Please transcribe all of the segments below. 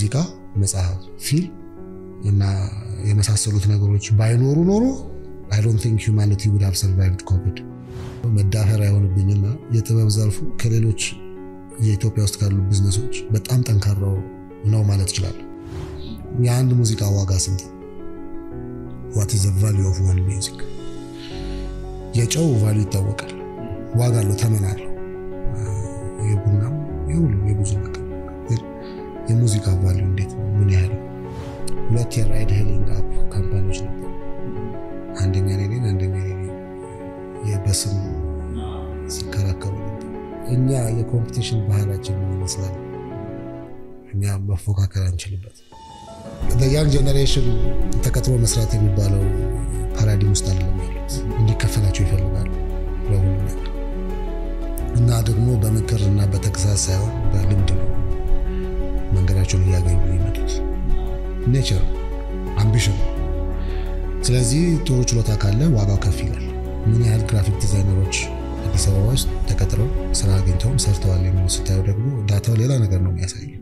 ሙዚቃ፣ መጽሐፍ፣ ፊልም እና የመሳሰሉት ነገሮች ባይኖሩ ኖሮ አይ ዶንት ቲንክ ሁማኒቲ ውድ ሃቭ ሰርቫይቭድ ኮቪድ። መዳፈር አይሆንብኝና የጥበብ ዘርፉ ከሌሎች የኢትዮጵያ ውስጥ ካሉ ቢዝነሶች በጣም ጠንካራው ነው ማለት ይችላል። የአንድ ሙዚቃ ዋጋ ስንት? ዋት ኢዝ ዘ ቫሊዩ ኦፍ ዋን ሚውዚክ? የጨው ቫሊዩ ይታወቃል። ዋጋ አለው፣ ተመን አለው። የቡናም የሁሉም የብዙ ነገር የሙዚቃ ቫሊዩ እንዴት ነው? ምን ያህል? ሁለት የራይድ ሄሊንግ አፕ ካምፓኒዎች ነበሩ። አንደኛ ኔኔን አንደኛ ኔኔ በስም ሲከራከሩ ነበር። እኛ የኮምፒቲሽን ባህላችን ምን ይመስላል? እኛ መፎካከር አንችልበት። ያንግ ጀኔሬሽን ተቀጥሮ መስራት የሚባለው ፓራዲም ውስጥ አይደለም ያሉት። እንዲከፈላቸው ይፈልጋሉ ለሁሉ ነገር እና ደግሞ በምክር እና በተግሳጽ ሳይሆን በልምድ ነው መንገዳቸውን እያገኙ ይመጡት። ኔቸር አምቢሽን። ስለዚህ ጥሩ ችሎታ ካለ ዋጋው ከፍ ይላል። ምን ያህል ግራፊክ ዲዛይነሮች አዲስ አበባ ውስጥ ተቀጥረው ስራ አግኝተውም ሰርተዋል የሚለው ስታዩ ደግሞ ዳታው ሌላ ነገር ነው የሚያሳየው።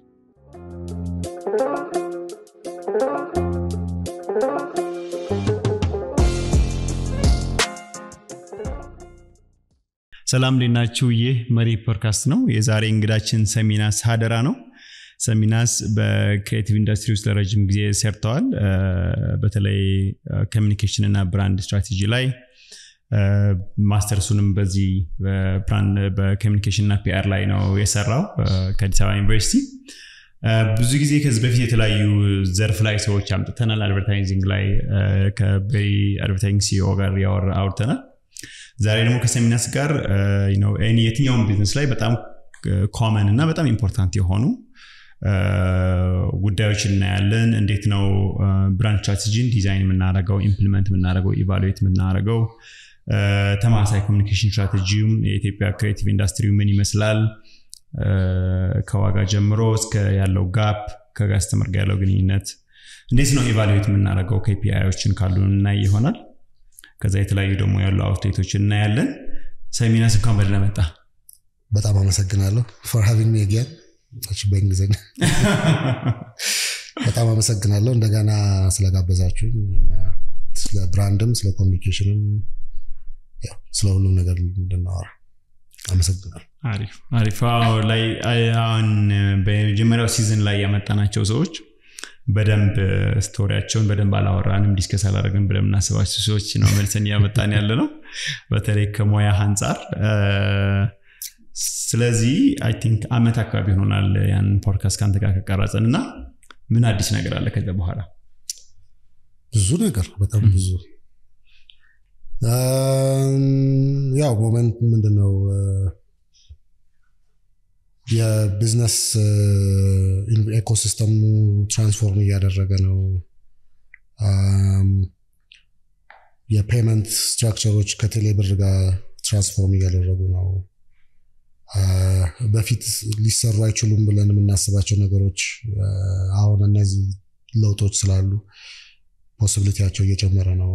ሰላም እንዴት ናችሁ? ይህ መሪ ፖድካስት ነው። የዛሬ እንግዳችን ሰሚናስ ሀደራ ነው። ሰሚናስ በክሬቲቭ ኢንዱስትሪ ውስጥ ለረጅም ጊዜ ሰርተዋል። በተለይ ኮሚኒኬሽን እና ብራንድ ስትራቴጂ ላይ ማስተርሱንም በዚህ በኮሚኒኬሽን እና ፒአር ላይ ነው የሰራው ከአዲስ አበባ ዩኒቨርሲቲ። ብዙ ጊዜ ከዚህ በፊት የተለያዩ ዘርፍ ላይ ሰዎች አምጥተናል። አድቨርታይዚንግ ላይ ከበሪ አድቨርታይዚንግ ሲኦ ጋር ያወራ አውርተናል። ዛሬ ደግሞ ከሰሚናስ ጋር የትኛውን ቢዝነስ ላይ በጣም ኮመን እና በጣም ኢምፖርታንት የሆኑ ጉዳዮች እናያለን። እንዴት ነው ብራንድ ስትራቴጂን ዲዛይን የምናደርገው፣ ኢምፕሊመንት የምናደርገው፣ ኢቫሉዌት የምናደርገው፣ ተማሳይ ኮሚኒኬሽን ስትራቴጂውም የኢትዮጵያ ክሬቲቭ ኢንዱስትሪው ምን ይመስላል፣ ከዋጋ ጀምሮ እስከ ያለው ጋፕ ከጋስተመር ጋር ያለው ግንኙነት እንዴት ነው ኢቫሉዌት የምናደርገው፣ ኬፒአዮችን ካሉ እናይ ይሆናል። ከዛ የተለያዩ ደግሞ ያሉ አውትሌቶችን እናያለን። ሰሚናስ እንኳን በደህና መጣ። በጣም አመሰግናለሁ ፎር ሃቪንግ ሚ አጌን በእንግሊዝኛ በጣም አመሰግናለሁ እንደገና ስለጋበዛችሁኝ ስለ ብራንድም ስለ ኮሚኒኬሽንም ስለ ሁሉም ነገር እንድናወራ አመሰግናለሁ። አሪፍ አሪፍ። ላይ አሁን በመጀመሪያው ሲዝን ላይ ያመጣናቸው ሰዎች በደንብ ስቶሪያቸውን በደንብ አላወራንም፣ ዲስከስ አላደረግን ብለን የምናስባቸው ሰዎች ነው መልሰን እያመጣን ያለ ነው፣ በተለይ ከሙያ አንጻር። ስለዚህ አይ ቲንክ አመት አካባቢ ይሆናል ያን ፖድካስት ከአንተ ጋር ከቀረጽን እና ምን አዲስ ነገር አለ ከዚያ በኋላ? ብዙ ነገር በጣም ብዙ ያው ሞመንት ምንድነው የቢዝነስ ኤኮሲስተሙ ትራንስፎርም እያደረገ ነው። የፔመንት ስትራክቸሮች ከቴሌብር ጋር ትራንስፎርም እያደረጉ ነው። በፊት ሊሰሩ አይችሉም ብለን የምናስባቸው ነገሮች አሁን እነዚህ ለውጦች ስላሉ ፖሲቢሊቲያቸው እየጨመረ ነው።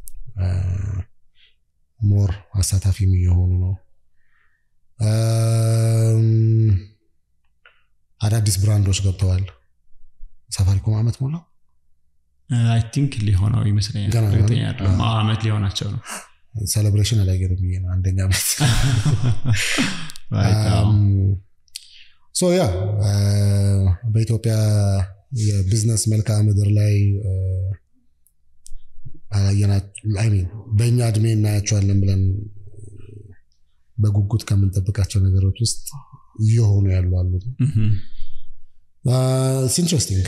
ሞር አሳታፊም እየሆኑ ነው። አዳዲስ ብራንዶች ገብተዋል። ሳፋሪኮም አመት ሞላው አይ ቲንክ ሊሆነው ይመስለኛል። ገና ነው። እርግጠኛ አይደለሁም። አዎ፣ አመት ሊሆናቸው ነው። ሴሌብሬሽን አላየንም ብዬ ነው አንደኛ ዓመት Right, አዎ። ሶ ያ በኢትዮጵያ የቢዝነስ መልክዓ ምድር ላይ ሚን በእኛ እድሜ እናያቸዋለን ብለን በጉጉት ከምንጠብቃቸው ነገሮች ውስጥ እየሆኑ ያሉ አሉ። Mhm. ኢንትረስቲንግ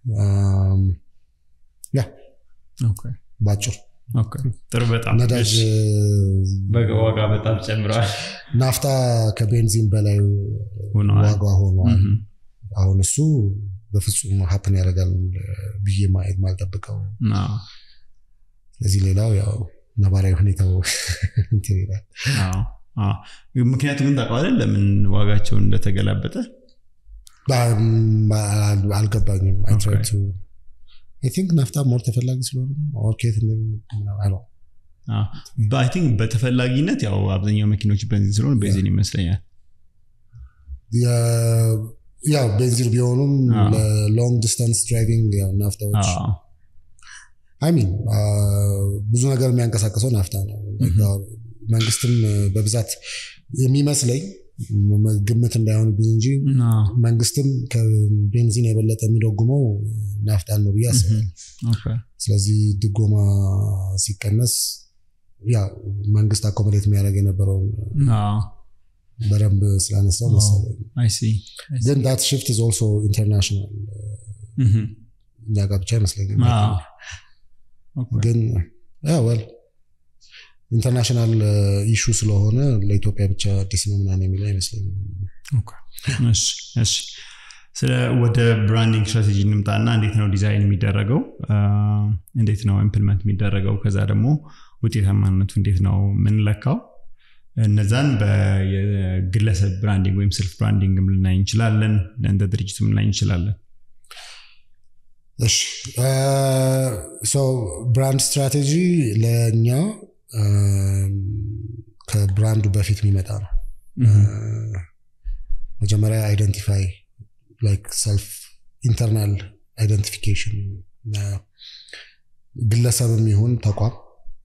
ያ Okay. ባጭሩ Okay. ጥሩ በጣም ነዳጅ እሺ። በዋጋ በጣም ጨምረዋል። ናፍታ ከቤንዚን በላይ ሆነዋል። ዋጋ ሆኗል። Mhm. አሁን እሱ በፍጹም ሀፕን ያደርጋል ብዬ ማየት ማልጠብቀው። አዎ። ስለዚህ ሌላው ያው ነባራዊ ሁኔታው እንትን ይላል። አዎ። አዎ። ምክንያቱም ግን ታውቀዋለህ ለምን ዋጋቸውን እንደተገላበጠ በ- አልገባኝም። አይ ትራይ Okay. ቱ አይ ቲንክ ናፍታ ሞር ተፈላጊ ስለሆነ ነው። ኦር ከየት እንደሚ- አይ ዶንት አይ ቲንክ በተፈላጊነት ያው አብዛኛው መኪኖች ቤንዚን ስለሆነ ቤንዚን ይመስለኛል። የ- ያው ቤንዚን ቢሆኑም አዎ። ለሎንግ ዲስታንስ ድራይቪንግ ያው ናፍታዎች አዎ። አይሚን ብዙ ነገር የሚያንቀሳቅሰው ናፍታ ነው። መንግስትም በብዛት የሚመስለኝ መ- ግምት እንዳይሆንብኝ እንጂ አዎ። መንግስትም ከቤንዚን የበለጠ የሚደጉመው ናፍጣን ነው ብዬ አስባለሁ። ኦኬ። ስለዚህ ድጎማ ሲቀነስ ያ መንግስት አኮሞዴት የሚያደርግ የነበረውን አዎ። በደንብ ስላነሳው መሰለኝ። አይ ሲ አይ ሲ። ግን ዳት ሽፍት ኢዝ ኦልሶ ኢንተርናሽናል እህም። እኛ ጋር ብቻ አይመስለኝም። አዎ። ኦኬ። ግን ወል ኢንተርናሽናል ኢሹ ስለሆነ ለኢትዮጵያ ብቻ አዲስ ነው ምናምን የሚለው አይመስለኝም። ኦኬ። እሺ፣ እሺ። ስለ ወደ ብራንዲንግ ስትራቴጂ እንምጣና እንዴት ነው ዲዛይን የሚደረገው አ፣ እንዴት ነው ኢምፕልመንት የሚደረገው ከዛ ደግሞ ውጤታማነቱ እንዴት ነው የምንለካው እነዛን በግለሰብ ብራንዲንግ ወይም ሰልፍ ብራንዲንግ ልናይ እንችላለን እንደ ድርጅትም ልናይ እንችላለን እሺ ሰው ብራንድ ስትራቴጂ ለእኛ አም፣ ከብራንዱ በፊት የሚመጣ ነው። መጀመሪያ አይደንቲፋይ ላይክ ሰልፍ ኢንተርናል አይደንቲፊኬሽን ግለሰብም ይሁን ተቋም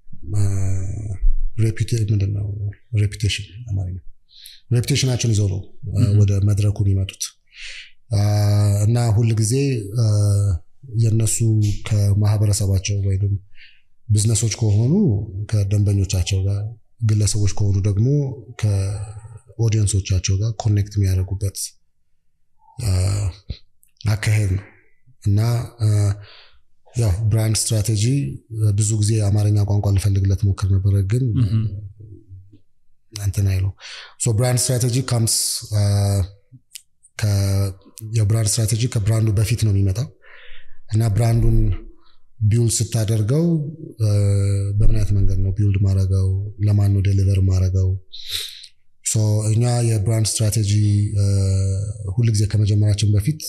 ምንድን ነው ሬፑቴሽን አማርኛ ሬፑቴሽናቸውን ይዘው ነው አ፣ Mhm. ወደ መድረኩ የሚመጡት አ፣ እና ሁል ጊዜ አ፣ የእነሱ ከማህበረሰባቸው ወይም ቢዝነሶች ከሆኑ ከደንበኞቻቸው ጋር ግለሰቦች ከሆኑ ደግሞ ከኦዲየንሶቻቸው ጋር ኮኔክት የሚያደርጉበት አ፣ አካሄድ ነው እና አ፣ ያው ብራንድ ስትራቴጂ ብዙ ጊዜ አማርኛ ቋንቋ ልፈልግለት ሞክር ነበረ ግን Mhm. እንትን አይለው ሶ ብራንድ ስትራቴጂ ካምስ የብራንድ ስትራቴጂ ከብራንዱ በፊት ነው የሚመጣው እና ብራንዱን ቢውልድ ስታደርገው አ፣ በምን አይነት መንገድ ነው ቢውልድ ማድረገው ለማን ነው ዴሊቨር ማድረገው ሶ እኛ የብራንድ ስትራቴጂ አ፣ ሁልጊዜ ከመጀመራችን በፊት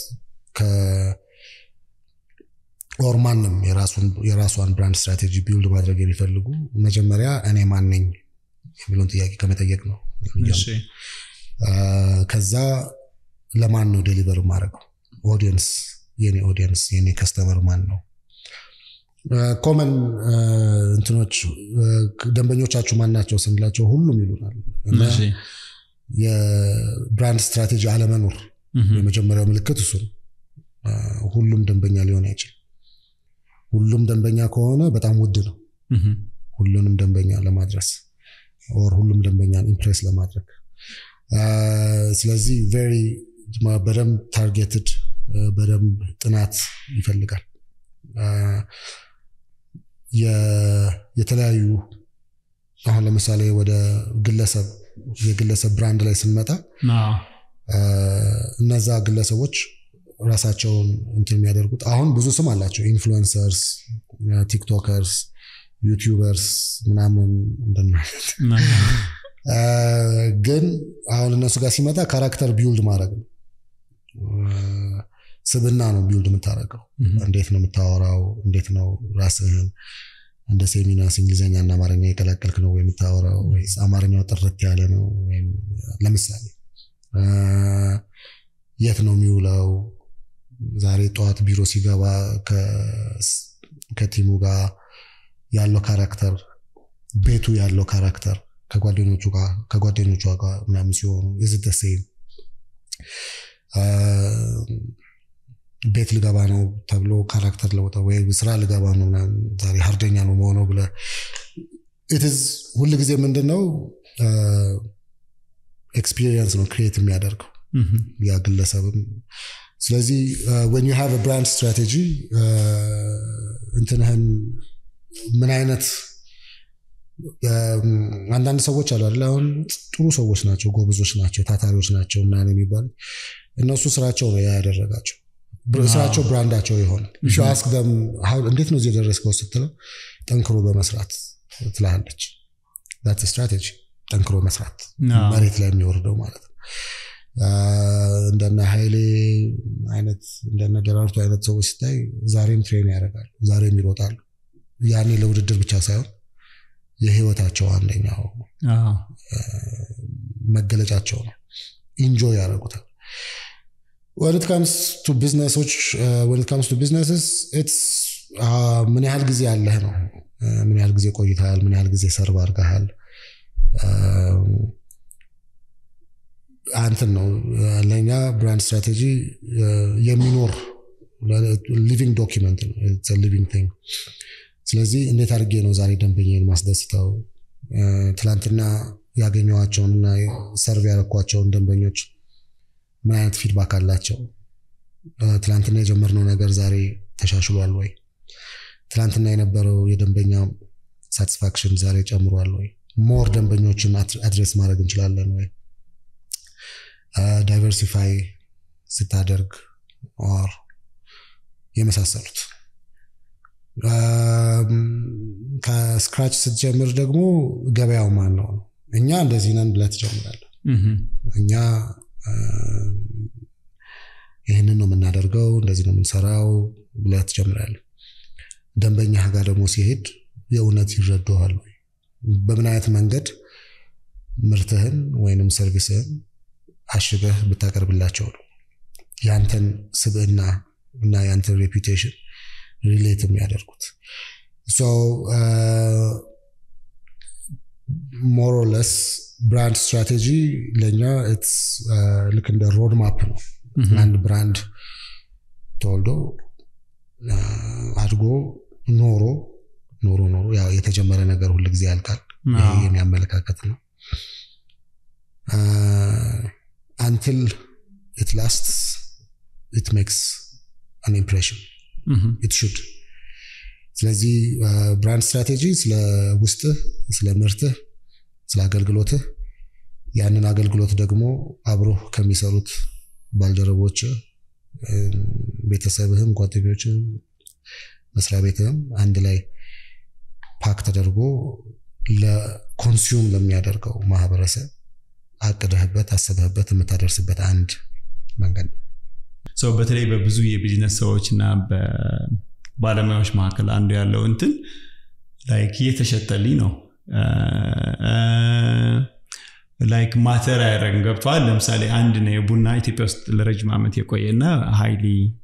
ኦር ማንም የራሱን- የራሷን ብራንድ ስትራቴጂ ቢውልድ ማድረግ የሚፈልጉ መጀመሪያ እኔ ማን ነኝ የሚለውን ጥያቄ ከመጠየቅ ነው የሚጀምረው። እሺ አ፣ ከዛ ለማን ነው ዴሊቨር ማድረገው ኦዲየንስ የኔ ኦዲየንስ የኔ ከስተመር ማን ነው ኮመን እንትኖች አ፣ ደንበኞቻችሁ ማን ናቸው ስንላቸው ሁሉም ይሉናል እና እሺ የብራንድ ስትራቴጂ አለመኖር እህም። የመጀመሪያው ምልክት እሱ ነው አ፣ ሁሉም ደንበኛ ሊሆን አይችልም ሁሉም ደንበኛ ከሆነ በጣም ውድ ነው እህም። ሁሉንም ደንበኛ ለማድረስ ኦር ሁሉም ደንበኛን ኢምፕሬስ ለማድረግ አ፣ ስለዚህ ቬሪ በደንብ ታርጌትድ በደንብ ጥናት ይፈልጋል አ፣ የ- የተለያዩ አሁን ለምሳሌ ወደ ግለሰብ የግለሰብ ብራንድ ላይ ስንመጣ አዎ። አ፣ እነዛ ግለሰቦች ራሳቸውን እንትን የሚያደርጉት አሁን ብዙ ስም አላቸው ኢንፍሉንሰርስ ቲክቶከርስ ዩቲዩበርስ ምናምን እንደናለት አ፣ ግን አሁን እነሱ ጋር ሲመጣ ካራክተር ቢውልድ ማድረግ ነው አ፣ ስብና ነው ቢውልድ የምታደርገው እህም። እንዴት ነው የምታወራው እንዴት ነው ራስህን እንደ ሴሚናስ እንግሊዝኛ እና አማርኛ የቀላቀልክ ነው ወይ የምታወራው ወይስ አማርኛው ጥርት ያለ ነው ወይም ለምሳሌ አ፣ የት ነው የሚውለው ዛሬ ጠዋት ቢሮ ሲገባ ከ- ከቲሙ ጋር ያለው ካራክተር ቤቱ ያለው ካራክተር ከጓደኞቹ ጋር ከጓደኞቿ ጋር ምናምን ሲሆኑ የዝደሴም ቤት ልገባ ነው ተብሎ ካራክተር ለውጠ ወይ ስራ ልገባ ነው ምናምን ዛሬ ሀርደኛ ነው መሆነው ብለ ኢትዝ ሁል ጊዜ ምንድን ነው ኤክስፒሪየንስ ነው ክሪኤት የሚያደርገው እህም። ያ ግለሰብም ስለዚህ ወን ዩ ሃቭ ብራንድ ስትራቴጂ እንትንህን ምን አይነት እም፣ አንዳንድ ሰዎች አሉ አይደል አሁን ጥሩ ሰዎች ናቸው ጎበዞች ናቸው ታታሪዎች ናቸው ምናምን የሚባሉ እነሱ ስራቸው ነው ያ ያደረጋቸው ብር- አዎ። ስራቸው ብራንዳቸው የሆነ Mhm. አስክ ደም እንዴት ነው እዚህ የደረስከው ስትለው ጠንክሮ በመስራት ትላለች ት ስትራቴጂ ጠንክሮ መስራት አዎ። መሬት ላይ የሚወርደው ማለት ነው አ፣ እንደነ ኃይሌ አይነት እንደነ ደራርቱ አይነት ሰዎች ሲታይ ዛሬም ትሬን ያደርጋሉ ዛሬም ይሮጣሉ ያኔ ለውድድር ብቻ ሳይሆን የህይወታቸው አንደኛው አዎ። መገለጫቸው ነው ኢንጆይ ያደርጉታል when it comes to ቢዝነሶች when it comes to businesses it's ምን ያህል ጊዜ ያለህ ነው ምን ያህል ጊዜ ቆይተሃል ምን ያህል ጊዜ ሰርቭ አድርገሃል አንትን ነው ለእኛ ብራንድ ስትራቴጂ የሚኖር ሊቪንግ ዶኪመንት ነው ሊቪንግ ቲንግ ስለዚህ እንዴት አድርጌ ነው ዛሬ ደንበኛን ማስደስተው ትላንትና ያገኘዋቸውንና ሰርቭ ያረኳቸውን ደንበኞች ምን አይነት ፊድባክ አላቸው ትላንትና የጀመርነው ነገር ዛሬ ተሻሽሏል ወይ ትላንትና የነበረው የደንበኛ ሳቲስፋክሽን ዛሬ ጨምሯል ወይ ሞር ደንበኞችን አድሬስ ማድረግ እንችላለን ወይ ዳይቨርሲፋይ ስታደርግ ኦር የመሳሰሉት ከስክራች ስትጀምር ደግሞ ገበያው ማን ነው እኛ እንደዚህ ነን ብለህ ትጀምራለህ እኛ ይህንን ነው የምናደርገው እንደዚህ ነው የምንሰራው ብለህ ትጀምራለህ ደንበኛ ጋር ደግሞ ሲሄድ የእውነት ይረዳዋል ወይ በምን አይነት መንገድ ምርትህን ወይንም ሰርቪስህን አሽገህ ብታቀርብላቸው ነው ያንተን ስብዕና እና ያንተን ሬፑቴሽን ሪሌት የሚያደርጉት ሞሮለስ ብራንድ ስትራቴጂ ለእኛ ልክ እንደ ሮድ ማፕ ነው አንድ ብራንድ ተወልዶ አድጎ ኖሮ ኖሮ ኖሮ ያው የተጀመረ ነገር ሁል ጊዜ ያልቃል ይሄ የሚያመለካከት ነው አንትል ኢት ላስት ኢት ሜክስ አን ኢምፕሬሽን ኢት ሹድ ስለዚህ ብራንድ ስትራቴጂ ስለ ውስጥህ ስለ ምርትህ ስለ አገልግሎትህ ያንን አገልግሎት ደግሞ አብሮ ከሚሰሩት ባልደረቦች ቤተሰብህም ጓደኞችም መስሪያ ቤትህም አንድ ላይ ፓክ ተደርጎ ለኮንሱም ለሚያደርገው ማህበረሰብ አቅደህበት አስበህበት የምታደርስበት አንድ መንገድ ነው ሰው በተለይ በብዙ የቢዝነስ ሰዎች እና በባለሙያዎች መካከል አንዱ ያለው እንትን ላይክ እየተሸጠልኝ ነው ላይክ ማተር አያደረግም ገብተዋል ለምሳሌ አንድ ነው የቡና ኢትዮጵያ ውስጥ ለረጅም ዓመት የቆየና ሃይሊ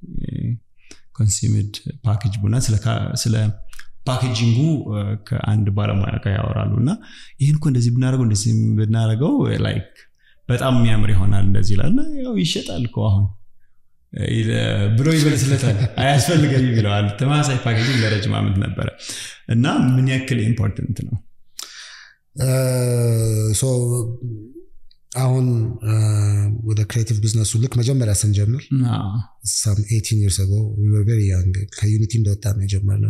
ኮንሱምድ ፓኬጅ ቡና ስለ ፓኬጂንጉ ከአንድ ባለሙያ ጋር ያወራሉ እና ይህን እኮ እንደዚህ ብናደርገው እንደዚህ ብናደርገው ላይክ በጣም የሚያምር ይሆናል እንደዚህ ይላል ያው ይሸጣል እኮ አሁን ብሎ ይመልስለታል አያስፈልገኝ ብለዋል ተመሳሳይ ፓኬጂንግ ለረጅም ዓመት ነበረ እና ምን ያክል ኢምፖርተንት ነው አሁን ወደ ክሬቲቭ ቢዝነሱ ልክ መጀመሪያ ስንጀምር ሳም ኤቲን ይርስ አጎ ቨሪ ያንግ ከዩኒቲ እንደወጣ ነው የጀመርነው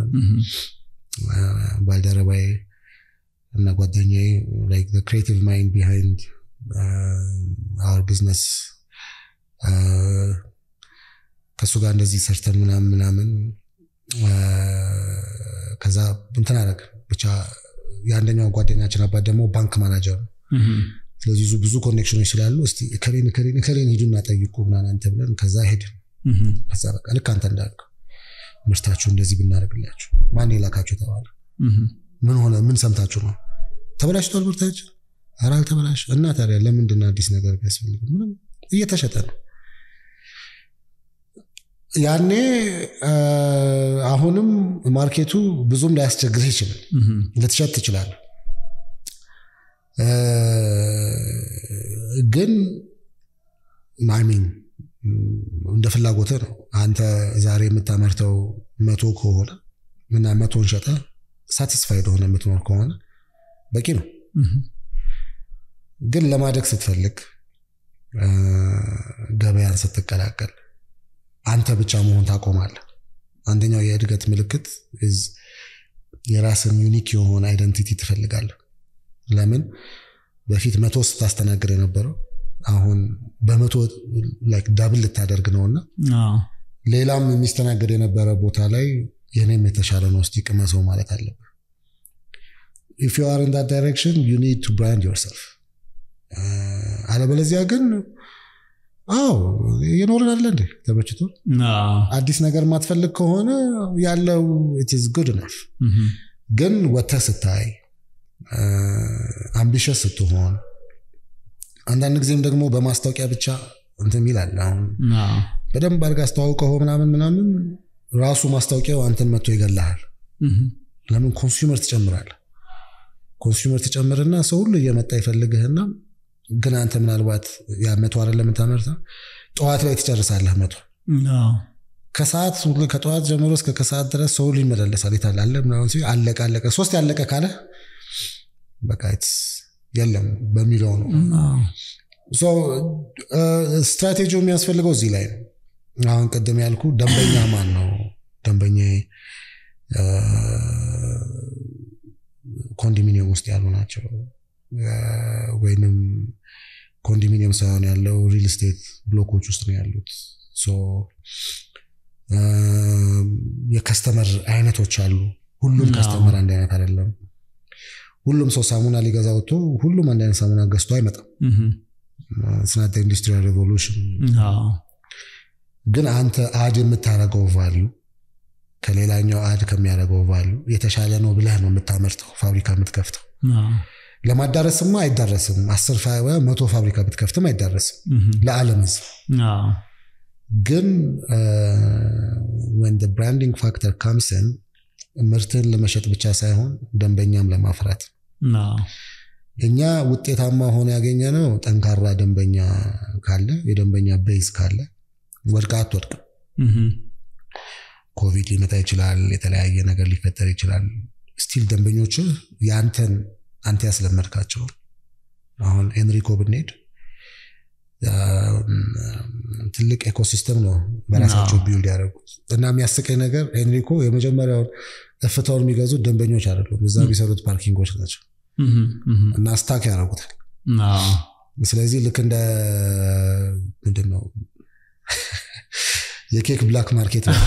ባልደረባዬ እና ጓደኛዬ ክሬቲቭ ማይንድ ቢሃይንድ አወር ቢዝነስ ከእሱ ጋር እንደዚህ ሰርተን ምናምን ምናምን ከዛ እንትን አደረግ ብቻ የአንደኛው ጓደኛችን አባት ደግሞ ባንክ ማናጀር ነው ስለዚህ ብዙ ኮኔክሽኖች ስላሉ እስቲ እከሌን እከሌን እከሌን ሂዱና ጠይቁ ምናምን አንተ ብለን ከዛ ሄድን ከዛ በቃ ልክ አንተ እንዳልከው ምርታችሁ እንደዚህ ብናደርግላችሁ ማን የላካችሁ ተባለ ምን ሆነ ምን ሰምታችሁ ነው ተበላሽቷል ምርታችን ኧረ አልተበላሽ እና ታዲያ ለምንድን አዲስ ነገር ቢያስፈልግ ምንም እየተሸጠ ነው ያኔ አሁንም ማርኬቱ ብዙም ላያስቸግርህ ይችላል ልትሸጥ ትችላል ግን ማሚን እንደ ፍላጎት ነው አንተ ዛሬ የምታመርተው መቶ ከሆነ እና መቶን ሸጠ ሳቲስፋይድ ሆነ የምትኖር ከሆነ በቂ ነው ግን ለማደግ ስትፈልግ ገበያን ስትቀላቀል አንተ ብቻ መሆን ታቆማለህ አንደኛው የእድገት ምልክት የራስን ዩኒክ የሆነ አይደንቲቲ ትፈልጋለህ ለምን በፊት መቶ ስታስተናግድ የነበረው አሁን በመቶ ዳብል ልታደርግ ነውና ሌላም የሚስተናገድ የነበረ ቦታ ላይ የኔም የተሻለ ነው እስቲ ቅመሰው ማለት አለብህ ኢፍ ዩ አር ኢን ዳት ዳይሬክሽን ዩ ኒድ ቱ ብራንድ ዮርሰልፍ አለበለዚያ ግን አዎ የኖርን አለ እንዴ ተመችቶ አዲስ ነገር ማትፈልግ ከሆነ ያለው ኢትዝ ጉድ ነፍ ግን ወጥተህ ስታይ አምቢሸስ ስትሆን አንዳንድ ጊዜም ደግሞ በማስታወቂያ ብቻ እንትን ይላል። አሁን በደንብ አድርገህ አስተዋውቀው ምናምን ምናምን ራሱ ማስታወቂያው አንተን መጥቶ ይገላሃል። ለምን ኮንሱመር ትጨምራለህ። ኮንሱመር ትጨምርና ሰው ሁሉ እየመጣ ይፈልግህና ግን አንተ ምናልባት ያ መቶ አይደለም የምታመርተው ጠዋት ላይ ትጨርሳለህ መቶ ከሰዓት ሁሉ ከጠዋት ጀምሮ እስከ ከሰዓት ድረስ ሰው ሁሉ ይመላለሳል። የታለ አለ ምናምን ሲል አለቀ አለቀ ሶስት ያለቀ ካለ በቃ የለም በሚለው ነው። ስትራቴጂው የሚያስፈልገው እዚህ ላይ ነው። አሁን ቅድም ያልኩ ደንበኛ ማን ነው? ደንበኛ ኮንዶሚኒየም ውስጥ ያሉ ናቸው ወይንም ኮንዶሚኒየም ሳይሆን ያለው ሪል ስቴት ብሎኮች ውስጥ ነው ያሉት። የከስተመር አይነቶች አሉ። ሁሉም ከስተመር አንድ አይነት አይደለም። ሁሉም ሰው ሳሙና ሊገዛ ወጥቶ ሁሉም አንድ አይነት ሳሙና ገዝቶ አይመጣም። ስናተ ኢንዱስትሪያል ሬቮሉሽን ግን አንተ አድ የምታደርገው ቫሉ ከሌላኛው አድ ከሚያደርገው ቫሉ የተሻለ ነው ብለህ ነው የምታመርተው ፋብሪካ የምትከፍተው። ለማዳረስማ አይዳረስም። አስር መቶ ፋብሪካ ብትከፍትም አይዳረስም ለዓለም ህዝብ። ግን ወን ብራንዲንግ ፋክተር ካምስን ምርትህን ለመሸጥ ብቻ ሳይሆን ደንበኛም ለማፍራት እኛ ውጤታማ ሆነ ያገኘ ነው። ጠንካራ ደንበኛ ካለ የደንበኛ ቤዝ ካለ ወድቃ አትወድቅም። ኮቪድ ሊመጣ ይችላል። የተለያየ ነገር ሊፈጠር ይችላል። ስቲል ደንበኞች የአንተን አንተ ያስለመድካቸው አሁን ኤንሪኮ ብንሄድ ትልቅ ኤኮሲስተም ነው በራሳቸው ቢውልድ ያደረጉት እና የሚያስቀኝ ነገር ኤንሪኮ የመጀመሪያውን እፍታውን የሚገዙት ደንበኞች አይደሉም፣ እዛ የሚሰሩት ፓርኪንጎች ናቸው እና ስታክ ያደርጉታል። ስለዚህ ልክ እንደ ምንድን ነው የኬክ ብላክ ማርኬት ነው።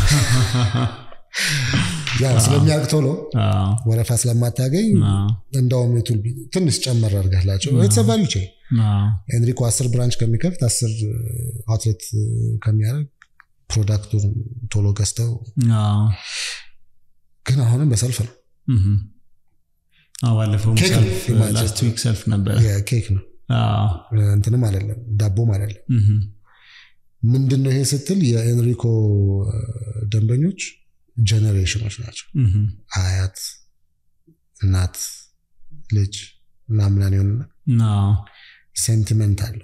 ያው ስለሚያውቅ ቶሎ ወረፋ ስለማታገኝ እንደውም ትንሽ ጨመር አድርጋላቸው የተሰባሉ ይችል ኤንሪኮ አስር ብራንች ከሚከፍት አስር አውትሌት ከሚያደርግ ፕሮዳክቱን ቶሎ ገዝተው ግን አሁንም በሰልፍ ነው። ባለፈው ላስት ዊክ ሰልፍ ነበር። ኬክ ነው እንትንም አይደለም ዳቦም አይደለም። ምንድን ነው ይሄ ስትል የኤንሪኮ ደንበኞች ጀኔሬሽኖች ናቸው። አያት፣ እናት፣ ልጅ ምናምን የሆንና ሴንቲመንት አለው።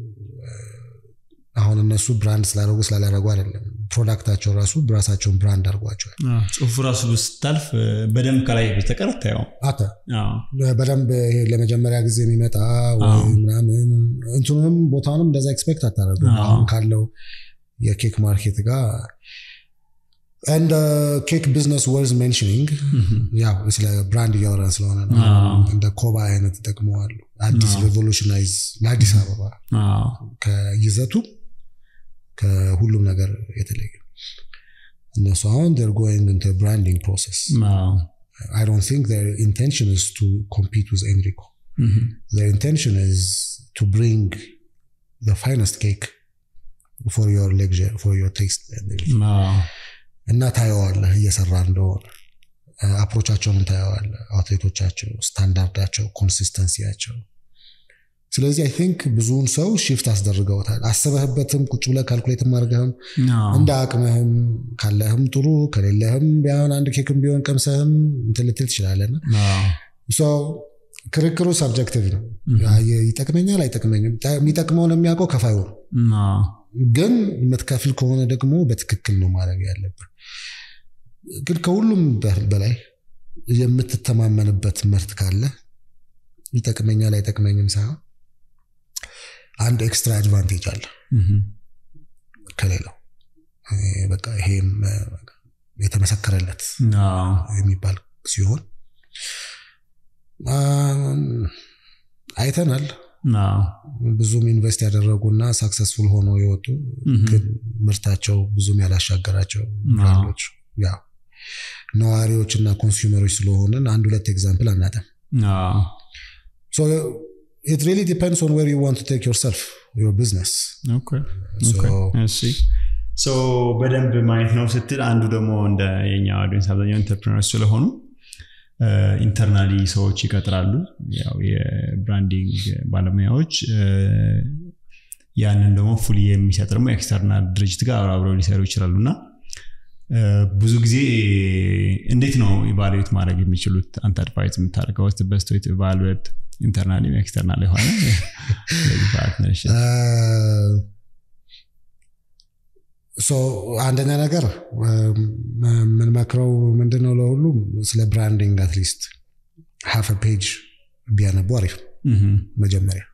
አሁን እነሱ ብራንድ ስላደረጉ ስላላረጉ አይደለም። ፕሮዳክታቸው ራሱ ራሳቸውን ብራንድ አድርጓቸዋል። ጽሁፉ ራሱ ስታልፍ በደንብ ከላይ በስተቀር አታየውም። አተ በደንብ ለመጀመሪያ ጊዜ የሚመጣ ወይ ምናምን እንትኑንም ቦታውንም እንደዛ ኤክስፔክት አታደርጉ አሁን ካለው የኬክ ማርኬት ጋር እንደ ኬክ ቢዝነስ ወርዝ ሜንሽኒንግ ያው ስለ ብራንድ እያወራን ስለሆነ ነው። እንደ ኮባ አይነት ይጠቅመዋሉ። አዲስ ሬቮሉሽናይዝ ለአዲስ አበባ ከይዘቱ ከሁሉም ነገር የተለየ እነሱ አሁን ር ጎይንግ ኢንቶ ብራንዲንግ ፕሮሰስ አይ ዶንት ቲንክ ር ኢንቴንሽን ኢዝ ቱ ኮምፒት ዊዝ ኤንሪኮ ር ኢንቴንሽን ኢዝ ቱ ብሪንግ ዘ ፋይነስት ኬክ ፎር ዮር ሌክዠር ፎር ዮር ቴስት እና ታየዋለህ እየሰራ እንደሆነ አፕሮቻቸውን ታየዋለህ። አትሌቶቻቸው፣ ስታንዳርዳቸው፣ ኮንሲስተንሲያቸው። ስለዚህ አይ ቲንክ ብዙውን ሰው ሽፍት አስደርገውታል። አስበህበትም ቁጭ ብለህ ካልኩሌትም አድርገህም እንደ አቅምህም ካለህም ጥሩ ከሌለህም ቢሆን አንድ ኬክም ቢሆን ቀምሰህም እንትን ልትል ትችላለና ክርክሩ ሰብጀክቲቭ ነው። ይጠቅመኛል አይጠቅመኝም። የሚጠቅመውን የሚያውቀው ከፋዩ ነው። ግን የምትከፍል ከሆነ ደግሞ በትክክል ነው ማድረግ ያለብን። ግን ከሁሉም በላይ የምትተማመንበት ምርት ካለ ይጠቅመኛል አይጠቅመኝም ሳይሆን አንድ ኤክስትራ አድቫንቴጅ አለ ከሌላው በቃ ይሄም የተመሰከረለት የሚባል ሲሆን አይተናል። ብዙም ኢንቨስት ያደረጉና ሳክሰስፉል ሆነው የወጡ ግን ምርታቸው ብዙም ያላሻገራቸው ብራንዶች ያው ነዋሪዎች እና ኮንሱመሮች ስለሆንን አንድ ሁለት ኤግዛምፕል አናጠም። ኢት ሪሊ ዲፔንድስ ኦን ዌር ዩ ዋንት ቱ ቴክ ዮርሰልፍ ዮር ቢዝነስ በደንብ ማየት ነው ስትል አንዱ ደግሞ እንደ የኛ ኦዲየንስ አብዛኛው ኢንተርፕሪነሮች ስለሆኑ ኢንተርናሊ ሰዎች ይቀጥራሉ። ያው የብራንዲንግ ባለሙያዎች ያንን ደግሞ ፉሊ የሚሰጥ ደግሞ ኤክስተርናል ድርጅት ጋር አብረው ሊሰሩ ይችላሉ እና ብዙ ጊዜ እንዴት ነው ኢቫሉዌት ማድረግ የሚችሉት? አንተ አድቫይዝ የምታደርገው ስ በስቶ ኢቫሉዌት ኢንተርናል ኤክስተርናል የሆነ ፓርትነርሽፕ አንደኛ ነገር የምንመክረው ምንድነው ለሁሉም ስለ ብራንዲንግ አትሊስት ሀፍ ፔጅ ቢያነቡ አሪፍ መጀመሪያ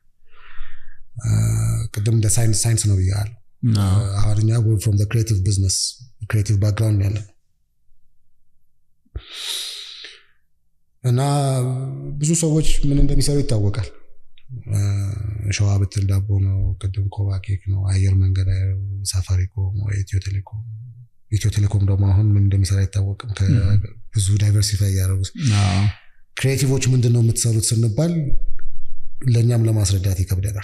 ቅድም እንደ ሳይንስ ሳይንስ ነው ብያለሁ አሁን እኛ ፍሮም ክሬቲቭ ቢዝነስ ክሬቲቭ ባክግራውንድ ያለ እና ብዙ ሰዎች ምን እንደሚሰሩ ይታወቃል ሸዋ ብትል ዳቦ ነው ቅድም ኮባ ኬክ ነው አየር መንገድ ሳፋሪኮም ኢትዮ ቴሌኮም ኢትዮ ቴሌኮም ደግሞ አሁን ምን እንደሚሰራ አይታወቅም ብዙ ዳይቨርሲፋይ እያደረጉ ክሬቲቮች ምንድን ነው የምትሰሩት ስንባል ለእኛም ለማስረዳት ይከብደናል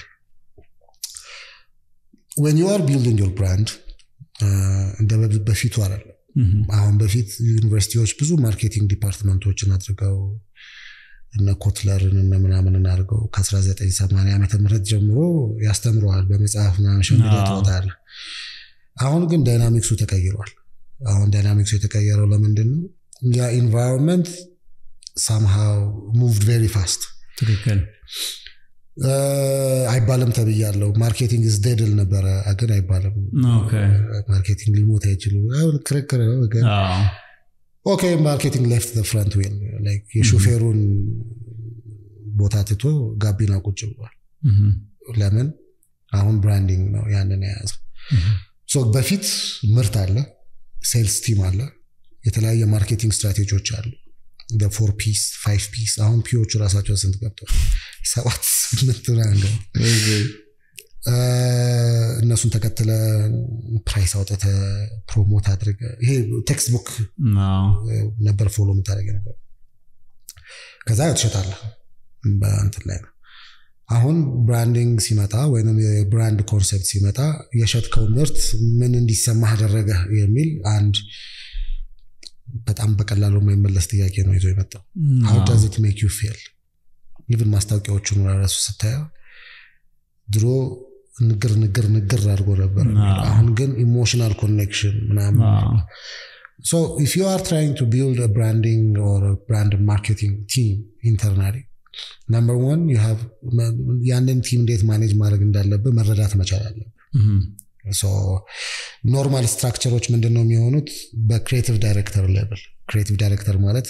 ወን ዩ አር ቢልዲንግ ዮር ብራንድ እንደ በፊቱ አይደለም አሁን በፊት ዩኒቨርሲቲዎች ብዙ ማርኬቲንግ ዲፓርትመንቶችን አድርገው እነ ኮትለርን እነ ምናምን አድርገው ከ1980 ዓመተ ምህረት ጀምሮ ያስተምረዋል በመጽሐፍ ምናምን ሸምደ ትወጣለ አሁን ግን ዳይናሚክሱ ተቀይሯል አሁን ዳይናሚክሱ የተቀየረው ለምንድን ነው ያ ኢንቫይሮንመንት ሳምሃው ሙቭድ ቬሪ ፋስት ትክክል አይባልም ተብያለው ማርኬቲንግ ዝ ዴድል ነበረ ግን አይባልም ማርኬቲንግ ሊሞት አይችሉ ክርክር ነው ኦኬ ማርኬቲንግ ሌፍት ፍረንት ዌል የሾፌሩን ቦታ ትቶ ጋቢና ቁጭ ብሏል ለምን አሁን ብራንዲንግ ነው ያንን የያዘ በፊት ምርት አለ ሴልስ ቲም አለ የተለያየ ማርኬቲንግ ስትራቴጂዎች አሉ ፎር ፒስ ፋይቭ ፒስ አሁን ፒዎቹ ራሳቸው ስንት ገብቷል ሰባት ስምንት እነሱን ተከትለ ፕራይስ አውጥተ ፕሮሞት አድርገ ይሄ ቴክስት ቡክ ነበር ፎሎ የምታደረገ ነበር ከዛ ትሸጣለ በእንትን ላይ ነው አሁን ብራንዲንግ ሲመጣ ወይም የብራንድ ኮንሰፕት ሲመጣ የሸጥከው ምርት ምን እንዲሰማህ አደረገ የሚል አንድ በጣም በቀላሉ የማይመለስ ጥያቄ ነው ይዞ የመጣው ሀው ዳዝት ሜክ ዩ ፌል ኢቭን ማስታወቂያዎቹን ራሱ ስታየው ድሮ ንግር ንግር ንግር አድርጎ ነበር አሁን ግን ኢሞሽናል ኮኔክሽን ምናምን ሶ ኢፍ ዩ አር ትራይንግ ቱ ቢልድ ብራንዲንግ ኦር ብራንድ ማርኬቲንግ ቲም ኢንተርናሊ ነምበር ዋን ያንን ቲም እንዴት ማኔጅ ማድረግ እንዳለብህ መረዳት መቻል አለብህ ኖርማል ስትራክቸሮች ምንድን ነው የሚሆኑት በክሬቲቭ ዳይሬክተር ሌቭል ክሬቲቭ ዳይሬክተር ማለት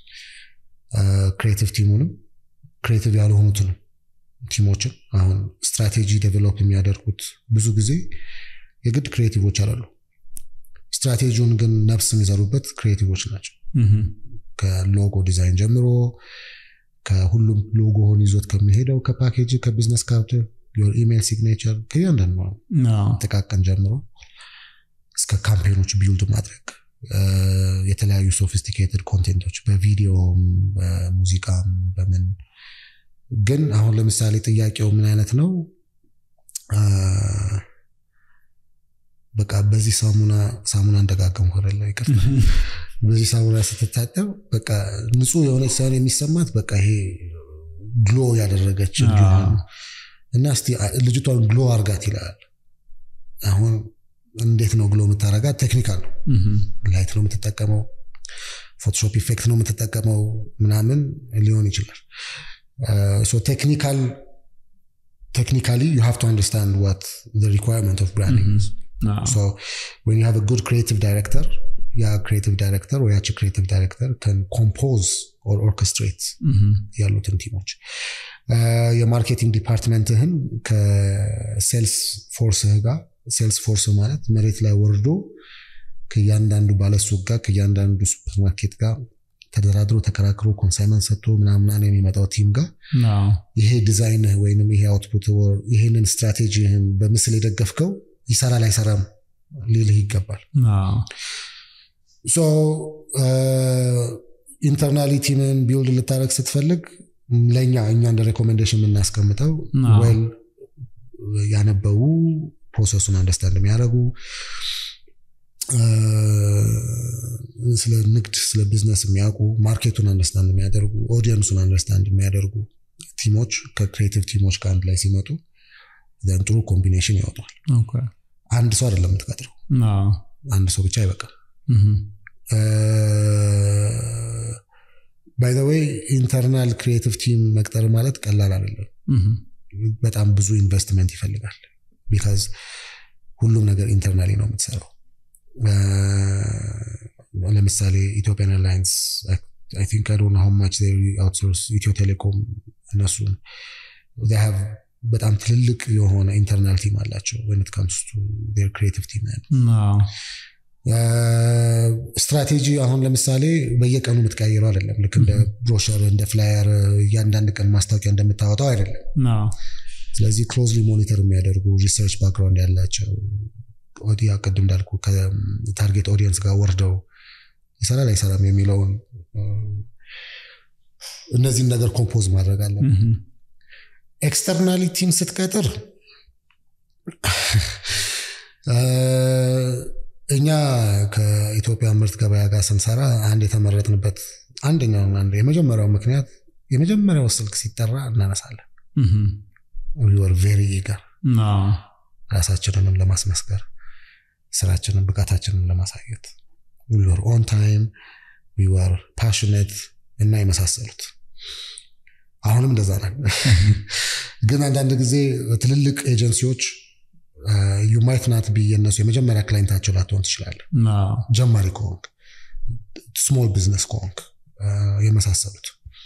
ክሬቲቭ ቲሙንም ክሬቲቭ ያልሆኑትንም ቲሞችን አሁን ስትራቴጂ ዴቨሎፕ የሚያደርጉት ብዙ ጊዜ የግድ ክሬቲቮች አላሉ ስትራቴጂውን ግን ነፍስ የሚዘሩበት ክሬቲቮች ናቸው ከሎጎ ዲዛይን ጀምሮ ከሁሉም ሎጎውን ይዞት ከሚሄደው ከፓኬጅ ከቢዝነስ ካርድ ኢሜይል ሲግኔቸር ከእያንዳንዱ ጥቃቅን ጀምሮ እስከ ካምፔኖች ቢልድ ማድረግ የተለያዩ ሶፊስቲኬትድ ኮንቴንቶች በቪዲዮም በሙዚቃም በምን ግን አሁን ለምሳሌ ጥያቄው ምን አይነት ነው በቃ በዚህ ሳሙና ሳሙና እንደጋገም ሆነለ ይቅርታ በዚህ ሳሙና ስትታጠብ በቃ ንጹህ የሆነች ሳይሆን የሚሰማት በቃ ይሄ ግሎ ያደረገች እንዲሆን እና እስቲ ልጅቷን ግሎ አርጋት ይላል አሁን እንዴት ነው ግሎ የምታረጋት ቴክኒካል ነው ላይት ነው የምትጠቀመው ፎቶሾፕ ኢፌክት ነው የምትጠቀመው ምናምን ሊሆን ይችላል ቴክኒካል technically you have to understand what the requirement of branding is so when you have a good creative director ያ ክሬቲቭ ዳይሬክተር ወይ ያቺ ክሬቲቭ ዳይሬክተር ከን ኮምፖዝ ኦር ኦርኬስትሬት ያሉትን ቲሞች የማርኬቲንግ ዲፓርትመንትህን ከሴልስ ፎርስህ ጋር ሴልስ ፎርስ ማለት መሬት ላይ ወርዶ ከእያንዳንዱ ባለሱቅ ጋር ከእያንዳንዱ ሱፐርማርኬት ጋር ተደራድሮ ተከራክሮ ኮንሳይመንት ሰጥቶ ምናምናን የሚመጣው ቲም ጋር ይሄ ዲዛይንህ ወይም ይሄ አውትፑት ይሄንን ስትራቴጂህን በምስል የደገፍከው ይሰራል አይሰራም ሊልህ ይገባል ሶ ኢንተርናሊ ቲምን ቢውልድ ልታደረግ ስትፈልግ ለእኛ እኛ እንደ ሬኮሜንዴሽን የምናስቀምጠው ወይል ያነበቡ ፕሮሰሱን አንደርስታንድ የሚያደርጉ ስለ ንግድ ስለ ቢዝነስ የሚያውቁ ማርኬቱን አንደርስታንድ የሚያደርጉ ኦዲየንሱን አንደርስታንድ የሚያደርጉ ቲሞች ከክሬቲቭ ቲሞች ከአንድ ላይ ሲመጡ ዘን ጥሩ ኮምቢኔሽን ይወጣል። አንድ ሰው አይደለም የምትቀጥረው፣ አንድ ሰው ብቻ አይበቃም። ባይ ዘ ዌይ ኢንተርናል ክሪኤቲቭ ቲም መቅጠር ማለት ቀላል አይደለም። በጣም ብዙ ኢንቨስትመንት ይፈልጋል። ቢካዝ ሁሉም ነገር ኢንተርናሊ ነው የምትሰራው። ለምሳሌ ኢትዮጵያን ኤርላይንስ አይ ቲንክ አይ ዶንት ኖ ሃው ማች ዜይ አውትሶርስ ኢትዮ ቴሌኮም እነሱን ዜይ ሃቭ በጣም ትልልቅ የሆነ ኢንተርናል ቲም አላቸው when it comes to their creative team ስትራቴጂ አሁን ለምሳሌ በየቀኑ የምትቀይረው አይደለም። ልክ እንደ ብሮሸር እንደ ፍላየር እያንዳንድ ቀን ማስታወቂያ እንደምታወጣው አይደለም። ስለዚህ ክሎዝሊ ሞኒተር የሚያደርጉ ሪሰርች ባክግራውንድ ያላቸው ኦዲያ ቅድም እንዳልኩ ከታርጌት ኦዲየንስ ጋር ወርደው ይሰራል አይሰራም የሚለውን እነዚህን ነገር ኮምፖዝ ማድረግ አለብን። ኤክስተርናሊ ቲም ስትቀጥር እኛ ከኢትዮጵያ ምርት ገበያ ጋር ስንሰራ አንድ የተመረጥንበት አንደኛው የመጀመሪያው ምክንያት የመጀመሪያው ስልክ ሲጠራ እናነሳለን። ወር ቬሪ ኢገር ራሳችንንም ለማስመስከር ስራችንን ብቃታችንን ለማሳየት ወር ኦን ታይም ወር ፓሽኔት እና የመሳሰሉት አሁንም እንደዛ ነን። ግን አንዳንድ ጊዜ ትልልቅ ኤጀንሲዎች ዩ ማይት ናት ቢ የነሱ የመጀመሪያ ክላይንታቸው ላትሆን ትችላለህ። ጀማሪ ከሆንክ ስሞል ቢዝነስ ከሆንክ የመሳሰሉት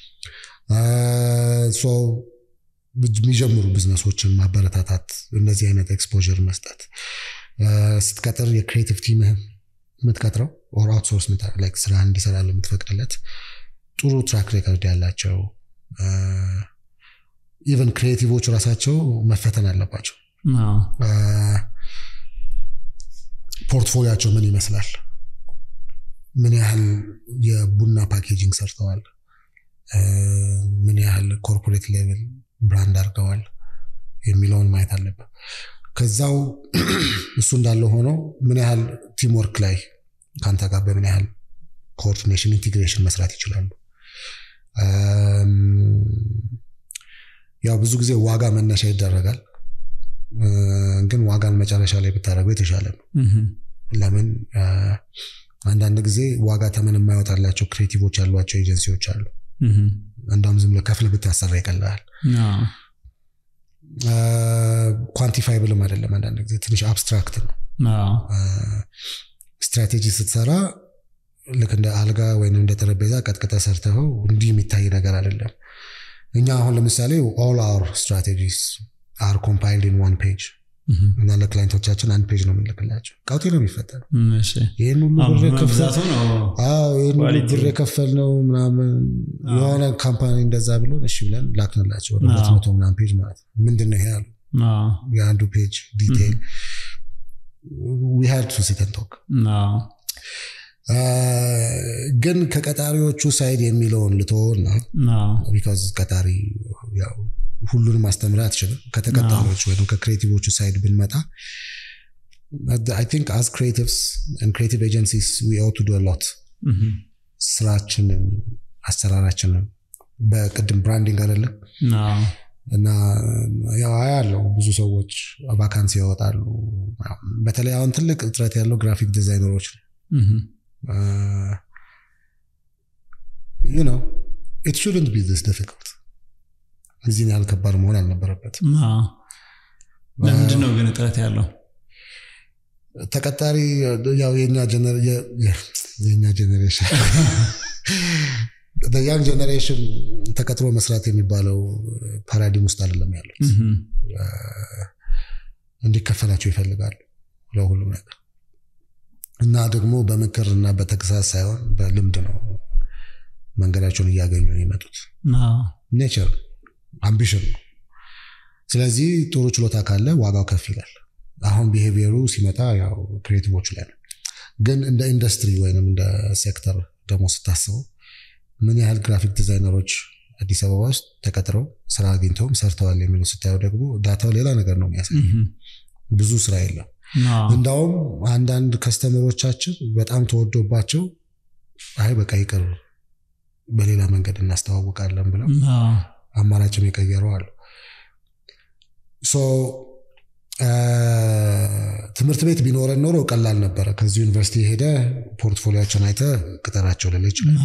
የሚጀምሩ ቢዝነሶችን ማበረታታት፣ እነዚህ አይነት ኤክስፖዥር መስጠት ስትቀጥር የክሬቲቭ ቲምህን የምትቀጥረው ኦር አውትሶርስ ስራ እንዲሰራ የምትፈቅድለት ጥሩ ትራክ ሬከርድ ያላቸው ኢቨን ክሪኤቲቮች ራሳቸው መፈተን አለባቸው። ፖርትፎሊያቸው ምን ይመስላል? ምን ያህል የቡና ፓኬጂንግ ሰርተዋል? ምን ያህል ኮርፖሬት ሌቭል ብራንድ አድርገዋል የሚለውን ማየት አለበት። ከዛው እሱ እንዳለ ሆኖ ምን ያህል ቲምወርክ ላይ ከአንተ ጋር በምን ያህል ኮኦርዲኔሽን ኢንቴግሬሽን መስራት ይችላሉ። ያው ብዙ ጊዜ ዋጋ መነሻ ይደረጋል፣ ግን ዋጋን መጨረሻ ላይ ብታደርገው የተሻለ ነው። ለምን አንዳንድ ጊዜ ዋጋ ተመን የማይወጣላቸው ክሬቲቮች ያሏቸው ኤጀንሲዎች አሉ። እንደውም ዝም ብለህ ከፍለህ ብታሰራ ይቀልሃል። ኳንቲፋይብልም አይደለም። አንዳንድ ጊዜ ትንሽ አብስትራክት ነው። ስትራቴጂ ስትሰራ ልክ እንደ አልጋ ወይም እንደ ጠረጴዛ ቀጥቅጠ ሰርተኸው እንዲህ የሚታይ ነገር አይደለም። እኛ አሁን ለምሳሌ ኦል አወር ስትራቴጂስ አር ኮምፓይልድ ኢን ዋን ፔጅ እና ለክላይንቶቻችን አንድ ፔጅ ነው የምንልክላቸው። ቀውጤ ነው የሚፈጠረው። ይህን ሁሉ ብር የከፈል ነው ምናምን የሆነ ካምፓኒ እንደዛ ብሎ እሺ ብለን ላክንላቸው ወደ ሁለት መቶ ምናምን ፔጅ ማለት ነው። ምንድን ነው ይሄ ያሉ የአንዱ ፔጅ ዲቴይል ዊ ሃድ ቱ ሲት ኤንድ ቶክ ግን ከቀጣሪዎቹ ሳይድ የሚለውን ልትሆና ቢካዝ ቀጣሪ ሁሉንም ማስተምር አትችልም። ከተቀጣሪዎች ወይም ከክሬቲቮቹ ሳይድ ብንመጣ አይ ቲንክ አዝ ክሬቲቭስ ክሬቲቭ ኤጀንሲስ ዊ ኦው ቱ ዱ ሎት ስራችንን፣ አሰራራችንን በቅድም ብራንዲንግ አይደለም እና ያው ያለው ብዙ ሰዎች ቫካንሲ ያወጣሉ። በተለይ አሁን ትልቅ እጥረት ያለው ግራፊክ ዲዛይነሮች ነው። ዩ ኖ ኢት ሹድንት ቢ ዚስ ዲፊክልት እዚህን ያህል ከባድ መሆን አልነበረበትም። ለምንድን ነው ግን እጥረት ያለው? ተቀጣሪ ያው የኛ ጀኔሬሽን ያንግ ጀኔሬሽን ተቀጥሮ መስራት የሚባለው ፓራዲም ውስጥ አይደለም ያሉት። እንዲከፈላቸው ይፈልጋሉ ለሁሉም ነገር እና ደግሞ በምክር እና በተግሳጽ ሳይሆን በልምድ ነው መንገዳቸውን እያገኙ የመጡት። ኔቸር አምቢሽን ነው። ስለዚህ ጥሩ ችሎታ ካለ ዋጋው ከፍ ይላል። አሁን ቢሄቪየሩ ሲመጣ ያው ክሬቲቮቹ ላይ ነው። ግን እንደ ኢንዱስትሪ ወይም እንደ ሴክተር ደግሞ ስታስበው ምን ያህል ግራፊክ ዲዛይነሮች አዲስ አበባ ውስጥ ተቀጥረው ስራ አግኝተውም ሰርተዋል የሚሉ ስታየው ደግሞ ዳታው ሌላ ነገር ነው የሚያሳይ። ብዙ ስራ የለም። እንዳውም አንዳንድ ከስተመሮቻችን በጣም ተወዶባቸው አይ በቃ ይቅር በሌላ መንገድ እናስተዋውቃለን ብለው አማራጭም የቀየሩ አሉ። ትምህርት ቤት ቢኖረን ኖሮ ቀላል ነበረ። ከዚህ ዩኒቨርሲቲ ሄደ ፖርትፎሊያቸውን አይተ ቅጠራቸው ልል ይችላል።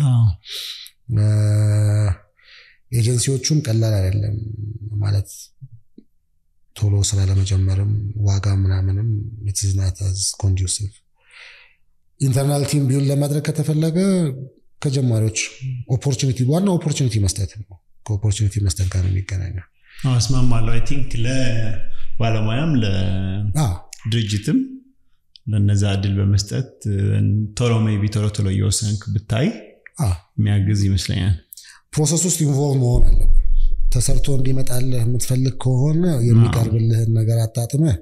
ኤጀንሲዎቹም ቀላል አይደለም ማለት ቶሎ ስራ ለመጀመርም ዋጋ ምናምንም ኢትዝናት ኮንዱሲቭ ኢንተርናል ቲም ቢውል ለማድረግ ከተፈለገ ከጀማሪዎች ኦፖርቹኒቲ ዋና ኦፖርቹኒቲ መስጠት ነው። ከኦፖርቹኒቲ መስጠት ጋር ነው የሚገናኘው። እስማማለሁ። አይ ቲንክ ለባለሙያም ለድርጅትም ለነዛ እድል በመስጠት ቶሎ ሜይ ቢ ቶሎ ቶሎ እየወሰንክ ብታይ የሚያግዝ ይመስለኛል። ፕሮሰስ ውስጥ ኢንቮልቭ መሆን አለብህ። ተሰርቶ እንዲመጣልህ የምትፈልግ ከሆነ የሚቀርብልህን ነገር አጣጥመህ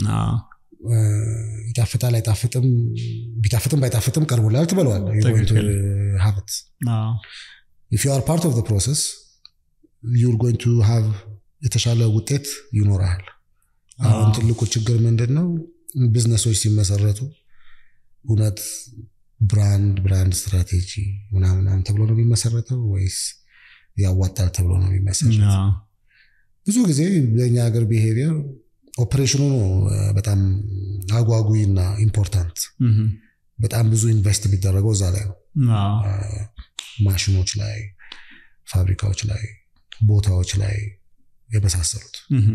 ይጣፍጣል አይጣፍጥም፣ ቢጣፍጥም ባይጣፍጥም ቀርቦላል ትበለዋለህ። ሀብት ኢፍ ዩ አር ፓርት ኦፍ ፕሮሰስ ዩር ጎይንግ ቱ ሃቭ የተሻለ ውጤት ይኖርሃል። አሁን ትልቁ ችግር ምንድን ነው? ቢዝነሶች ሲመሰረቱ እውነት ብራንድ ብራንድ ስትራቴጂ ምናምናም ተብሎ ነው የሚመሰረተው ወይስ ያዋጣል ተብሎ ነው የሚመሰረተው? ብዙ ጊዜ በእኛ ሀገር ብሄቪየር ኦፕሬሽኑ ነው በጣም አጓጉ እና ኢምፖርታንት። በጣም ብዙ ኢንቨስት የሚደረገው እዛ ላይ ነው። ማሽኖች ላይ፣ ፋብሪካዎች ላይ፣ ቦታዎች ላይ የመሳሰሉት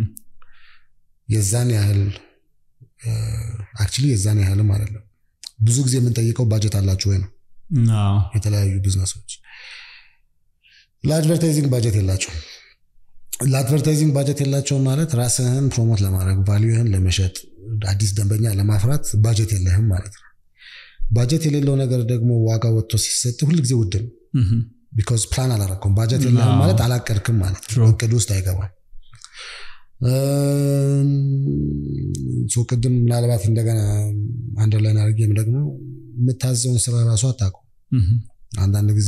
የዛን ያህል አክቹዋሊ የዛን ያህልም አይደለም። ብዙ ጊዜ የምንጠይቀው ባጀት አላችሁ ወይ ነው። የተለያዩ ቢዝነሶች ለአድቨርታይዚንግ ባጀት የላቸውም። ለአድቨርታይዚንግ ባጀት የላቸውም ማለት ራስህን ፕሮሞት ለማድረግ ቫሊዩህን ለመሸጥ አዲስ ደንበኛ ለማፍራት ባጀት የለህም ማለት ነው። ባጀት የሌለው ነገር ደግሞ ዋጋ ወጥቶ ሲሰጥ ሁልጊዜ ውድ ነው። ቢኮዝ ፕላን አላረኩም። ባጀት የለህም ማለት አላቀድክም ማለት ነው። እቅድ ውስጥ አይገባም። ቅድም ምናልባት እንደገና አንደርላይን አድርጌም ደግሞ የምታዘውን ስራ ራሱ አታውቀውም። አንዳንድ ጊዜ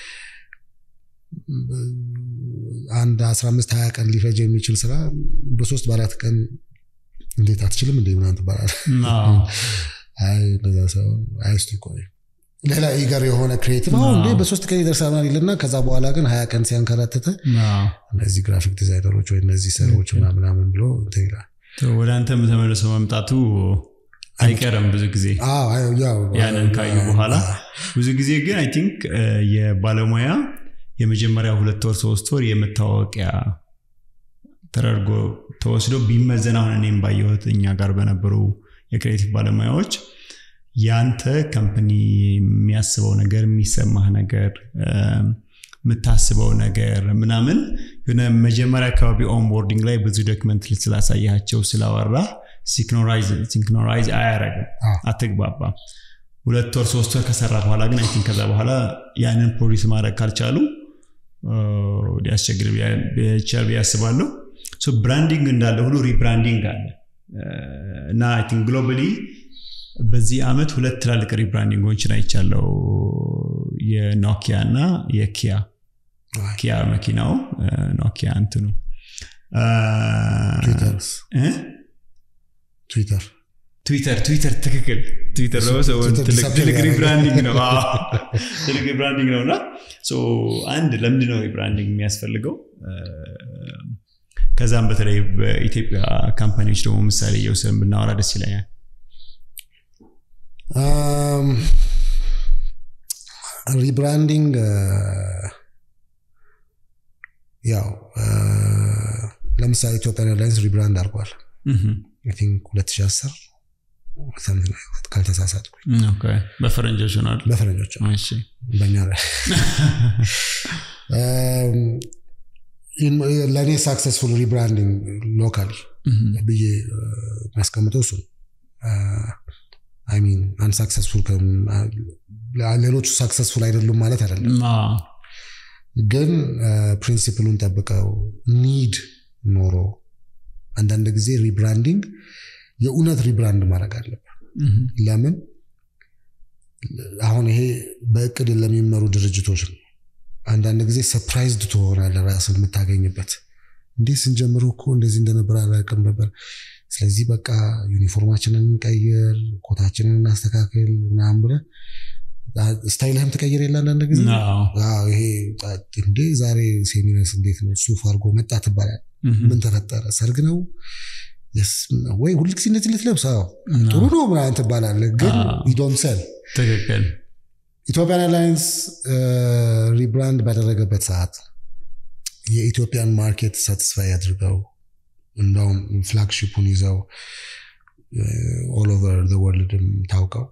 አንድ አስራ አምስት ሀያ ቀን ሊፈጅ የሚችል ስራ በሶስት በአራት ቀን እንዴት አትችልም እንደ ምናምን ትባላለህ። አይ እንደዛ ሰው አይ እስኪ ቆይ ሌላ ኢገር የሆነ ክሬቲቭ አሁን እንዴ በሶስት ቀን ይደርሳል ይልና ከዛ በኋላ ግን ሀያ ቀን ሲያንከራትተ እነዚህ ግራፊክ ዲዛይነሮች ወይ እነዚህ ሰዎች ምናምን ብሎ እንትን ይላል። ወደ አንተም ተመልሶ መምጣቱ አይቀርም ብዙ ጊዜ ያንን ካዩ በኋላ ብዙ ጊዜ ግን አይ ቲንክ የባለሙያ የመጀመሪያ ሁለት ወር ሶስት ወር የመታወቂያ ተደርጎ ተወስዶ ቢመዘን አሁን እኔም ባየሁት እኛ ጋር በነበሩ የክሬቲቭ ባለሙያዎች ያንተ ከምፕኒ የሚያስበው ነገር የሚሰማህ ነገር የምታስበው ነገር ምናምን የሆነ መጀመሪያ አካባቢ ኦንቦርዲንግ ላይ ብዙ ዶክመንት ስላሳያቸው ስላወራ ሲንክኖራይዝ አያረግም፣ አትግባባም። ሁለት ወር ሶስት ወር ከሰራ በኋላ ግን አይ ቲንክ ከዛ በኋላ ያንን ፕሮዲስ ማድረግ ካልቻሉ ሊያስቸግር ይችላል ብዬ አስባለሁ። ብራንዲንግ እንዳለ ሁሉ ሪብራንዲንግ አለ እና አይ ቲንክ ግሎባሊ በዚህ ዓመት ሁለት ትላልቅ ሪብራንዲንጎችን አይቻለው። የኖኪያ እና የኪያ ኪያ መኪናው ኖኪያ እንትኑ ትዊተር ትዊተር ትዊተር ትክክል ትዊተር ደግሞ ሰው ትልቅ ሪብራንዲንግ ነው ትልቅ ሪብራንዲንግ ነው እና አንድ ለምንድን ነው ሪብራንዲንግ የሚያስፈልገው ከዛም በተለይ በኢትዮጵያ ካምፓኒዎች ደግሞ ምሳሌ እየወሰን ብናወራ ደስ ይለኛል ሪብራንዲንግ ያው ለምሳሌ ኢትዮጵያን ኤርላይንስ ሪብራንድ አድርጓል ቲንክ 2010 ካልተሳሳትኩኝ በፈረንጆች ሆናል በፈረንጆች በእኛ ለእኔ ሳክሰስፉል ሪብራንዲንግ ሎካሊ ብዬ የሚያስቀምጠው እሱ አይሚን አንሳክሰስፉል ሌሎቹ ሳክሰስፉል አይደሉም ማለት አይደለም ግን ፕሪንሲፕሉን ጠብቀው ኒድ ኖሮ አንዳንድ ጊዜ ሪብራንዲንግ የእውነት ሪብራንድ ማድረግ አለብን ለምን አሁን ይሄ በእቅድ ለሚመሩ ድርጅቶች ነው አንዳንድ ጊዜ ሰፕራይዝድ ትሆናለ ራስ የምታገኝበት እንዲህ ስንጀምሩ እኮ እንደዚህ እንደነበር አላውቅም ነበር ስለዚህ በቃ ዩኒፎርማችንን እንቀይር ኮታችንን እናስተካክል ምናምን ብለ ስታይልህም ትቀይር የለ አንዳንድ ጊዜ ይሄ እንዴ ዛሬ ሴሚነስ እንዴት ነው ሱፍ አድርጎ መጣ ትባላል ምን ተፈጠረ ሰርግ ነው ወይ ሁልጊዜ እንደዚህ ልትለብስ ጥሩ ነው ምናምን ትባላለህ፣ ግን ዶንት ሰል ትክክል ኢትዮጵያን ኤርላይንስ ሪብራንድ ባደረገበት ሰዓት የኢትዮጵያን ማርኬት ሳቲስፋይ አድርገው እንደውም ፍላግሺፑን ይዘው ኦል ኦቨር ወርልድም ታውቀው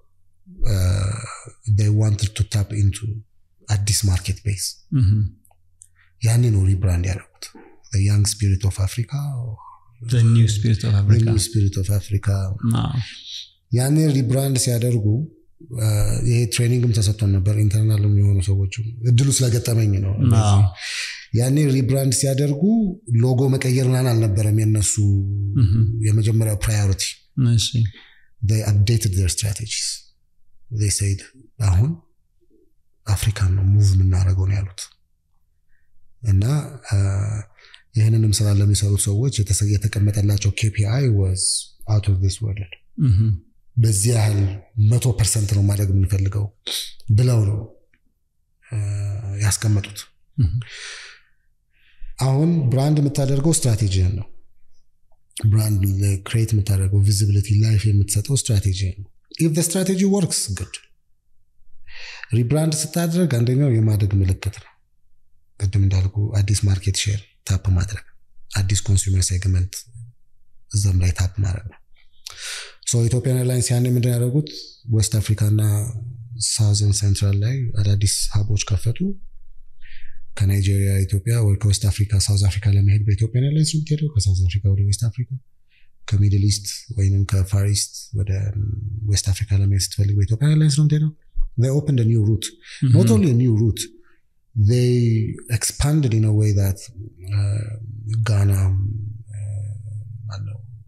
ዋንትድ ቱ ታፕ ኢንቱ አዲስ ማርኬት ቤስ ያኔ ነው ሪብራንድ ያደረጉት ያንግ ስፒሪት ኦፍ አፍሪካ ኒው ስፒሪት ኦፍ አፍሪካ ስፒሪት ኦፍ አፍሪካ ያኔ ሪብራንድ ሲያደርጉ ይሄ ትሬኒንግም ተሰጥቶን ነበር ኢንተርናልም የሆኑ ሰዎች እድሉ ስለገጠመኝ ነው ያኔ ሪብራንድ ሲያደርጉ ሎጎ መቀየር ምናምን አልነበረም የነሱ የመጀመሪያው ፕራዮሪቲ አፕዴትድ ር ስትራቴጂስ ሰይድ አሁን አፍሪካን ነው ሙቭ የምናደርገው ነው ያሉት እና ይህንንም ስራ ለሚሰሩት ሰዎች የተቀመጠላቸው ኬፒአይ ወዝ አውት ኦፍ ዲስ ወርልድ በዚህ ያህል መቶ ፐርሰንት ነው ማድረግ የምንፈልገው ብለው ነው ያስቀመጡት አሁን ብራንድ የምታደርገው ስትራቴጂን ነው ብራንድ ክሬት የምታደርገው ቪዚቢሊቲ ላይፍ የምትሰጠው ስትራቴጂ ነው ኢፍ ስትራቴጂ ወርክስ ግድ ሪብራንድ ስታደርግ አንደኛው የማደግ ምልክት ነው ቅድም እንዳልኩ አዲስ ማርኬት ሼር ታፕ ማድረግ አዲስ ኮንሱመር ሴግመንት እዛም ላይ ታፕ ማድረግ ነው ኢትዮጵያን ኤርላይንስ ያኔ ምንድን ያደረጉት ዌስት አፍሪካ እና ሳውዘን ሴንትራል ላይ አዳዲስ ሀቦች ከፈቱ ከናይጄሪያ ኢትዮጵያ ወይ ከዌስት አፍሪካ ሳውዝ አፍሪካ ለመሄድ በኢትዮጵያን ኤርላይንስ ነው የምትሄደው ከሳውዝ አፍሪካ ወደ ዌስት አፍሪካ ከሚድል ኢስት ወይም ከፋር ኢስት ወደ ዌስት አፍሪካ ለመሄድ ስትፈልግ በኢትዮጵያን ኤርላይንስ ነው የምትሄደው they opened a new route mm-hmm. not only a new route they expanded in a way that uh, ghana uh,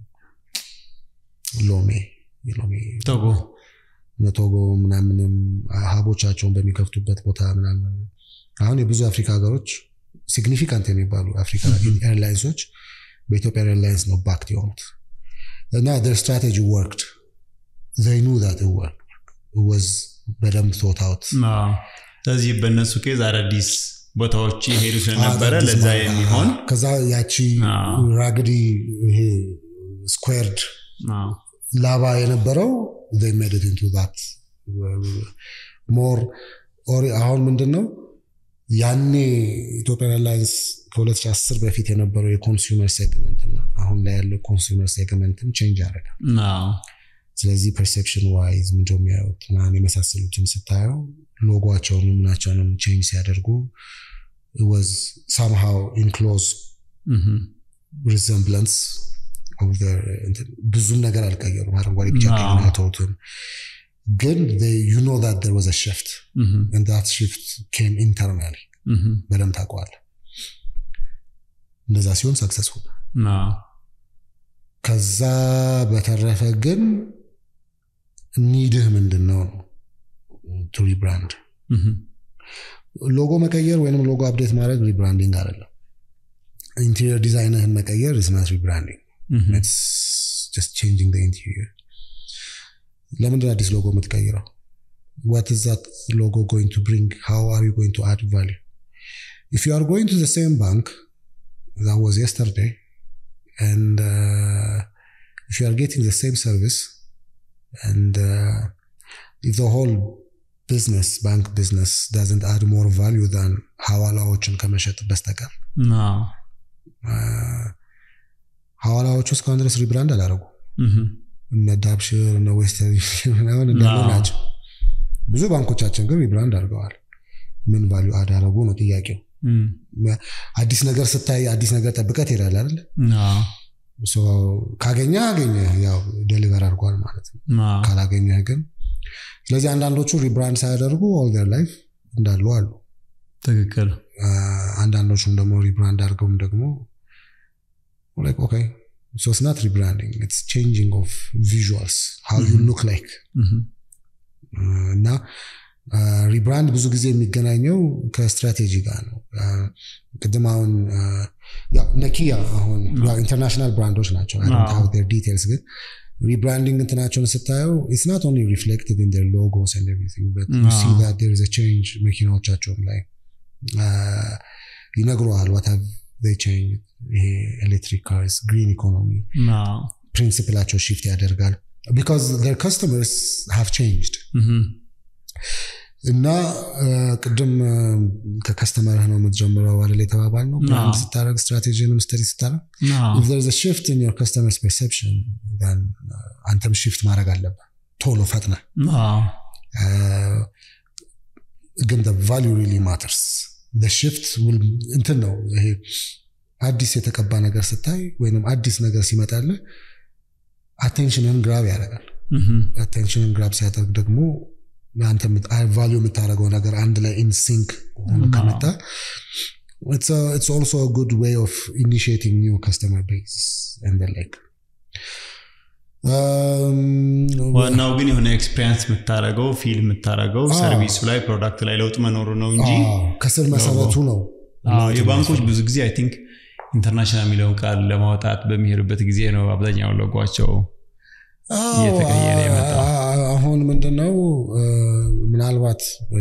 ሎሜ ሎሜ ቶጎ ቶጎ ምናምንም ሀቦቻቸውን በሚከፍቱበት ቦታ ምናምን አሁን የብዙ አፍሪካ ሀገሮች ሲግኒፊካንት የሚባሉ አፍሪካ ኤርላይንሶች በኢትዮጵያ ኤርላይንስ ነው ባክት የሆኑት እና ደር ስትራቴጂ ወርክድ ዘይ ኑ ዛት ወርክ ወዝ በደንብ ቶታውት ስለዚህ በእነሱ ኬዝ አዳዲስ ቦታዎች የሄዱ ስለነበረ ለዛ የሚሆን ከዛ ያቺ ራግዲ ይሄ ስኩዌርድ ላባ የነበረው ሜድት ኢንቱ ዛት ሞር አሁን ምንድን ነው ያኔ ኢትዮጵያን ኤርላይንስ ከ2010 በፊት የነበረው የኮንሱመር ሴግመንት እና አሁን ላይ ያለው ኮንሱመር ሴግመንትም ቼንጅ ያደርጋል ስለዚህ ፐርሴፕሽን ዋይዝ ምንድ የሚያዩት ምናምን የመሳሰሉትን ስታየው ሎጓቸውን ምናቸውንም ቼንጅ ሲያደርጉ ወዝ ሳምሃው ኢንክሎዝ ሪዘምብለንስ ብዙም ነገር አልቀየሩም አረንጓዴ ቢጫ ቀይና ተውትን ግን ዩ ኖ ዛት ደር ወዝ ሽፍት ዛት ሽፍት ኬም ኢንተርናሊ በደንብ ታውቀዋል እንደዛ ሲሆን ሰክሰስፉል ከዛ በተረፈ ግን ኒድህ ምንድን ነው ቱ ሪብራንድ ሎጎ መቀየር ወይም ሎጎ አፕዴት ማድረግ ሪብራንዲንግ አይደለም ኢንቴሪየር ዲዛይንህን መቀየር ኢዝናት ሪብራንዲንግ ጀስት ቼንጂንግ ኢንቴሪየር ለምንድን አዲስ ሎጎ የምትቀይረው what is that logo going to bring how are you going to add value if you are going to the same bank that was yesterday and uh, if you are getting the same service and uh, if the whole business bank business doesn't add more value than ሐዋላዎችን ከመሸጥ በስተቀር ሐዋላዎቹ እስካሁን ድረስ ሪብራንድ አላረጉ እነ ዳብሽር እነ ዌስተርን ምናምን እንዳሉ ናቸው ብዙ ባንኮቻችን ግን ሪብራንድ አድርገዋል ምን ቫሊዩ አዳረጉ ነው ጥያቄው አዲስ ነገር ስታይ አዲስ ነገር ጠብቀት ይሄዳል አይደል ካገኘ አገኘ ያው ደሊቨር አድርጓል ማለት ነው ካላገኘህ ግን ስለዚህ አንዳንዶቹ ሪብራንድ ሳያደርጉ ኦል ር ላይፍ እንዳሉ አሉ ትክክል አንዳንዶቹም ደግሞ ሪብራንድ አድርገውም ደግሞ ኦኬ so it's not rebranding it's changing of visuals how you look like እና ሪብራንድ ብዙ ጊዜ የሚገናኘው ከስትራቴጂ ጋር ነው ቅድም አሁን ነኪያ አሁን ኢንተርናሽናል ብራንዶች ናቸው ዲቴልስ ግን ሪብራንዲንግ እንትናቸውን ስታየው ኢትስ ናት ኦንሊ ሪፍሌክትድ ኢን ር ሎጎስ ኤንድ ኤቭሪቲንግ በት ዩ ሲ ዛት ዴር ኢዝ ቼንጅ መኪናዎቻቸውም ላይ ይነግረዋል ዋት ሃቭ they changed ይሄ ኤሌክትሪክ ካርስ ግሪን ኢኮኖሚ ፕሪንሲፕላቸው ሺፍት ያደርጋል ቢካዝ ር ከስተመርስ ሃቭ ቼንጅድ እና ቅድም ከከስተመርህ ነው የምትጀምረው አይደል የተባባል ነው ብራንድ ስታደረግ ስትራቴጂንም ስተዲ ስታደረግ if there's a shift in your customer's perception then አንተም shift ማድረግ አለብህ ቶሎ ፈጥነ ግን the value really matters the shift will እንትን ነው ይሄ አዲስ የተቀባ ነገር ስታይ ወይም አዲስ ነገር ሲመጣልህ አቴንሽንን ግራብ ያደርጋል አቴንሽንን ግራብ ሲያደርግ ደግሞ አንተ ቫሊዩ የምታደርገው ነገር አንድ ላይ ኢንሲንክ ሆኖ ከመጣ it's also a good way of initiating new customer base and the like ዋናው ግን የሆነ ኤክስፔሪንስ የምታደረገው ፊል የምታደረገው ሰርቪሱ ላይ ፕሮዳክት ላይ ለውጥ መኖሩ ነው እንጂ ከስር መሰረቱ ነው የባንኮች ብዙ ብዙ አይንክ ኢንተርናሽናል የሚለውን ቃል ለማውጣት በሚሄዱበት ጊዜ ነው አብዛኛው ሎጓቸው እየተቀየረ የመጣው አሁን ምንድነው ምናልባት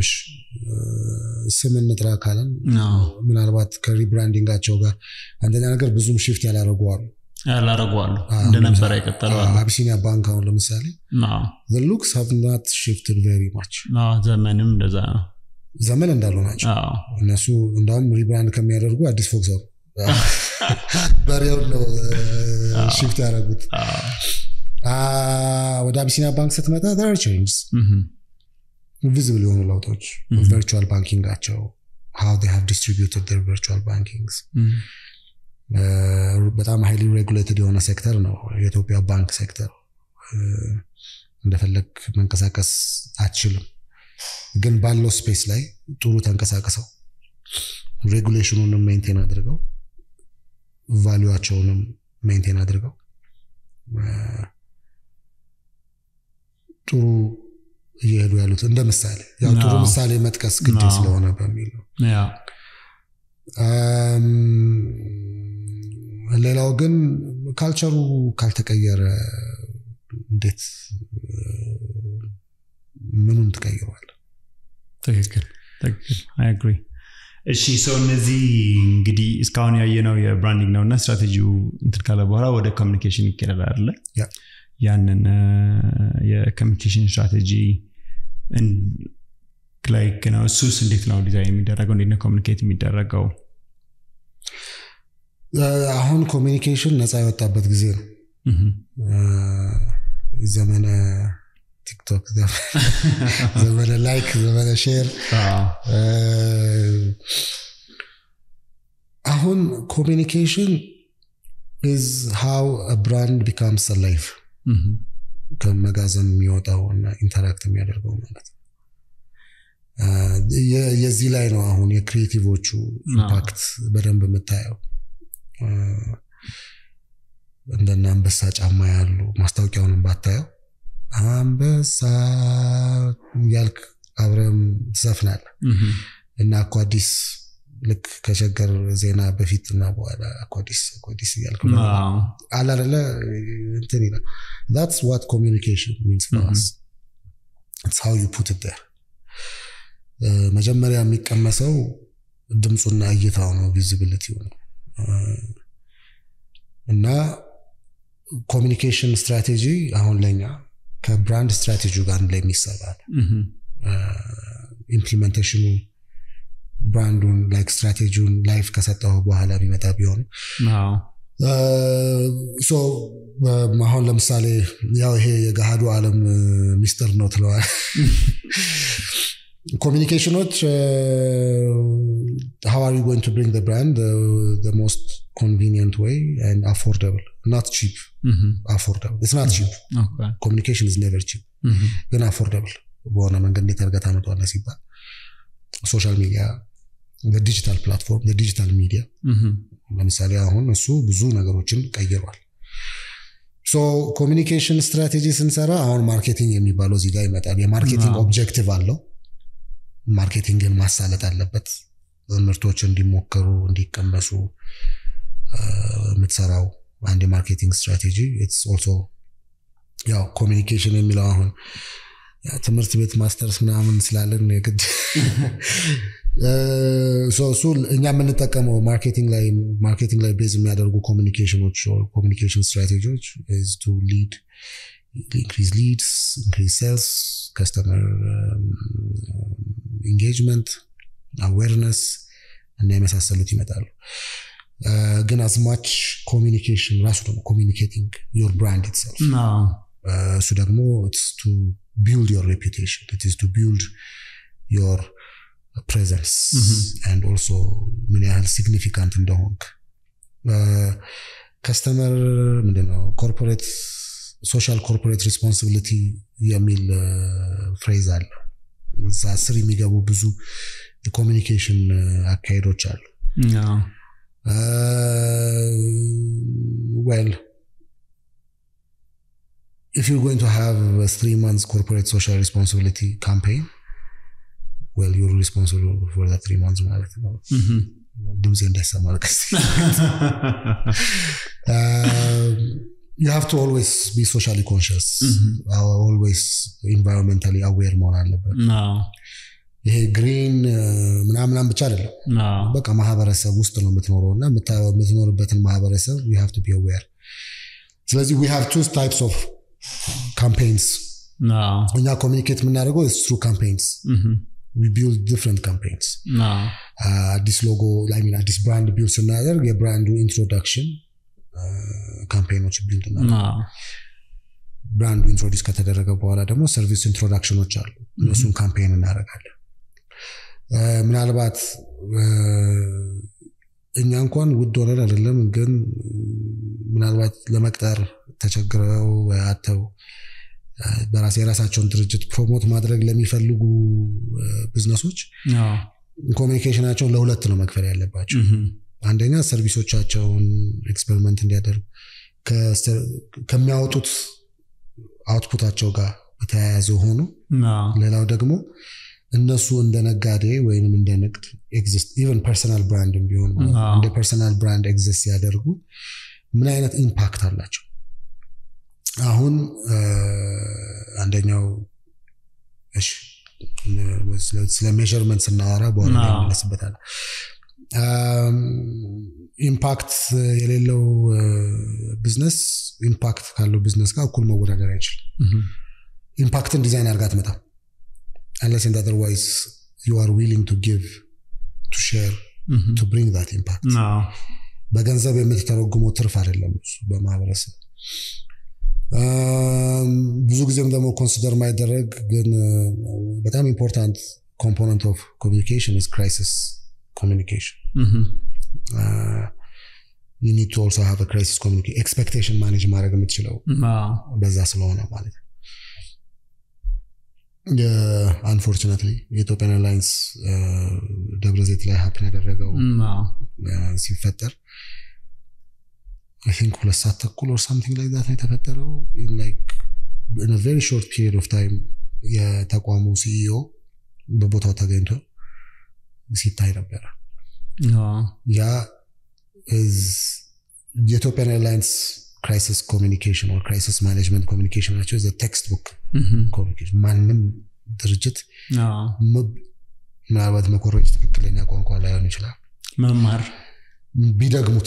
ስም እንጥራ ካለን ምናልባት ከሪብራንዲንጋቸው ጋር አንደኛ ነገር ብዙም ሽፍት ያላረጉ አሉ ያላረጓሉ እንደነበረ ይቀጠለዋሉ አቢሲኒያ ባንክ አሁን ለምሳሌ ሉክስ ሃቭ ናት ሽፍትድ ቬሪ ማች ዘመንም እንደዛ ነው ዘመን እንዳሉ ናቸው እነሱ እንዳውም ሪብራንድ ከሚያደርጉ አዲስ ፎቅ ሰሩ በሬውን ነው ሽፍት ያደረጉት ወደ አቢሲኒያ ባንክ ስትመጣ ር ቼንጅስ ቪዚብል የሆኑ ለውጦች ቨርቹዋል ባንኪንጋቸው ሃው ሃቭ ዲስትሪቢዩትድ ር ቨርቹዋል ባንኪንግስ በጣም ሃይሊ ሬጉሌትድ የሆነ ሴክተር ነው የኢትዮጵያ ባንክ ሴክተር እንደፈለግ መንቀሳቀስ አትችልም ግን ባለው ስፔስ ላይ ጥሩ ተንቀሳቀሰው ሬጉሌሽኑንም ሜንቴን አድርገው ቫሊዋቸውንም ሜንቴን አድርገው ጥሩ እየሄዱ ያሉት እንደ ምሳሌ ያው ጥሩ ምሳሌ መጥቀስ ግድ ስለሆነ በሚል ነው ሌላው ግን ካልቸሩ ካልተቀየረ እንዴት ምኑን ትቀይረዋል ትክክል ትክክል አግሪ እሺ ሰው እነዚህ እንግዲህ እስካሁን ያየነው የብራንዲንግ ነው እና ስትራቴጂው እንትን ካለ በኋላ ወደ ኮሚኒኬሽን ይካሄዳል አለ ያንን የኮሚኒኬሽን ስትራቴጂ ላይክ ነው እሱስ እንዴት ነው ዲዛይን የሚደረገው እንዴት ነው ኮሚኒኬት የሚደረገው አሁን ኮሚኒኬሽን ነፃ የወጣበት ጊዜ ነው ዘመነ ቲክቶክ ዘመነ ላይክ ዘመነ ሼር አሁን ኮሚኒኬሽን ኢዝ ሃው ብራንድ ቢካምስ ላይፍ ከመጋዘን የሚወጣው እና ኢንተራክት የሚያደርገው ማለት ነው የዚህ ላይ ነው አሁን የክሪኤቲቮቹ ኢምፓክት በደንብ የምታየው እንደነ አንበሳ ጫማ ያሉ ማስታወቂያውንም ባታየው አንበሳ ያልክ አብረም ትዘፍናለ እና እኮ አዲስ ልክ ከሸገር ዜና በፊት እና በኋላ አኳዲስ አኳዲስ እያልክ አላደለ እንትን ይላል ዛትስ ዋት ኮሚኒኬሽን ሚንስ ፎርስ ኢትስ ሃው ዩ ፑት ዴር መጀመሪያ የሚቀመሰው ድምፁና እይታው ነው ቪዚቢሊቲው ነው እና ኮሚኒኬሽን ስትራቴጂ አሁን ለኛ ከብራንድ ስትራቴጂ ጋር አንድ ላይ የሚሰራል ኢምፕሊሜንቴሽኑ ብራንዱን ላይክ ስትራቴጂውን ላይፍ ከሰጠው በኋላ የሚመጣ ቢሆን አሁን ለምሳሌ ያው ይሄ የገሃዱ ዓለም ሚስጥር ነው ትለዋል ኮሚኒኬሽኖች how are you going to bring the brand the, the most convenient way and affordable not cheap affordable it's not cheap Okay. communication is never cheap ግን affordable በሆነ መንገድ እንዴት አድርገህ ታመጣዋለህ ሲባል ሶሻል ሚዲያ ዲጂታል ፕላትፎርም ዲጂታል ሚዲያ ለምሳሌ አሁን እሱ ብዙ ነገሮችን ቀይሯል ሶ ኮሚኒኬሽን ስትራቴጂ ስንሰራ አሁን ማርኬቲንግ የሚባለው እዚህ ጋር ይመጣል የማርኬቲንግ አዎ። ኦብጀክቲቭ አለው ማርኬቲንግን ማሳለጥ አለበት ምርቶች እንዲሞከሩ እንዲቀመሱ አ፣ የምትሰራው አንድ የማርኬቲንግ ስትራቴጂ ኢትስ ኦልሶ ያው ኮሚኒኬሽን የሚለው አሁን ያው ትምህርት ቤት ማስተርስ ምናምን ስላለን የግድ እሱ እኛ የምንጠቀመው ማርኬቲንግ ላይ ማርኬቲንግ ላይ ቤዝ የሚያደርጉ ኮሚኒኬሽኖች ኮሚኒኬሽን ስትራቴጂዎች ቱ ሊድ ኢንክሪዝ ሊድስ ኢንክሪዝ ሴልስ ከስተመር ኢንጌጅመንት አዌርነስ እና የመሳሰሉት ይመጣሉ ግን አዝማች ኮሚኒኬሽን ራሱ ደግሞ ኮሚኒኬቲንግ ዮር ብራንድ ኢትሰልፍ እሱ ደግሞ ቱ ቢልድ ዮር ሬፑቴሽን ቱ ቢልድ ዮር ፕሬዘንስ አንድ ኦልሶ ምን ያህል ሲግኒፊካንት እንደሆንክ ከስተመር ምንድነው ኮርፖሬት ሶሻል ኮርፖሬት ሪስፖንሲቢሊቲ የሚል ፍሬዝ አለ እዛ ስር የሚገቡ ብዙ የኮሚኒኬሽን አካሄዶች አሉ ዌል if you're going to have a three months corporate social responsibility campaign well you're responsible for the three months ማለት ነው ድምፄ እንዳይሰማ you have to always be socially conscious always environmentally aware መሆን አለበት ይሄ ግሪን ምናምናም ብቻ አይደለም በቃ ማህበረሰብ ውስጥ ነው የምትኖረው እና የምትኖርበትን ማህበረሰብ you have to be aware ስለዚህ we have two types of campaigns እኛ ኮሚኒኬት የምናደርገው ትሩ ካምፔንስ we build different campaigns አዲስ ሎጎ ሚን አዲስ ብራንድ ቢልድ ስናደርግ የብራንዱ ኢንትሮዳክሽን ካምፔኖች ቢልድ እና ብራንዱ ኢንትሮዲስ ከተደረገ በኋላ ደግሞ ሰርቪስ ኢንትሮዳክሽኖች አሉ እነሱን ካምፔን እናደርጋለን ምናልባት እኛ እንኳን ውድ ሆነን አይደለም ግን ምናልባት ለመቅጠር ተቸግረው አተው በራስ የራሳቸውን ድርጅት ፕሮሞት ማድረግ ለሚፈልጉ ቢዝነሶች ኮሚኒኬሽናቸውን ለሁለት ነው መክፈል ያለባቸው አንደኛ ሰርቪሶቻቸውን ኤክስፐሪመንት እንዲያደርጉ ከሚያወጡት አውትፑታቸው ጋር የተያያዘ ሆኖ ሌላው ደግሞ እነሱ እንደ ነጋዴ ወይም እንደ ንግድ ኤግዚስት ኢቨን ፐርሰናል ብራንድ ቢሆን እንደ ፐርሰናል ብራንድ ኤግዚስት ሲያደርጉ ምን አይነት ኢምፓክት አላቸው አሁን አንደኛው ስለ ሜርመንት ስናወራ በኋላ ይመለስበታል ኢምፓክት የሌለው ቢዝነስ ኢምፓክት ካለው ቢዝነስ ጋር እኩል መወዳደር አይችልም ኢምፓክትን ዲዛይን አድርጋ አትመጣም unless and otherwise you are willing to give to share to bring that impact በገንዘብ የምትተረጉመው ትርፍ አይደለም እሱ በማህበረሰብ ብዙ ጊዜም ደግሞ ኮንሲደር ማይደረግ ግን በጣም ኢምፖርታንት ኮምፖነንት ኦፍ ኮሚኒኬሽን ኢዝ ክራይሲስ ኮሚኒኬሽን you need to also have a crisis communication expectation ማኔጅ ማድረግ የምትችለው በዛ ስለሆነ ማለት ነው አንፎርቹነትሊ የኢትዮጵያን ኤርላይንስ ደብረ ዘይት ላይ ሀፕን ያደረገው ሲፈጠር ቲንክ ሁለት ሰዓት ተኩል ኦር ሳምቲንግ ላይ ዛት ነው የተፈጠረው ኢን ቬሪ ሾርት ፒሪድ ኦፍ ታይም የተቋሙ ሲኢኦ በቦታው ተገኝቶ ሲታይ ነበረ ያ የኢትዮጵያን ኤርላይንስ ክራይሲስ ኮሚኒኬሽን ኦር ክራይሲስ ማኔጅመንት ኮሚኒኬሽን ናቸው ቴክስት ቡክ ኮሚኒኬሽን ማንም ድርጅት ምናልባት መኮረጅ ትክክለኛ ቋንቋ ላይሆን ይችላል መማር ቢደግሙት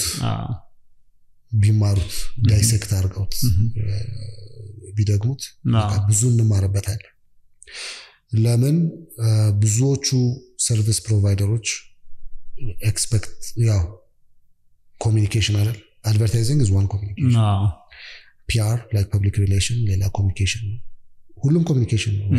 ቢማሩት ዳይሴክት አድርገውት ቢደግሙት ብዙ እንማርበታለን ለምን ብዙዎቹ ሰርቪስ ፕሮቫይደሮች ኤክስፔክት ያው ኮሚኒኬሽን አይደል አድቨርታይዚንግ ኢዝ ዋን ኮሚኒኬሽን ፒአር ላይክ ፐብሊክ ሪሌሽን ሌላ ኮሚኒኬሽን ነው ሁሉም ኮሚኒኬሽን ነው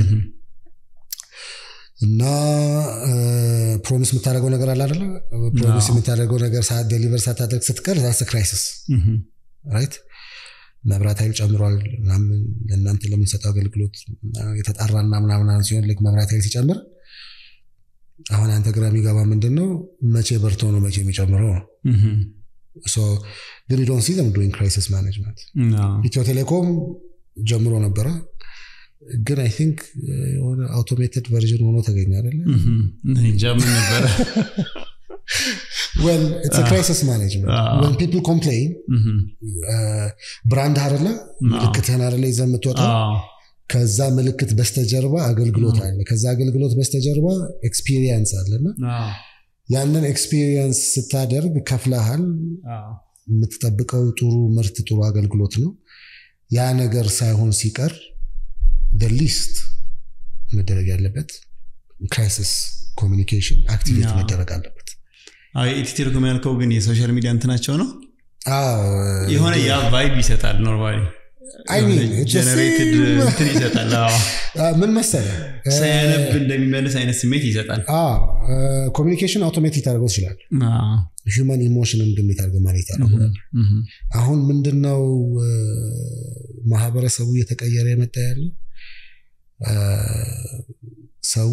እና ፕሮሚስ የምታደርገው ነገር አለ አደለ ፕሮሚስ የምታደርገው ነገር ዴሊቨር ሳታደርግ ስትቀር ዛስ ክራይሲስ ራይት መብራት ኃይል ጨምሯል ምናምን ለእናንተ ለምንሰጠው አገልግሎት የተጣራና ምናምን ሲሆን ልክ መብራት ኃይል ሲጨምር አሁን አንተ ግራ የሚገባ ምንድን ነው መቼ በርቶ ነው መቼ የሚጨምረው ነው ግን ዶን ሲ ዘም ዱይንግ ክራይሲስ ማኔጅመንት ኢትዮ ቴሌኮም ጀምሮ ነበረ ግን አይ ቲንክ የሆነ አውቶሜትድ ቨርዥን ሆኖ ተገኘ አደለ ምን ነበረ well it's a crisis management when people complain ብራንድ አደለ ምልክትህን አደለ ይዘህ የምትወጣው ከዛ ምልክት በስተጀርባ አገልግሎት አለ። ከዛ አገልግሎት በስተጀርባ ኤክስፒሪየንስ አለና ያንን ኤክስፒሪየንስ ስታደርግ ከፍለሃል። የምትጠብቀው ጥሩ ምርት፣ ጥሩ አገልግሎት ነው። ያ ነገር ሳይሆን ሲቀር ሊስት መደረግ ያለበት ክራይሲስ ኮሚኒኬሽን አክቲቬት መደረግ አለበት። ኢትዮ ቴሌኮም ያልከው ግን የሶሻል ሚዲያ እንትናቸው ነው አዎ፣ የሆነ ያ ቫይብ ይሰጣል ኖርማሊ I mean, የሆነ it's the ጀነሬትድ same- እንትን ይሰጣል አዎ። አ፣ ምን መሰለህ ሳያነብ እንደሚመልስ አይነት ስሜት ይሰጣል ኮሚኒኬሽን አውቶሜቲክ ታደርገው ትችላል። አዎ። ሂውማን ኢሞሽንን ግን ታደርገ ማለት ታደርገዋል። እህ፣ አሁን ምንድነው እ፣ ማህበረሰቡ እየተቀየረ የመጣ ያለው እ፣ ሰው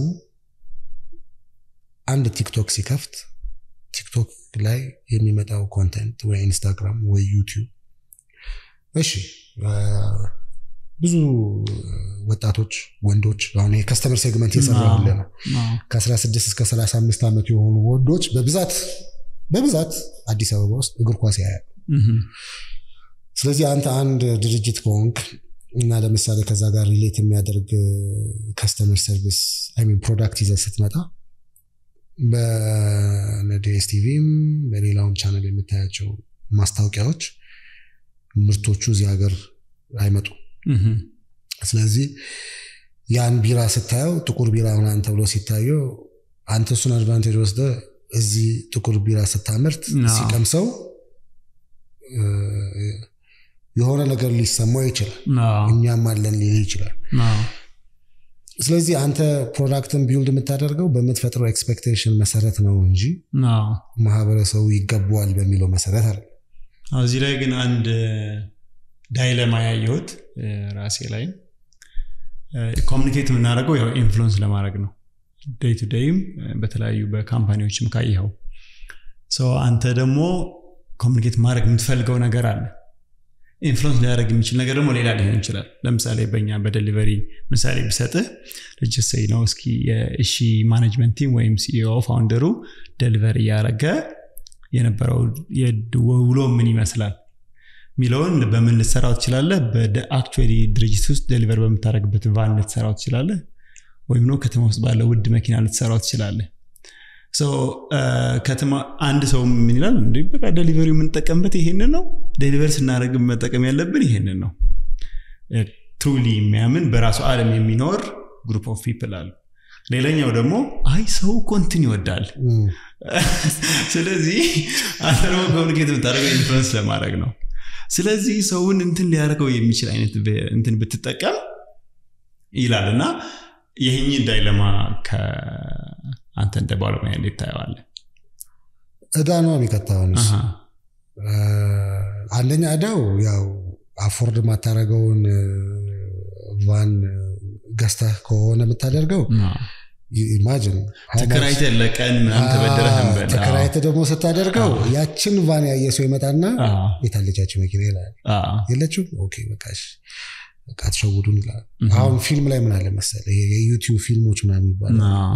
አንድ ቲክቶክ ሲከፍት ቲክቶክ ላይ የሚመጣው ኮንተንት ወይ ኢንስታግራም ወይ ዩቲዩብ እሺ እ፣ ብዙ ወጣቶች ወንዶች አሁን የከስተመር ሴግመንት የሰራ አዎ። ያለ ነው አዎ። ከ16 እስከ 35 ዓመት የሆኑ ወንዶች በብዛት በብዛት አዲስ አበባ ውስጥ እግር ኳስ ያያል። እህ፣ ስለዚህ አንተ አንድ ድርጅት ከሆንክ እና ለምሳሌ ከዛ ጋር ሪሌት የሚያደርግ ከስተመር ሰርቪስ ሚን ፕሮዳክት ይዘህ ስትመጣ በነዲኤስ ቲቪም በሌላውም ቻነል የምታያቸው ማስታወቂያዎች ምርቶቹ እዚህ ሀገር አይመጡም። እህ፣ ስለዚህ ያን ቢራ ስታየው ጥቁር ቢራ ምናምን ተብሎ ሲታየው አንተ እሱን አድቫንቴጅ ወስደ እዚህ ጥቁር ቢራ ስታመርት አዎ። ሲቀምሰው እ፣ የሆነ ነገር ሊሰማው ይችላል። አዎ። እኛም አለን ሊል ይችላል። አዎ። ስለዚህ አንተ ፕሮዳክትን ቢውልድ የምታደርገው በምትፈጥረው ኤክስፔክቴሽን መሰረት ነው እንጂ አዎ። ማህበረሰቡ ይገባዋል በሚለው መሰረት አለ። አዎ፣ እዚህ ላይ ግን አንድ ዳይለማ ያየሁት እ፣ ራሴ ላይ ኮሚኒኬት የምናደርገው ያው ኢንፍሉንስ ለማድረግ ነው። ዴይ ቱ ዴይም በተለያዩ በካምፓኒዎችም ካየኸው ሰው አንተ ደግሞ ኮሚኒኬት ማድረግ የምትፈልገው ነገር አለ። ኢንፍሉንስ ሊያደርግ የሚችል ነገር ደግሞ ሌላ ሊሆን ይችላል። ለምሳሌ በእኛ በደሊቨሪ ምሳሌ ብሰጥህ ልጅሰይ ነው እስኪ የእሺ ማኔጅመንት ቲም ወይም ሲኢኦ ፋውንደሩ ደሊቨሪ እያደረገ የነበረው ውሎ ምን ይመስላል የሚለውን በምን ልትሰራው ትችላለህ? በአክቹዋሊ ድርጅት ውስጥ ደሊቨር በምታደርግበት ቫን ልትሰራው ትችላለህ፣ ወይም ነው ከተማ ውስጥ ባለ ውድ መኪና ልትሰራው ትችላለህ። ሶ ከተማ አንድ ሰው ምን ይላል? እንደ በቃ ደሊቨሪ የምንጠቀምበት ይሄንን ነው፣ ደሊቨር ስናደርግ መጠቀም ያለብን ይሄንን ነው። ትሩሊ የሚያምን በራሱ ዓለም የሚኖር ግሩፕ ኦፍ ፒፕል አሉ። ሌላኛው ደግሞ አይ ሰው እኮ እንትን ይወዳል እም፣ ስለዚህ አንተ ደግሞ ኮሚኒኬት የምታደርገው ኢንፍሉንስ ለማድረግ ነው። ስለዚህ ሰውን እንትን ሊያደርገው የሚችል አይነት ብ- እንትን ብትጠቀም ይላል እና ይህኝ ዳይለማ ከአንተ እንደ ባለሙያ እንዴት ታየዋለህ? እዳ ነው የሚቀጣውንስ አሃ፣ አንደኛ እዳው ያው አፎርድ የማታደርገውን ቫን ገዝተህ ከሆነ የምታደርገው አዎ። ኢማጅን ተከራይተህ ለቀን ምናምን ተበደረህ እንበል። ተከራይተ ደግሞ ስታደርገው ያችን ቫን ያየ ሰው ይመጣና አዎ፣ የታለቻቸው መኪና ይላል አዎ፣ የለችም ኦኬ በቃ እሺ፣ በቃ አትሸውዱን ይላል እህ፣ አሁን ፊልም ላይ ምን አለ መሰለህ ይሄ የዩቲዩብ ፊልሞች ምናምን ይባላል አዎ፣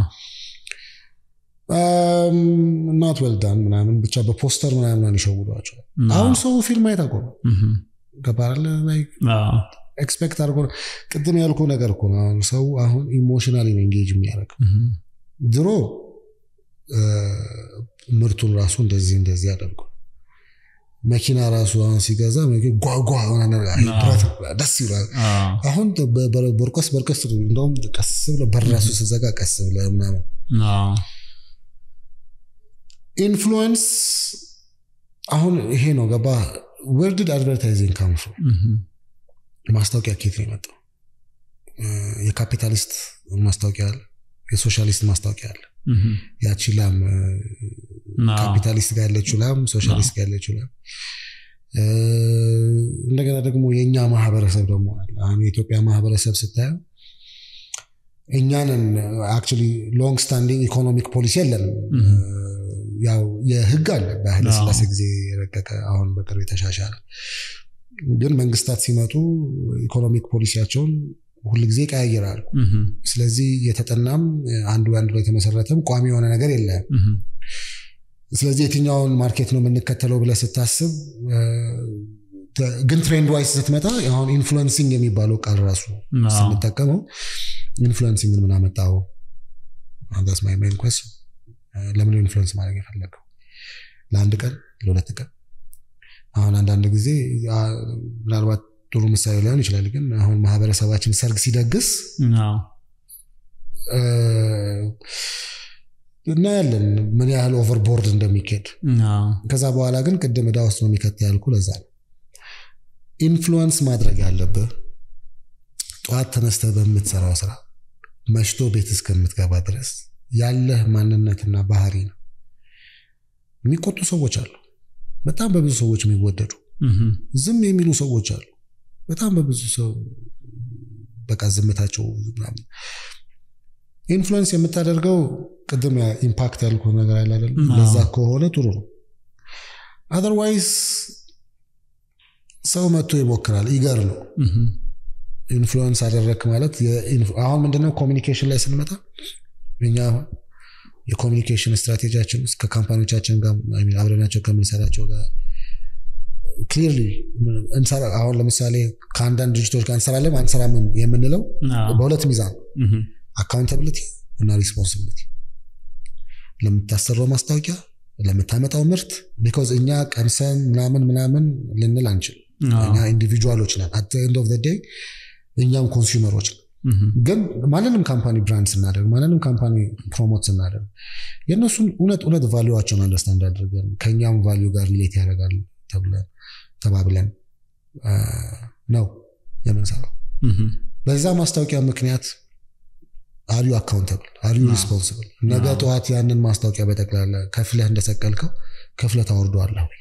ናት ወልዳን ምናምን ብቻ በፖስተር ምናምን ይሸውዷቸዋል አዎ፣ አሁን ሰው ፊልም አይት አቆመ እህ፣ ገባለ ላይ አዎ፣ ኤክስፔክት አድርጎ ቅድም ያልኩ ነገር እኮ ነው አሁን ሰው አሁን ኢሞሽናሊ ነው ኤንጌጅ የሚያደርገው እህ፣ ድሮ እ፣ ምርቱን ራሱ እንደዚህ እንደዚህ አደርጉ መኪና ራሱ አሁን ሲገዛ መኪ- ጓጓ የሆነ ነገር አይ፣ አዎ። ብረት ደስ ይላል አዎ፣ አሁን በ- በ- በርቀስ በርቀስ እንደውም ቀስ ብለህ በር ራሱ ስዘጋ ቀስ ብለህ ምናምን አዎ፣ ኢንፍሉዌንስ አሁን ይሄ ነው ገባ ወርድድ አድቨርታይዚንግ ካምፍሮ እህ፣ ማስታወቂያ ኬት ነው የመጣው እ፣ የካፒታሊስት ማስታወቂያ አለ የሶሻሊስት ማስታወቂያ አለ እህ፣ ያቺ ላም እ፣ አዎ፣ ካፒታሊስት ጋር ያለችው ላም ሶሻሊስት ጋር ያለችው ላም እ፣ እንደገና ደግሞ የእኛ ማህበረሰብ ደግሞ አለ አሁን የኢትዮጵያ ማህበረሰብ ስታየው እኛንን አክቹዋሊ ሎንግ ስታንዲንግ ኢኮኖሚክ ፖሊሲ የለንም እህ። ያው የህግ አለ በኃይለ አዎ። ስላሴ ጊዜ የረቀቀ አሁን በቅርብ የተሻሻለ ግን መንግስታት ሲመጡ ኢኮኖሚክ ፖሊሲያቸውን ሁልጊዜ ይቀያይራሉ እህ፣ ስለዚህ የተጠናም አንዱ አንዱ ላይ የተመሰረተም ቋሚ የሆነ ነገር የለም እህ፣ ስለዚህ የትኛውን ማርኬት ነው የምንከተለው ብለህ ስታስብ እ፣ ግን ትሬንድ ዋይስ ስትመጣ አሁን ኢንፍሉንሲንግ የሚባለው ቃል ራሱ ስንጠቀመው ኢንፍሉንሲንግን ምን አመጣው ስ ማይ ሜን ኮስን ለምን ኢንፍሉንስ ማድረግ የፈለገው ለአንድ ቀን ለሁለት ቀን አሁን አንዳንድ ጊዜ ምናልባት ጥሩ ምሳሌ ሊሆን ይችላል ግን አሁን ማህበረሰባችን ሰርግ ሲደግስ እናያለን ምን ያህል ኦቨርቦርድ እንደሚካሄድ ከዛ በኋላ ግን ቅድም እዳ ውስጥ ነው የሚከት ያልኩ ለዛ ነው ኢንፍሉወንስ ማድረግ ያለብህ ጠዋት ተነስተ በምትሰራው ስራ መሽቶ ቤት እስከምትገባ ድረስ ያለህ ማንነትና ባህሪ ነው የሚቆጡ ሰዎች አሉ በጣም በብዙ ሰዎች የሚወደዱ ዝም የሚሉ ሰዎች አሉ በጣም በብዙ ሰው በቃ ዝምታቸው ምናምን ኢንፍሉዌንስ የምታደርገው ቅድም ኢምፓክት ያልኩ ነገር አለ አይደል ለዛ ከሆነ ጥሩ ነው አዘርዋይስ ሰው መጥቶ ይሞክራል ይገር ነው ኢንፍሉዌንስ አደረክ ማለት አሁን ምንድነው ኮሚኒኬሽን ላይ ስንመጣ እኛ የኮሚኒኬሽን ስትራቴጂያችን ውስጥ ከካምፓኒዎቻችን ጋር አብረናቸው ከምንሰራቸው ጋር ክሊርሊ አሁን ለምሳሌ ከአንዳንድ ድርጅቶች ጋር እንሰራለን አንሰራም የምንለው በሁለት ሚዛን አካውንታብሊቲ እና ሪስፖንሲቢሊቲ ለምታሰራው ማስታወቂያ ለምታመጣው ምርት ቢካዝ እኛ ቀምሰን ምናምን ምናምን ልንል አንችል እኛ ኢንዲቪጁዋሎች ነን አት ኤንድ ኦፍ ዴይ እኛም ኮንሱመሮች ነን ግን ማንንም ካምፓኒ ብራንድ ስናደርግ ማንንም ካምፓኒ ፕሮሞት ስናደርግ የእነሱን እውነት እውነት ቫሊዋቸውን አንደርስታንድ አድርገን ከእኛም ቫሊዩ ጋር ሪሌት ያደርጋል ተብለን ተባብለን ነው የምንሰራው በዛ ማስታወቂያ ምክንያት አሪዩ አካውንተብል አሪዩ ሪስፖንስብል ነገ ጠዋት ያንን ማስታወቂያ በጠቅላላ ከፍለህ እንደሰቀልከው ከፍለህ ታወርደዋለህ ወይ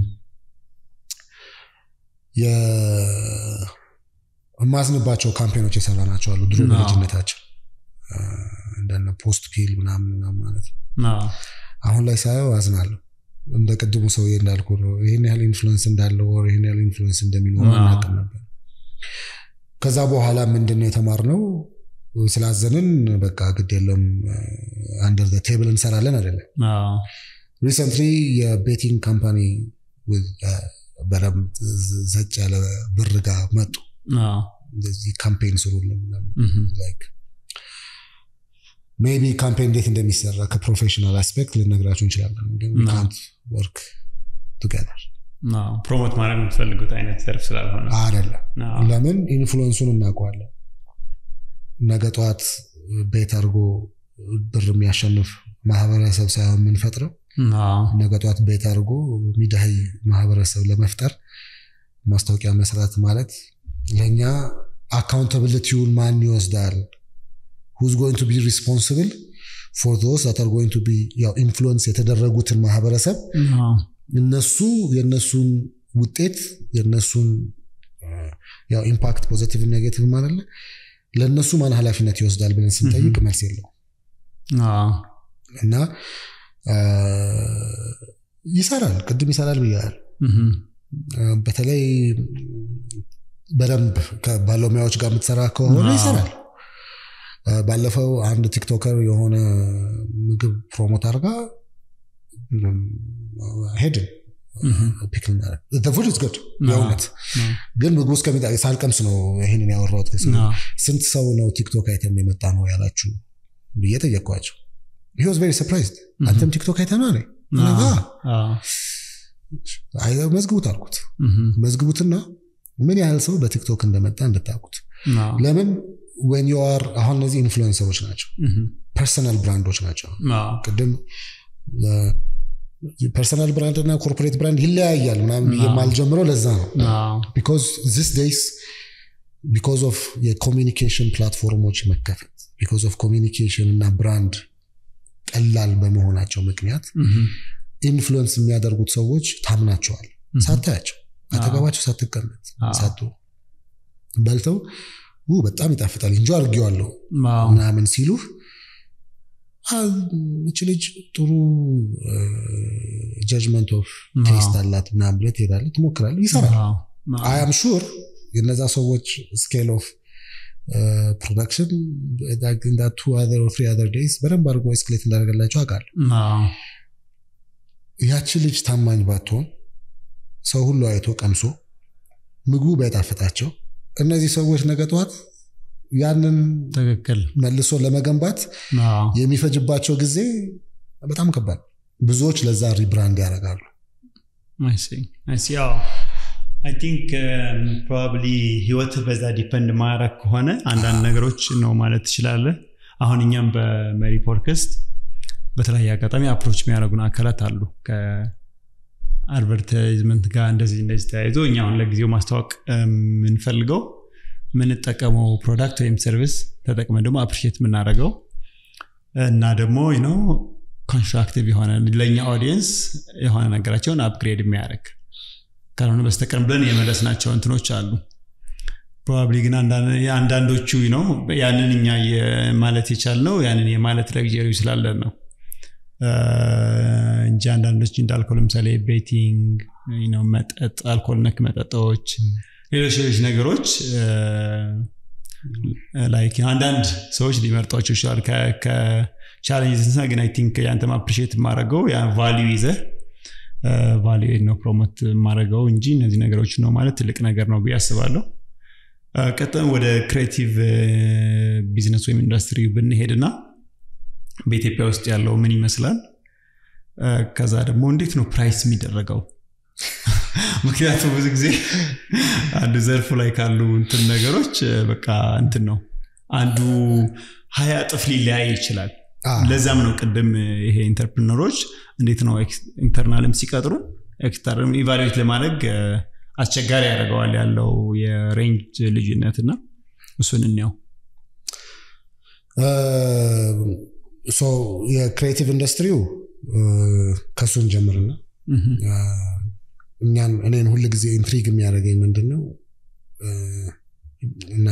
የማዝንባቸው ካምፔኖች የሰራ ናቸው አሉ ድሮ በልጅነታችን እንደነ ፖስት ፒል ምናምን ማለት ነው አሁን ላይ ሳየው አዝናለሁ እንደ ቅድሙ ሰውዬ እንዳልኩ ነው ይህን ያህል ኢንፍሉንስ እንዳለው ወር ይህን ያህል ኢንፍሉንስ እንደሚኖረው አናውቅም ነበር ከዛ በኋላ ምንድን ነው የተማርነው ስላዘንን በቃ ግድ የለም አንደር ቴብል እንሰራለን አይደለም ሪሰንትሊ የቤቲንግ ካምፓኒ በደንብ ዘጭ ያለ ብር ጋር መጡ እንደዚህ ካምፔን ስሩልን ሜቢ ካምፔን እንዴት እንደሚሰራ ከፕሮፌሽናል አስፔክት ልነግራችሁ እንችላለን ግን ካንት ወርክ ቱጌዘር ፕሮሞት ማድረግ የምትፈልጉት አይነት ዘርፍ ስላልሆነ አይደለም ለምን ኢንፍሉንሱን እናውቀዋለን ነገ ጠዋት ቤት አድርጎ ብር የሚያሸንፍ ማህበረሰብ ሳይሆን የምንፈጥረው ነገ ጠዋት ቤት አድርጎ ሚዳይ ማህበረሰብ ለመፍጠር ማስታወቂያ መስራት ማለት ለእኛ አካውንታብሊቲውን ማን ይወስዳል ሁዝ ጎይንግ ቱ ቢ ሪስፖንስብል ፎር ዶስ ዛት አር ጎይንግ ቱ ቢ ያው ኢንፍሉዌንስ የተደረጉትን ማህበረሰብ እነሱ የእነሱን ውጤት የእነሱን ያው ኢምፓክት ፖዘቲቭ ኔጌቲቭ ማለት ለእነሱ ማን ኃላፊነት ይወስዳል ብለን ስንጠይቅ መልስ የለው እና ይሰራል ቅድም ይሰራል ብያል በተለይ በደንብ ከባለሙያዎች ጋር የምትሰራ ከሆነ ይሰራል ባለፈው አንድ ቲክቶከር የሆነ ምግብ ፕሮሞት አድርጋ ሄድን ፉድ ዝ ጉድ የእውነት ግን ምግቡ እስከሚጣ ሳልቀምስ ነው ይህንን ያወራሁት ስንት ሰው ነው ቲክቶክ አይተን የመጣ ነው ያላችሁ ብዬ ጠየቅኳቸው ሂ ዋዝ ቬሪ ሰርፕራይዝድ አንተም ቲክቶክ አይተ ነው መዝግቡት አልኩት መዝግቡትና ምን ያህል ሰው በቲክቶክ እንደመጣ እንድታውቁት ለምን ወን ዩአር አሁን እነዚህ ኢንፍሉዌንሰሮች ናቸው ፐርሰናል ብራንዶች ናቸው ቅድም ፐርሰናል ብራንድ እና ኮርፖሬት ብራንድ ይለያያል ምናምን የማልጀምረው ለዛ ነው ቢኮዝ ዚስ ዴይስ ቢኮዝ ኦፍ የኮሚኒኬሽን ፕላትፎርሞች መከፈት ቢኮዝ ኦፍ ኮሚኒኬሽን እና ብራንድ ቀላል በመሆናቸው ምክንያት ኢንፍሉዌንስ የሚያደርጉት ሰዎች ታምናቸዋል ሳታያቸው አጠገባቸው ሳትቀመጥ ሳቱ በልተው በጣም ይጣፍጣል እንጂ አድርጌዋለሁ ምናምን ሲሉህ እች ልጅ ጥሩ ጀጅመንት ኦፍ ቴስት አላት ምናምን ብለህ ትሄዳለህ ትሞክራለህ ይሰራል አያም ሹር የነዛ ሰዎች ስኬል ኦፍ ፕሮዳክሽን ቱ ትሪ አዘር ዴይስ በደንብ አድርጎ ኤስክሌት እንዳደረገላቸው አውቃለሁ ያቺ ልጅ ታማኝ ባትሆን ሰው ሁሉ አይቶ ቀምሶ ምግቡ ባይጣፍጣቸው እነዚህ ሰዎች ነገ ጠዋት ያንን ትክክል መልሶ ለመገንባት አዎ። የሚፈጅባቸው ጊዜ በጣም ከባድ ብዙዎች ለዛ ሪብራንድ ያደርጋሉ I see. I see. አዎ አይ ቲንክ ፕሮባብሊ ህይወት በዛ ዲፐንድ ማድረግ ከሆነ አንዳንድ ነገሮች ነው ማለት ትችላለህ። አሁን እኛም በመሪ ፖድካስት በተለያየ አጋጣሚ አፕሮች የሚያደርጉን አካላት አሉ ከአድቨርታይዝመንት ጋር እንደዚህ እንደዚህ ተያይዞ እኛ አሁን ለጊዜው ማስታወቅ የምንፈልገው የምንጠቀመው ፕሮዳክት ወይም ሰርቪስ ተጠቅመን ደግሞ አፕሪሼት የምናደርገው እና ደግሞ ነው ኮንስትራክቲቭ የሆነ ለእኛ ኦዲየንስ የሆነ ነገራቸውን አፕግሬድ የሚያደርግ ካልሆነ በስተቀር ብለን የመለስናቸው እንትኖች አሉ። ፕሮባብሊ ግን አንዳንድ- አንዳንዶቹ ነው ያንን እኛ የ- ማለት የቻልነው ያንን የማለት ለግጀሪ ስላለን ነው እ፣ እንጂ አንዳንዶች እንዳልከው ለምሳሌ ቤቲንግ ነው፣ መጠጥ፣ አልኮል ነክ መጠጦች፣ ሌሎች ሌሎች ነገሮች ላይክ አንዳንድ ሰዎች ሊመርጧቸው ይችላል ከቻሌንጅ ስንሳ ግን አይ ቲንክ ያንተም አፕሪሼት የማደርገው ያ ቫሊዩ ይዘህ ቫሊዩ ነው ፕሮሞት የማደርገው እንጂ እነዚህ ነገሮች ነው ማለት ትልቅ ነገር ነው ብዬ አስባለሁ። ቀጥም ወደ ክሬቲቭ ቢዝነስ ወይም ኢንዱስትሪ ብንሄድና በኢትዮጵያ ውስጥ ያለው ምን ይመስላል? እ፣ ከዛ ደግሞ እንዴት ነው ፕራይስ የሚደረገው? ምክንያቱም ብዙ ጊዜ አንድ ዘርፉ ላይ ካሉ እንትን ነገሮች እ፣ በቃ እንትን ነው አንዱ ሀያ እጥፍ ሊለያይ ይችላል። አ፣ ለዛም ነው ቅድም ይሄ ኢንተርፕርነሮች እንዴት ነው ኢንተርናልም ሲቀጥሩ ኤክስተርም ኢቫሉዌት ለማድረግ እ፣ አስቸጋሪ ያደርገዋል ያለው የሬንጅ ልዩነት እና እሱን እንያው። ሶ የክሬቲቭ ኢንዱስትሪው እ፣ ከሱን ጀምርና እህ፣ እኛን እኔን ሁል ጊዜ ኢንትሪግ የሚያደርገኝ ምንድን ነው እ፣ እና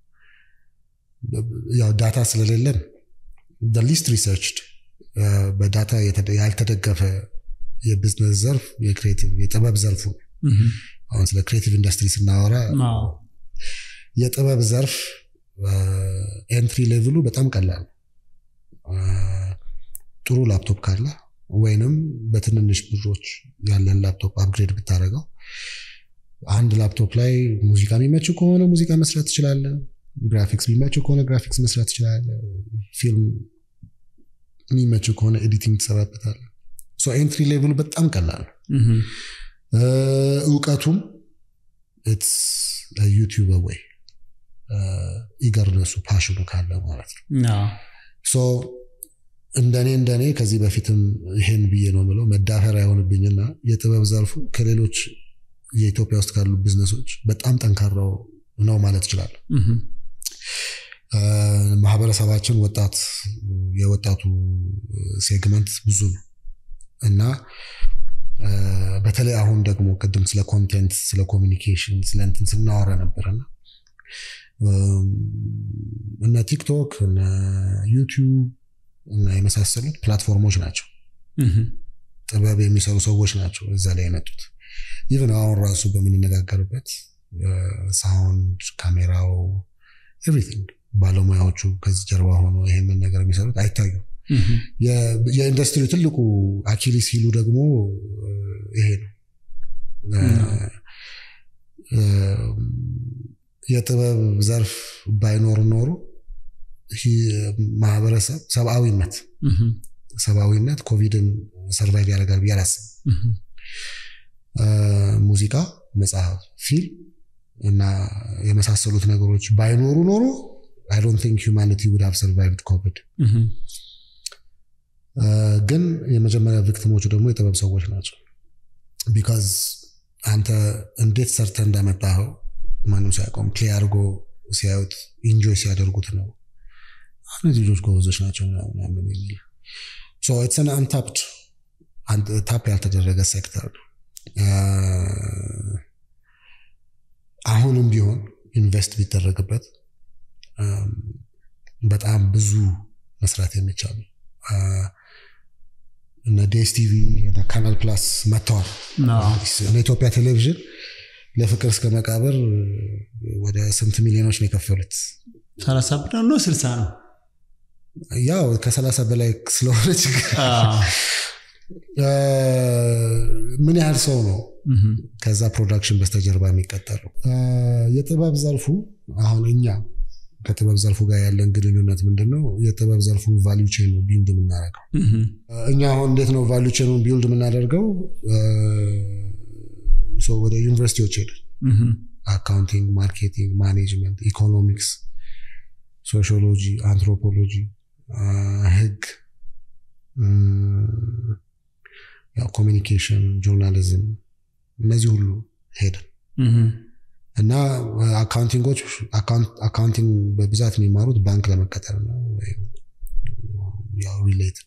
ያው ዳታ ስለሌለን ሊስት ሪሰርችድ በዳታ የተደ- ያልተደገፈ የቢዝነስ ዘርፍ የክሬቲቭ የጥበብ ዘርፉ ነው። እህ፣ አሁን ስለ ክሬቲቭ ኢንዱስትሪ ስናወራ አዎ፣ የጥበብ ዘርፍ ኤንትሪ ሌቭሉ በጣም ቀላል ነው። አ፣ ጥሩ ላፕቶፕ ካለ ወይንም በትንንሽ ብሮች ያለን ላፕቶፕ አፕግሬድ ብታደረገው አንድ ላፕቶፕ ላይ ሙዚቃ የሚመች ከሆነ ሙዚቃ መስራት ትችላለ። ግራፊክስ የሚመች ከሆነ ግራፊክስ መስራት ትችላለ። ፊልም የሚመች ከሆነ ኤዲቲንግ ትሰራበታለ። ኤንትሪ ሌቭሉ በጣም ቀላል ነው። እህ፣ እ፣ እውቀቱም ኢትስ ዩቲዩብ ወይ ኢገርነሱ ፓሽኑ ካለ ማለት ነው። አዎ፣ ሶ እንደኔ እንደኔ ከዚህ በፊትም ይሄን ብዬ ነው ምለው መዳፈር አይሆንብኝና የጥበብ ዘርፉ ከሌሎች የኢትዮጵያ ውስጥ ካሉ ቢዝነሶች በጣም ጠንካራው ነው ማለት እችላለሁ። እህ፣ እ፣ ማህበረሰባችን ወጣት የወጣቱ ሴግመንት ብዙ ነው እና እ፣ በተለይ አሁን ደግሞ ቅድም ስለ ኮንቴንት ስለ ኮሚኒኬሽን ስለ እንትን ስናወራ ነበረና እም፣ እነ ቲክቶክ እነ ዩቲዩብ እና የመሳሰሉት ፕላትፎርሞች ናቸው። እህ፣ ጥበብ የሚሰሩ ሰዎች ናቸው እዛ ላይ የመጡት። ኢቨን አሁን ራሱ በምንነጋገርበት ሳውንድ፣ ካሜራው፣ ኤቭሪቲንግ ባለሙያዎቹ ከዚህ ጀርባ ሆኖ ይሄንን ነገር የሚሰሩት አይታዩም። እህ፣ የ- የኢንዱስትሪው ትልቁ አኪሊስ ሲሉ ደግሞ እ፣ ይሄ ነው እ፣ እ፣ የጥበብ ዘርፍ ባይኖር ኖሮ ይህ ማህበረሰብ ሰብአዊነት እህ፣ ሰብአዊነት ኮቪድን ሰርቫይቭ ያደርጋል ብዬ አላስብም። እህ፣ እ፣ ሙዚቃ፣ መጽሐፍ፣ ፊልም እና የመሳሰሉት ነገሮች ባይኖሩ ኖሮ አይ ዶንት ቲንክ ሁማኒቲ ውድ ሃቭ ሰርቫይቭድ ኮቪድ። እህ፣ እ፣ ግን የመጀመሪያ ቪክቲሞቹ ደግሞ የጥበብ ሰዎች ናቸው። ቢካዝ አንተ እንዴት ሰርተ እንዳመጣኸው ማንም ሳያውቀውም ፕሌይ አድርጎ ሲያዩት ኢንጆይ ሲያደርጉት ነው እነዚህ ልጆች ጎበዞች ናቸው ምናምን ምናምን የሚል ኢትስን አንታፕድ ታፕ ያልተደረገ ሴክተር ነው። እ፣ አሁንም ቢሆን ኢንቨስት ቢደረግበት እም፣ በጣም ብዙ መስራት የሚቻል ነው። እ፣ እነ ዴስቲቪ እነ ካናል ፕላስ መጥተዋል። አዎ፣ እነ ኢትዮጵያ ቴሌቪዥን ለፍቅር እስከ መቃብር ወደ ስንት ሚሊዮኖች ነው የከፈሉት? ሰላሳ ብር ነው ስልሳ ነው? ያው ከሰላሳ በላይ ስለሆነ ችግር አዎ፣ እ፣ ምን ያህል ሰው ነው ከዛ ፕሮዳክሽን በስተጀርባ የሚቀጠለው የጥበብ ዘርፉ አሁን እኛ ከጥበብ ዘርፉ ጋር ያለን ግንኙነት ምንድን ነው? የጥበብ ዘርፉን ቫሊዩ ቼን ነው ቢልድ የምናደርገው። እኛ አሁን እንዴት ነው ቫሊዩ ቼኑን ቢልድ የምናደርገው? ወደ ዩኒቨርሲቲዎች ሄደን አካውንቲንግ፣ ማርኬቲንግ፣ ማኔጅመንት፣ ኢኮኖሚክስ፣ ሶሺዮሎጂ፣ አንትሮፖሎጂ፣ ህግ፣ ያው ኮሚኒኬሽን፣ ጆርናሊዝም እነዚህ ሁሉ ሄደን እና አካውንቲንጎች አካውንቲንግ በብዛት የሚማሩት ባንክ ለመቀጠር ነው ያው ሪሌትድ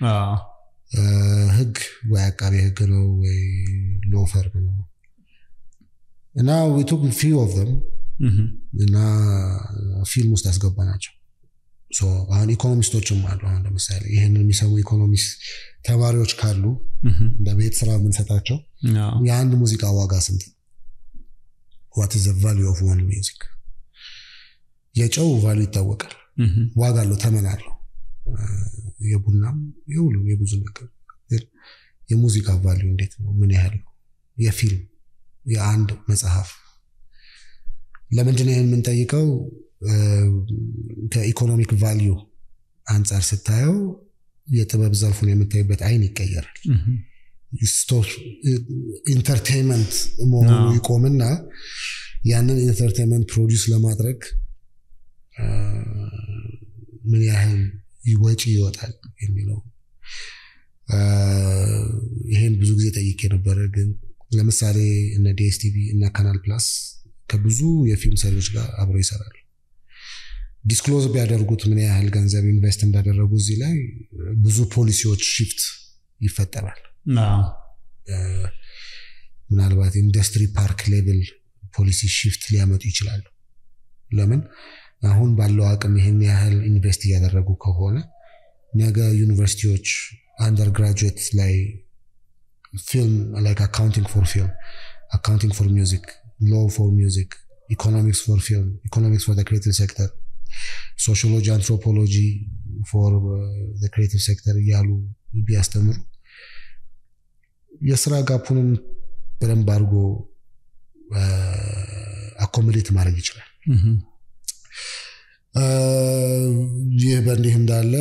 ህግ ወይ አቃቤ ህግ ነው ወይ ሎ ፈርም ነው እና ቱክ ፊው ኦፍ ዘም እና ፊልም ውስጥ ያስገባ ናቸው አሁን ኢኮኖሚስቶችም አሉ አሁን ለምሳሌ ይህንን የሚሰሙ ኢኮኖሚስት ተማሪዎች ካሉ እንደ ቤት ስራ የምንሰጣቸው የአንድ ሙዚቃ ዋጋ ስንት ነው ዋት ዘ ቫሉ ኦፍ ዋን ሚውዚክ የጨው ቫሉ ይታወቃል ዋጋ አለው ተመን አለው የቡናም የሁሉ የብዙ ነገር የሙዚቃ ቫሉ እንዴት ነው ምን ያህል ነው የፊልም የአንድ መጽሐፍ ለምንድን ይህን የምንጠይቀው ከኢኮኖሚክ ቫሊዩ አንጻር ስታየው የጥበብ ዘርፉን የምታይበት አይን ይቀየራል ኢንተርቴንመንት መሆኑ ይቆምና ያንን ኢንተርቴንመንት ፕሮዲውስ ለማድረግ ምን ያህል ወጪ ይወጣል የሚለው ይሄን ብዙ ጊዜ ጠይቄ ነበረ ግን ለምሳሌ እነ ዲኤስቲቪ እና ካናል ፕላስ ከብዙ የፊልም ሰሪዎች ጋር አብረው ይሰራሉ ዲስክሎዝ ቢያደርጉት ምን ያህል ገንዘብ ኢንቨስት እንዳደረጉ እዚህ ላይ ብዙ ፖሊሲዎች ሽፍት ይፈጠራል ምናልባት ኢንዱስትሪ ፓርክ ሌቭል ፖሊሲ ሽፍት ሊያመጡ ይችላሉ ለምን አሁን ባለው አቅም ይህን ያህል ኢንቨስት እያደረጉ ከሆነ ነገ ዩኒቨርሲቲዎች አንደር ግራጁዌት ላይ ፊልም ላይክ አካውንቲንግ ፎር ፊልም አካውንቲንግ ፎር ሚውዚክ ሎ ፎር ሚውዚክ ኢኮኖሚክስ ፎር ፊልም ኢኮኖሚክስ ፎር ክሬቲቭ ሴክተር ሶሺዮሎጂ አንትሮፖሎጂ ፎር ክሬቲቭ ሴክተር እያሉ ቢያስተምሩ የስራ ጋፑንም በደንብ አድርጎ አኮሞዴት ማድረግ ይችላል ይህ በእንዲህ እንዳለ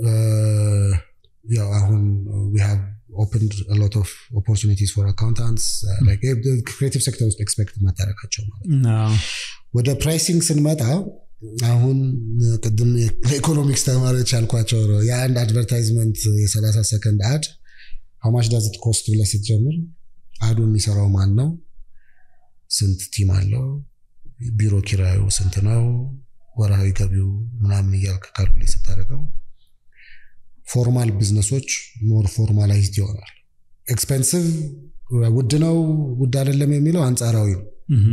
ያው አሁን ኦፕንድ ሎት ኦፍ ኦፖርቹኒቲስ ፎር አካውንታንትስ ክሬቲቭ ሴክተር ውስጥ ኤክስፔክት ማታረጋቸው ማለት ወደ ፕራይሲንግ ስንመጣ አሁን ቅድም ለኢኮኖሚክስ ተማሪዎች ያልኳቸው ነው የአንድ አድቨርታይዝመንት የ30 ሰከንድ አድ ሀማች ዳዝት ኮስት ብለ ስትጀምር አዱ የሚሰራው ማን ነው ስንት ቲም አለው ቢሮ ኪራዩ ስንት ነው ወርሃዊ ገቢው ምናምን እያልክ ካልኩሌት ስታደርገው ፎርማል ቢዝነሶች ሞር ፎርማላይዝድ ይሆናል ኤክስፔንሲቭ ውድ ነው ውድ አይደለም የሚለው አንጻራዊ ነው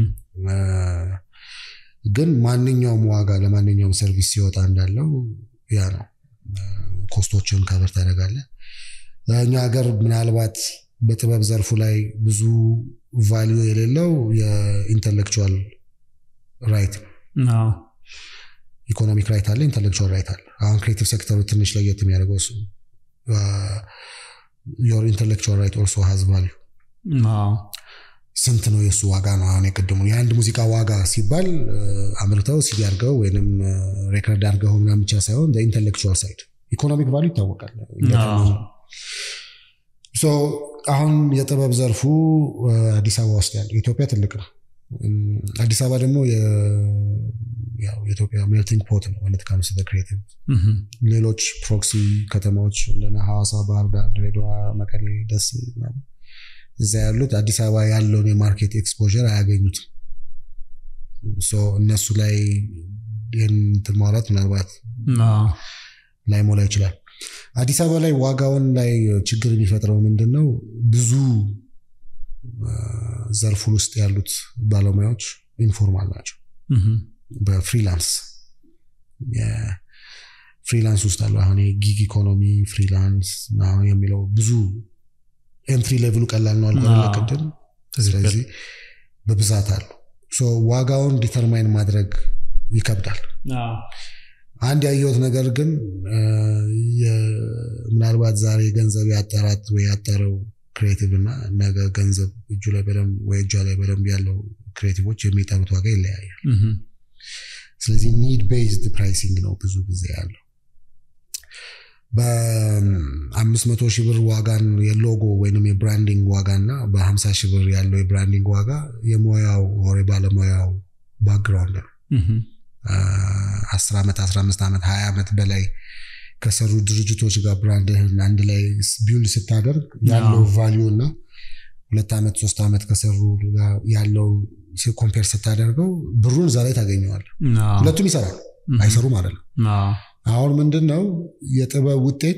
ግን ማንኛውም ዋጋ ለማንኛውም ሰርቪስ ሲወጣ እንዳለው ያ ነው ኮስቶችን ከበር ታደረጋለ እኛ ሀገር ምናልባት በጥበብ ዘርፉ ላይ ብዙ ቫሊዩ የሌለው የኢንተሌክቹዋል ራይት ኢኮኖሚክ ራይት አለ ኢንተሌክቹዋል ራይት አለ አሁን ክሬቲቭ ሴክተሩ ትንሽ ለየት የሚያደርገው እሱ ዮር ኢንተሌክቹዋል ራይት ኦልሶ ሀዝ ቫሊዩ ስንት ነው የእሱ ዋጋ ነው አሁን የቅድሙ የአንድ ሙዚቃ ዋጋ ሲባል አምርተው ሲዲ አድርገው ወይም ሬከርድ አድርገው ምናምን ብቻ ሳይሆን ኢንተሌክቹዋል ሳይድ ኢኮኖሚክ ቫሉ ይታወቃል አሁን የጥበብ ዘርፉ አዲስ አበባ ውስጥ ያለው ኢትዮጵያ ትልቅ ነው አዲስ አበባ ደግሞ የኢትዮጵያ ሜልቲንግ ፖት ነው ወነት ካምስ ክሬቲቭ ሌሎች ፕሮክሲ ከተማዎች እንደነ ሐዋሳ ባህር ዳር ድሬዳዋ መቀሌ ደስ እዛ ያሉት አዲስ አበባ ያለውን የማርኬት ኤክስፖር አያገኙትም እነሱ ላይ ይህን ማውራት ምናልባት ላይሞላ ይችላል አዲስ አበባ ላይ ዋጋውን ላይ ችግር የሚፈጥረው ምንድን ነው ብዙ ዘርፉን ውስጥ ያሉት ባለሙያዎች ኢንፎርማል ናቸው በፍሪላንስ ፍሪላንስ ውስጥ አለው አሁን ጊግ ኢኮኖሚ ፍሪላንስ የሚለው ብዙ ኤንትሪ ሌቭሉ ቀላል ነው አልኮ ቅድም ስለዚህ በብዛት አሉ ዋጋውን ዲተርማይን ማድረግ ይከብዳል አንድ ያየሁት ነገር ግን ምናልባት ዛሬ ገንዘብ ያጠራት ወይ ያጠረው ክሬቲቭ እና ነገ ገንዘብ እጁ ላይ በደንብ ወይ እጇ ላይ በደንብ ያለው ክሬቲቮች የሚጠሩት ዋጋ ይለያያል። ስለዚህ ኒድ ቤዝድ ፕራይሲንግ ነው ብዙ ጊዜ ያለው። በአምስት መቶ ሺህ ብር ዋጋን የሎጎ ወይም የብራንዲንግ ዋጋ እና በሀምሳ ሺህ ብር ያለው የብራንዲንግ ዋጋ የሙያው ወር ባለሙያው ባክግራውንድ ነው። አስር ዓመት አስራ አምስት ዓመት ሀያ ዓመት በላይ ከሰሩ ድርጅቶች ጋር ብራንድህን አንድ ላይ ቢውልድ ስታደርግ ያለው ቫሊዩ እና ሁለት ዓመት ሶስት ዓመት ከሰሩ ያለውን ኮምፔር ስታደርገው ብሩን እዛ ላይ ታገኘዋል። ሁለቱም ይሰራል፣ አይሰሩም አይደለም። አሁን ምንድን ነው የጥበብ ውጤት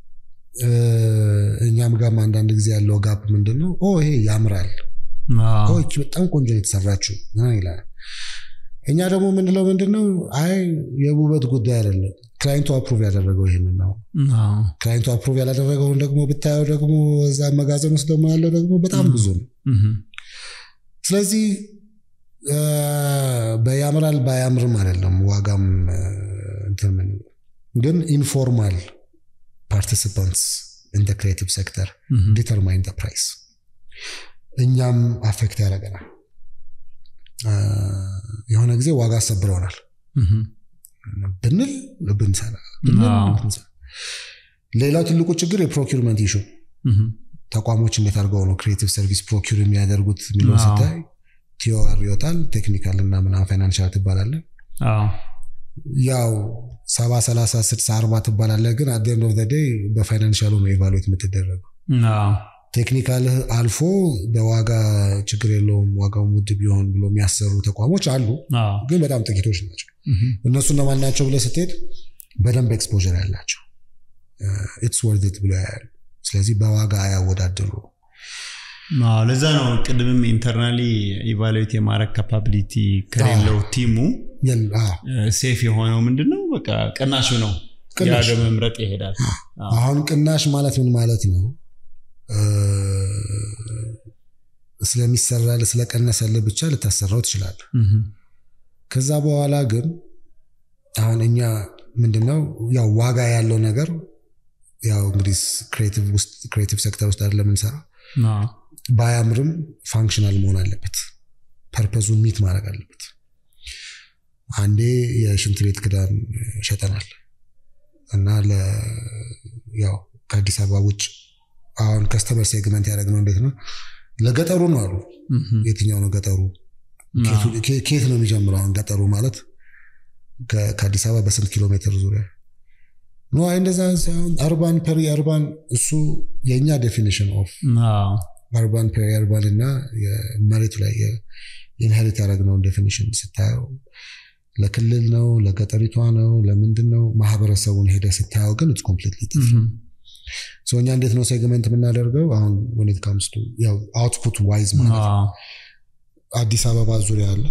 እኛም ጋርም አንዳንድ ጊዜ ያለው ጋፕ ምንድን ነው? ይሄ ያምራል፣ ይቺ በጣም ቆንጆ የተሰራችው ይላል። እኛ ደግሞ የምንለው ምንድን ነው? አይ የውበት ጉዳይ አይደለም፣ ክላይንቱ አፕሩቭ ያደረገው ይህንን ነው። ክላይንቱ አፕሩቭ ያላደረገውን ደግሞ ብታየው ደግሞ እዛ መጋዘን ውስጥ ደግሞ ያለው ደግሞ በጣም ብዙ ነው። ስለዚህ በያምራል ባያምርም አይደለም ዋጋም እንትን የምንለው ግን ኢንፎርማል ፓርቲሲፓንትስ ኢን ክሬቲቭ ሴክተር ዲተርማይን ፕራይስ እኛም አፌክት ያደርገናል። የሆነ ጊዜ ዋጋ አሰብረውናል ብንል ብንሰራ ሌላው ትልቁ ችግር የፕሮኪርመንት ኢሹ ተቋሞች እንዴት አድርገው ነው ክሬቲቭ ሰርቪስ ፕሮኪር የሚያደርጉት የሚለው ስታይ ቲዮር ይወጣል ቴክኒካል እና ምናምን ፋይናንሻል ትባላለ ያው ሰባ ሰላሳ ስድሳ አርባ ትባላለ ግን አት ኤንድ ኦፍ ዘ ዴይ በፋይናንሻሉ ነው ኤቫሉዌት የምትደረገው ቴክኒካልህ አልፎ በዋጋ ችግር የለውም ዋጋው ውድ ቢሆን ብሎ የሚያሰሩ ተቋሞች አሉ፣ ግን በጣም ጥቂቶች ናቸው። እነሱ እነማን ናቸው ብለህ ስትሄድ በደንብ ኤክስፖዠር ያላቸው ኢትስ ወርዝት ብሎ ያያሉ። ስለዚህ በዋጋ አያወዳድሩ። ለዛ ነው ቅድምም ኢንተርናሊ ኢቫሉዌት የማድረግ ካፓቢሊቲ ከሌለው ቲሙ ሴፍ የሆነው ምንድነው በቃ ቅናሹ ነው ያገ መምረጥ ይሄዳል። አሁን ቅናሽ ማለት ምን ማለት ነው? ስለሚሰራ ስለቀነሰልህ ብቻ ልታሰራው ትችላለህ። ከዛ በኋላ ግን አሁን እኛ ምንድነው ያው ዋጋ ያለው ነገር ያው እንግዲህ ክሬቲቭ ሴክተር ውስጥ አይደለም የምንሰራ ባያምርም ፋንክሽናል መሆን አለበት። ፐርፐዙን ሚት ማድረግ አለበት። አንዴ የሽንት ቤት ክዳን ሸጠናል እና ያው ከአዲስ አበባ ውጭ አሁን ከስተመር ሴግመንት ያደረግነው እንዴት ነው? ለገጠሩ ነው አሉ። የትኛው ነው ገጠሩ? ኬት ነው የሚጀምረው? አሁን ገጠሩ ማለት ከአዲስ አበባ በስንት ኪሎ ሜትር ዙሪያ ኖ? አይ እንደዛ ሳይሆን አርባን ፐሪ አርባን፣ እሱ የእኛ ዴፊኒሽን ኦፍ አርባን ፐሪ አርባን እና መሬቱ ላይ ኢንሄሪት ያደረግነውን ዴፊኒሽን ስታየው ለክልል ነው ለገጠሪቷ ነው ለምንድን ነው ማህበረሰቡን ሄደ ስታየው ግን ኢትስ ኮምፕሊትሊ ዲፍረንት እኛ እንዴት ነው ሴግመንት የምናደርገው? አሁን ወኔት ካምስቱ ያው አውትፑት ዋይዝ ማለት ነው። አዲስ አበባ ዙሪያ አለ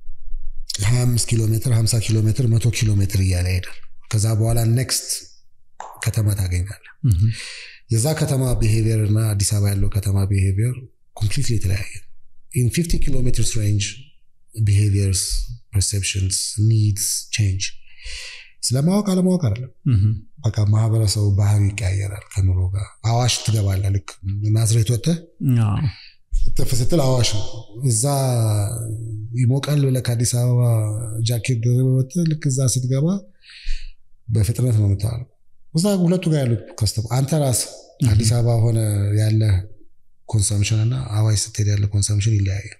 25 ኪሎ ሜትር፣ 50 ኪሎ ሜትር፣ መቶ ኪሎ ሜትር እያለ ሄዳል። ከዛ በኋላ ኔክስት ከተማ ታገኛለ። የዛ ከተማ ቢሄቪየር እና አዲስ አበባ ያለው ከተማ ቢሄቪየር ኮምፕሊትሊ የተለያየ ኢን 50 ኪሎ ሜትርስ ሬንጅ ቢሄቪየርስ፣ ፐርሴፕሽንስ፣ ኒድስ ቼንጅ ስለማወቅ አለማወቅ አይደለም። በቃ ማህበረሰቡ ባህሪ ይቀያየራል ከኑሮ ጋር። አዋሽ ትገባለህ። ልክ ናዝሬት ወጥተህ ጥፍ ስትል አዋሽ ነው። እዛ ይሞቃል ብለህ ከአዲስ አበባ ጃኬት ደርበህ ወጥተህ ልክ እዛ ስትገባ በፍጥነት ነው የምታወራው። እዛ ሁለቱ ጋር ያሉት ከስተማ አንተ ራስህ አዲስ አበባ ሆነ ያለ ኮንሰምሽን እና አዋሽ ስትሄድ ያለ ኮንሰምሽን ይለያያል።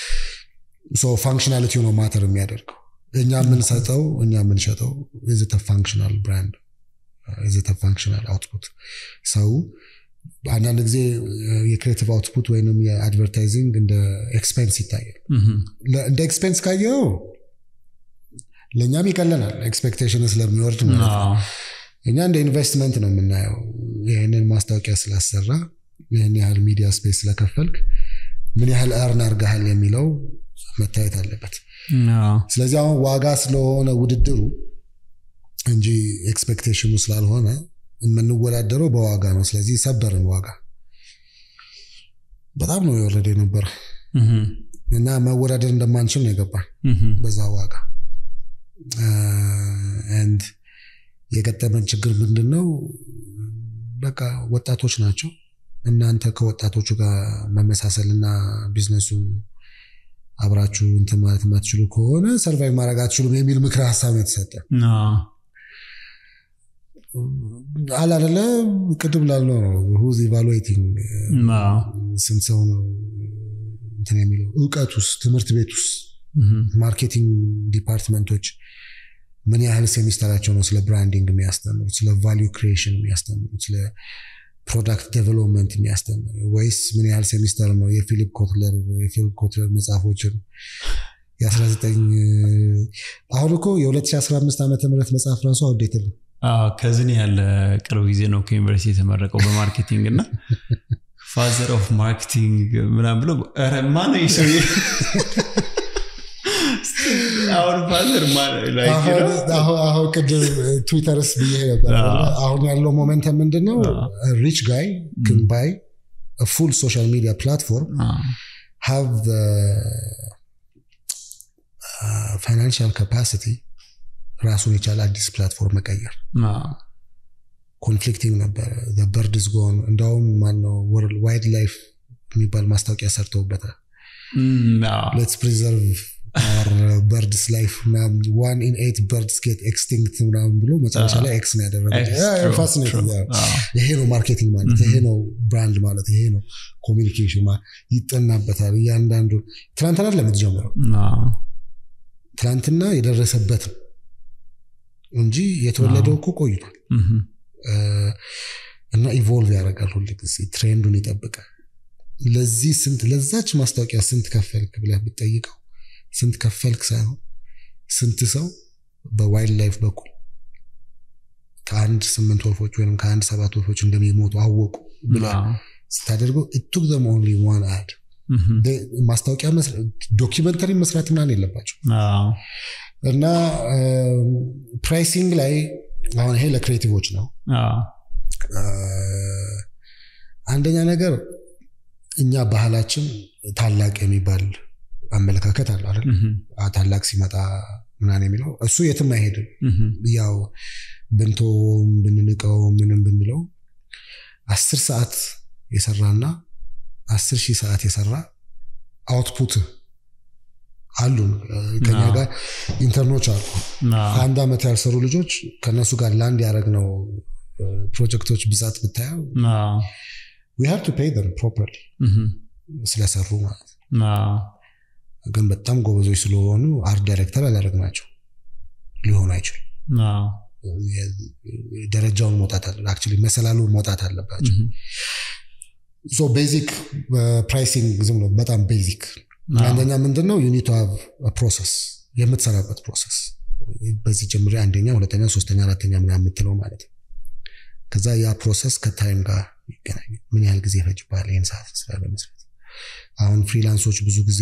ፋንክሽናሊቲ ነው ማተር የሚያደርገው እኛ የምንሰጠው እኛ የምንሸጠው የዘተ ፋንክሽናል ብራንድ የዘተ ፋንክሽናል አውትፑት ሰው አንዳንድ ጊዜ የክሬቲቭ አውትፑት ወይም የአድቨርታይዚንግ እንደ ኤክስፔንስ ይታያል። እንደ ኤክስፔንስ ካየው ለእኛም ይቀለናል፣ ኤክስፔክቴሽን ስለሚወርድ ማለት ነው። እኛ እንደ ኢንቨስትመንት ነው የምናየው። ይህንን ማስታወቂያ ስላሰራ ይህን ያህል ሚዲያ ስፔስ ስለከፈልክ ምን ያህል እርን አርገሃል የሚለው መታየት አለበት። ስለዚህ አሁን ዋጋ ስለሆነ ውድድሩ እንጂ ኤክስፔክቴሽኑ ስላልሆነ የምንወዳደረው በዋጋ ነው። ስለዚህ ሰበርን ዋጋ በጣም ነው የወረደ የነበረ እና መወዳደር እንደማንችል ነው የገባን በዛ ዋጋ። ንድ የገጠመን ችግር ምንድን ነው? በቃ ወጣቶች ናቸው እናንተ ከወጣቶቹ ጋር መመሳሰልና ቢዝነሱ አብራችሁ እንትን ማለት የማትችሉ ከሆነ ሰርቫይቭ ማድረግ አትችሉም የሚል ምክረ ሀሳብ ነው የተሰጠ። አላደለ ቅድም ላልነው ነው ሁዝ ኢቫሉዌቲንግ ስንት ሰው ነው እንትን የሚለው እውቀት ውስጥ ትምህርት ቤት ውስጥ ማርኬቲንግ ዲፓርትመንቶች ምን ያህል ሴሚስተራቸው ነው ስለ ብራንዲንግ የሚያስተምሩት፣ ስለ ቫሊዩ ክሪኤሽን የሚያስተምሩት፣ ስለ ፕሮዳክት ዴቨሎፕመንት የሚያስተምሩ ወይስ ምን ያህል ሴሚስተር ነው የፊሊፕ ኮትለር የፊሊፕ ኮትለር መጽሐፎችን የ19 አሁን እኮ የ2015 ዓመተ ምህረት መጽሐፍ ራሱ አውዴትል ነው። ከዝን ያለ ቅርብ ጊዜ ነው ከዩኒቨርሲቲ የተመረቀው በማርኬቲንግ እና ፋዘር ኦፍ ማርኬቲንግ ምናምን ብሎ ማነው ይህ ሰውዬ? አሁን ፋዘር አሁን ቅድም ትዊተርስ ብዬ ነበር። አሁን ያለው ሞመንተም ምንድን ነው? ሪች ጋይ ክን ባይ ፉል ሶሻል ሚዲያ ፕላትፎርም ሃቭ ፋይናንሽል ካፓሲቲ ራሱን የቻለ አዲስ ፕላትፎርም መቀየር ኮንፍሊክቲንግ ነበረ። በርድ ዝጎን እንደውም ማነው ወርልድ ዋይልድ ላይፍ የሚባል ማስታወቂያ ሰርተውበታል። ሌትስ ፕሪዘርቭ በርድስ ላይፍ ዋን ኢን ኤይት በርድስ ጌት ኤክስቲንክት ምናምን ብሎ መጨረሻ ላይ ኤክስ ነው ያደረገው። ፋሲኔቲንግ ይሄ ነው ማርኬቲንግ ማለት፣ ይሄ ነው ብራንድ ማለት፣ ይሄ ነው ኮሚኒኬሽን ይጠናበታል። እያንዳንዱ ትናንትና ለምትጀምረው ትናንትና የደረሰበት ነው እንጂ የተወለደው እኮ ቆይቷል እና ኢቮልቭ ያደርጋል ሁል ጊዜ ትሬንዱን ይጠብቃል። ለዚህ ስንት ለዛች ማስታወቂያ ስንት ከፈልክ ብለህ ብትጠይቀው ስንት ከፈልክ ሳይሆን ስንት ሰው በዋይልድ ላይፍ በኩል ከአንድ ስምንት ወፎች ወይም ከአንድ ሰባት ወፎች እንደሚሞቱ አወቁ ብለህ ስታደርገው ኢቱክ ዘም ኦንሊ ዋን አድ ማስታወቂያ ዶኪመንተሪ መስራት ምናምን የለባቸው እና ፕራይሲንግ ላይ አሁን ይሄ ለክሬቲቮች ነው። አንደኛ ነገር እኛ ባህላችን ታላቅ የሚባል አመለካከት አለ አይደል? ታላቅ ሲመጣ ምናምን የሚለው እሱ የትም አይሄድም። ያው ብንተውም ብንንቀውም ምንም ብንለው አስር ሰዓት የሰራና አስር ሺህ ሰዓት የሰራ አውትፑት አሉን ከኛ ጋር ኢንተርኖች አሉ። አንድ ዓመት ያልሰሩ ልጆች ከእነሱ ጋር ላንድ ያደረግነው ፕሮጀክቶች ብዛት ብታየው ዊ ሃቭ ቱ ፔይ ዘም ፕሮፐርሊ ስለሰሩ ማለት ግን በጣም ጎበዞች ስለሆኑ አርት ዳይሬክተር አላደረግናቸው ሊሆኑ አይችሉም። ደረጃውን መውጣት አለ አክቹዋሊ መሰላሉን መውጣት አለባቸው። ሶ ቤዚክ ፕራይሲንግ ዝም ነው በጣም ቤዚክ አንደኛ ምንድን ነው ዩኒቱ ፕሮሰስ የምትሰራበት ፕሮሰስ በዚህ ጀምሬ አንደኛ ሁለተኛ ሶስተኛ አራተኛ ምናምን የምትለው ማለት ነው ከዛ ያ ፕሮሰስ ከታይም ጋር ይገናኛል ምን ያህል ጊዜ ይፈጅብሃል ይህን ሰዓት ስራ ለመስራት አሁን ፍሪላንሶች ብዙ ጊዜ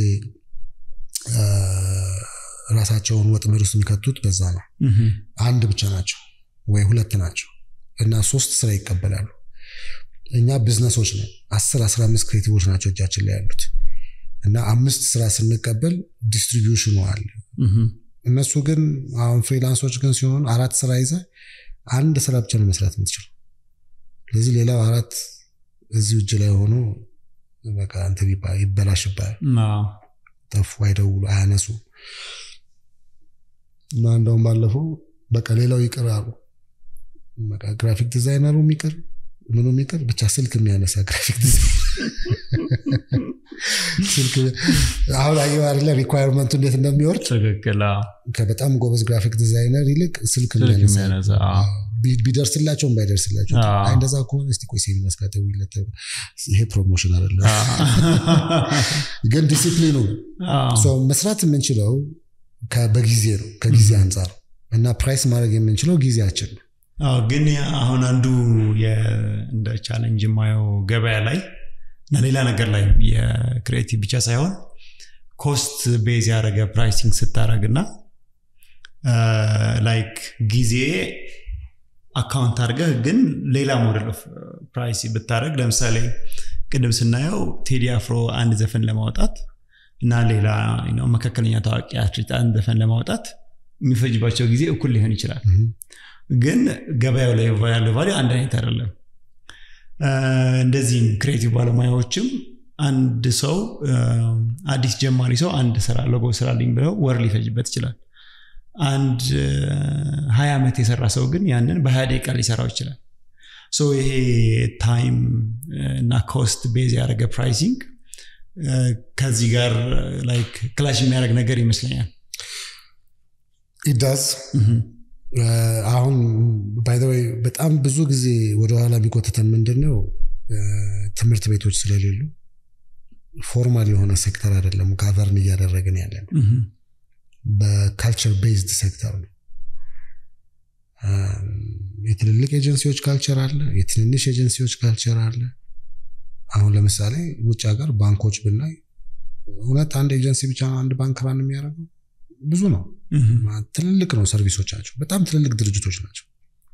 ራሳቸውን ወጥመድ ውስጥ የሚከቱት በዛ ነው አንድ ብቻ ናቸው ወይ ሁለት ናቸው እና ሶስት ስራ ይቀበላሉ እኛ ቢዝነሶች ነን አስር አስራ አምስት ክሬቲቮች ናቸው እጃችን ላይ ያሉት እና አምስት ስራ ስንቀበል ዲስትሪቢዩሽኑ አለ እነሱ ግን አሁን ፍሪላንሶች ግን ሲሆን አራት ስራ ይዘ አንድ ስራ ብቻ ነው መስራት የምትችለው ስለዚህ ሌላው አራት እዚሁ እጅ ላይ ሆኖ በቃ እንትን ይበላሽባል ጠፉ አይደውሉ አያነሱ እና እንደውም ባለፈው በቃ ሌላው ይቅር አሉ በቃ ግራፊክ ዲዛይነሩ የሚቅር ምኑ የሚቅር ብቻ ስልክ የሚያነሳ ግራፊክ ዲዛይን ስልክ አሁን አየሁ አይደለ ሪኳየርመንቱ እንዴት እንደሚወርድ ትክክል ከበጣም ጎበዝ ግራፊክ ዲዛይነር ይልቅ ስልክ የሚያነሳ ቢደርስላቸውም ባይደርስላቸው እንደዛ ከሆነ እስቲ ቆይ ሴቪንግ አስካተዊለት ይሄ ፕሮሞሽን አለ ግን ዲሲፕሊኑ መስራት የምንችለው በጊዜ ነው ከጊዜ አንጻር እና ፕራይስ ማድረግ የምንችለው ጊዜያችን ነው ግን አሁን አንዱ እንደ ቻለንጅ የማየው ገበያ ላይ እና ሌላ ነገር ላይ የክሬቲቭ ብቻ ሳይሆን ኮስት ቤዝ ያደረገ ፕራይሲንግ ስታደረግ እና ላይክ ጊዜ አካውንት አድርገህ ግን ሌላ ሞዴል ኦፍ ፕራይስ ብታደረግ ለምሳሌ ቅድም ስናየው ቴዲ አፍሮ አንድ ዘፈን ለማውጣት እና ሌላ መካከለኛ ታዋቂ አትሌት አንድ ዘፈን ለማውጣት የሚፈጅባቸው ጊዜ እኩል ሊሆን ይችላል ግን ገበያው ላይ ያለው ቫሊዩ አንድ አይነት አይደለም እንደዚህም ክሬቲቭ ባለሙያዎችም አንድ ሰው አዲስ ጀማሪ ሰው አንድ ስራ ሎጎ ስራልኝ ብለው ወር ሊፈጅበት ይችላል። አንድ ሀያ ዓመት የሰራ ሰው ግን ያንን በሀያ ደቂቃ ሊሰራው ይችላል። ሶ ይሄ ታይም እና ኮስት ቤዝ ያደረገ ፕራይሲንግ ከዚህ ጋር ላይክ ክላሽ የሚያደርግ ነገር ይመስለኛል። ኢዳዝ አሁን ባይዘወይ በጣም ብዙ ጊዜ ወደኋላ የሚቆትተን ምንድን ነው ትምህርት ቤቶች ስለሌሉ ፎርማል የሆነ ሴክተር አይደለም ጋቨርን እያደረግን ያለ ነው። በካልቸር ቤዝድ ሴክተር ነው። የትልልቅ ኤጀንሲዎች ካልቸር አለ፣ የትንንሽ ኤጀንሲዎች ካልቸር አለ። አሁን ለምሳሌ ውጭ ሀገር ባንኮች ብናይ እውነት አንድ ኤጀንሲ ብቻ አንድ ባንክ ራን የሚያደርገው ብዙ ነው። ትልልቅ ነው ሰርቪሶቻቸው፣ በጣም ትልልቅ ድርጅቶች ናቸው።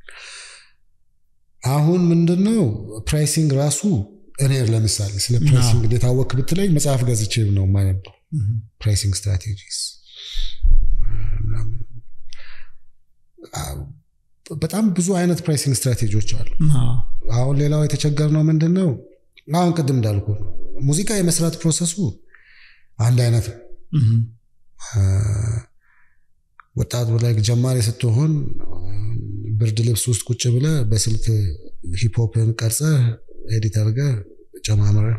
አሁን ምንድነው ፕራይሲንግ ራሱ እኔ ለምሳሌ ስለ ፕራይሲንግ እንዴት አወክ ብትለኝ መጽሐፍ ገዝቼ ነው የማነበው ፕራይሲንግ ስትራቴጂስ በጣም ብዙ አይነት ፕራይሲንግ ስትራቴጂዎች አሉ። አሁን ሌላው የተቸገርነው ምንድን ነው? አሁን ቅድም እንዳልኩ ሙዚቃ የመስራት ፕሮሰሱ አንድ አይነት ነው። ወጣት ላይ ጀማሪ ስትሆን ብርድ ልብስ ውስጥ ቁጭ ብለ በስልክ ሂፕሆፕን ቀርጸ ኤዲት አድርገህ ጨማምረህ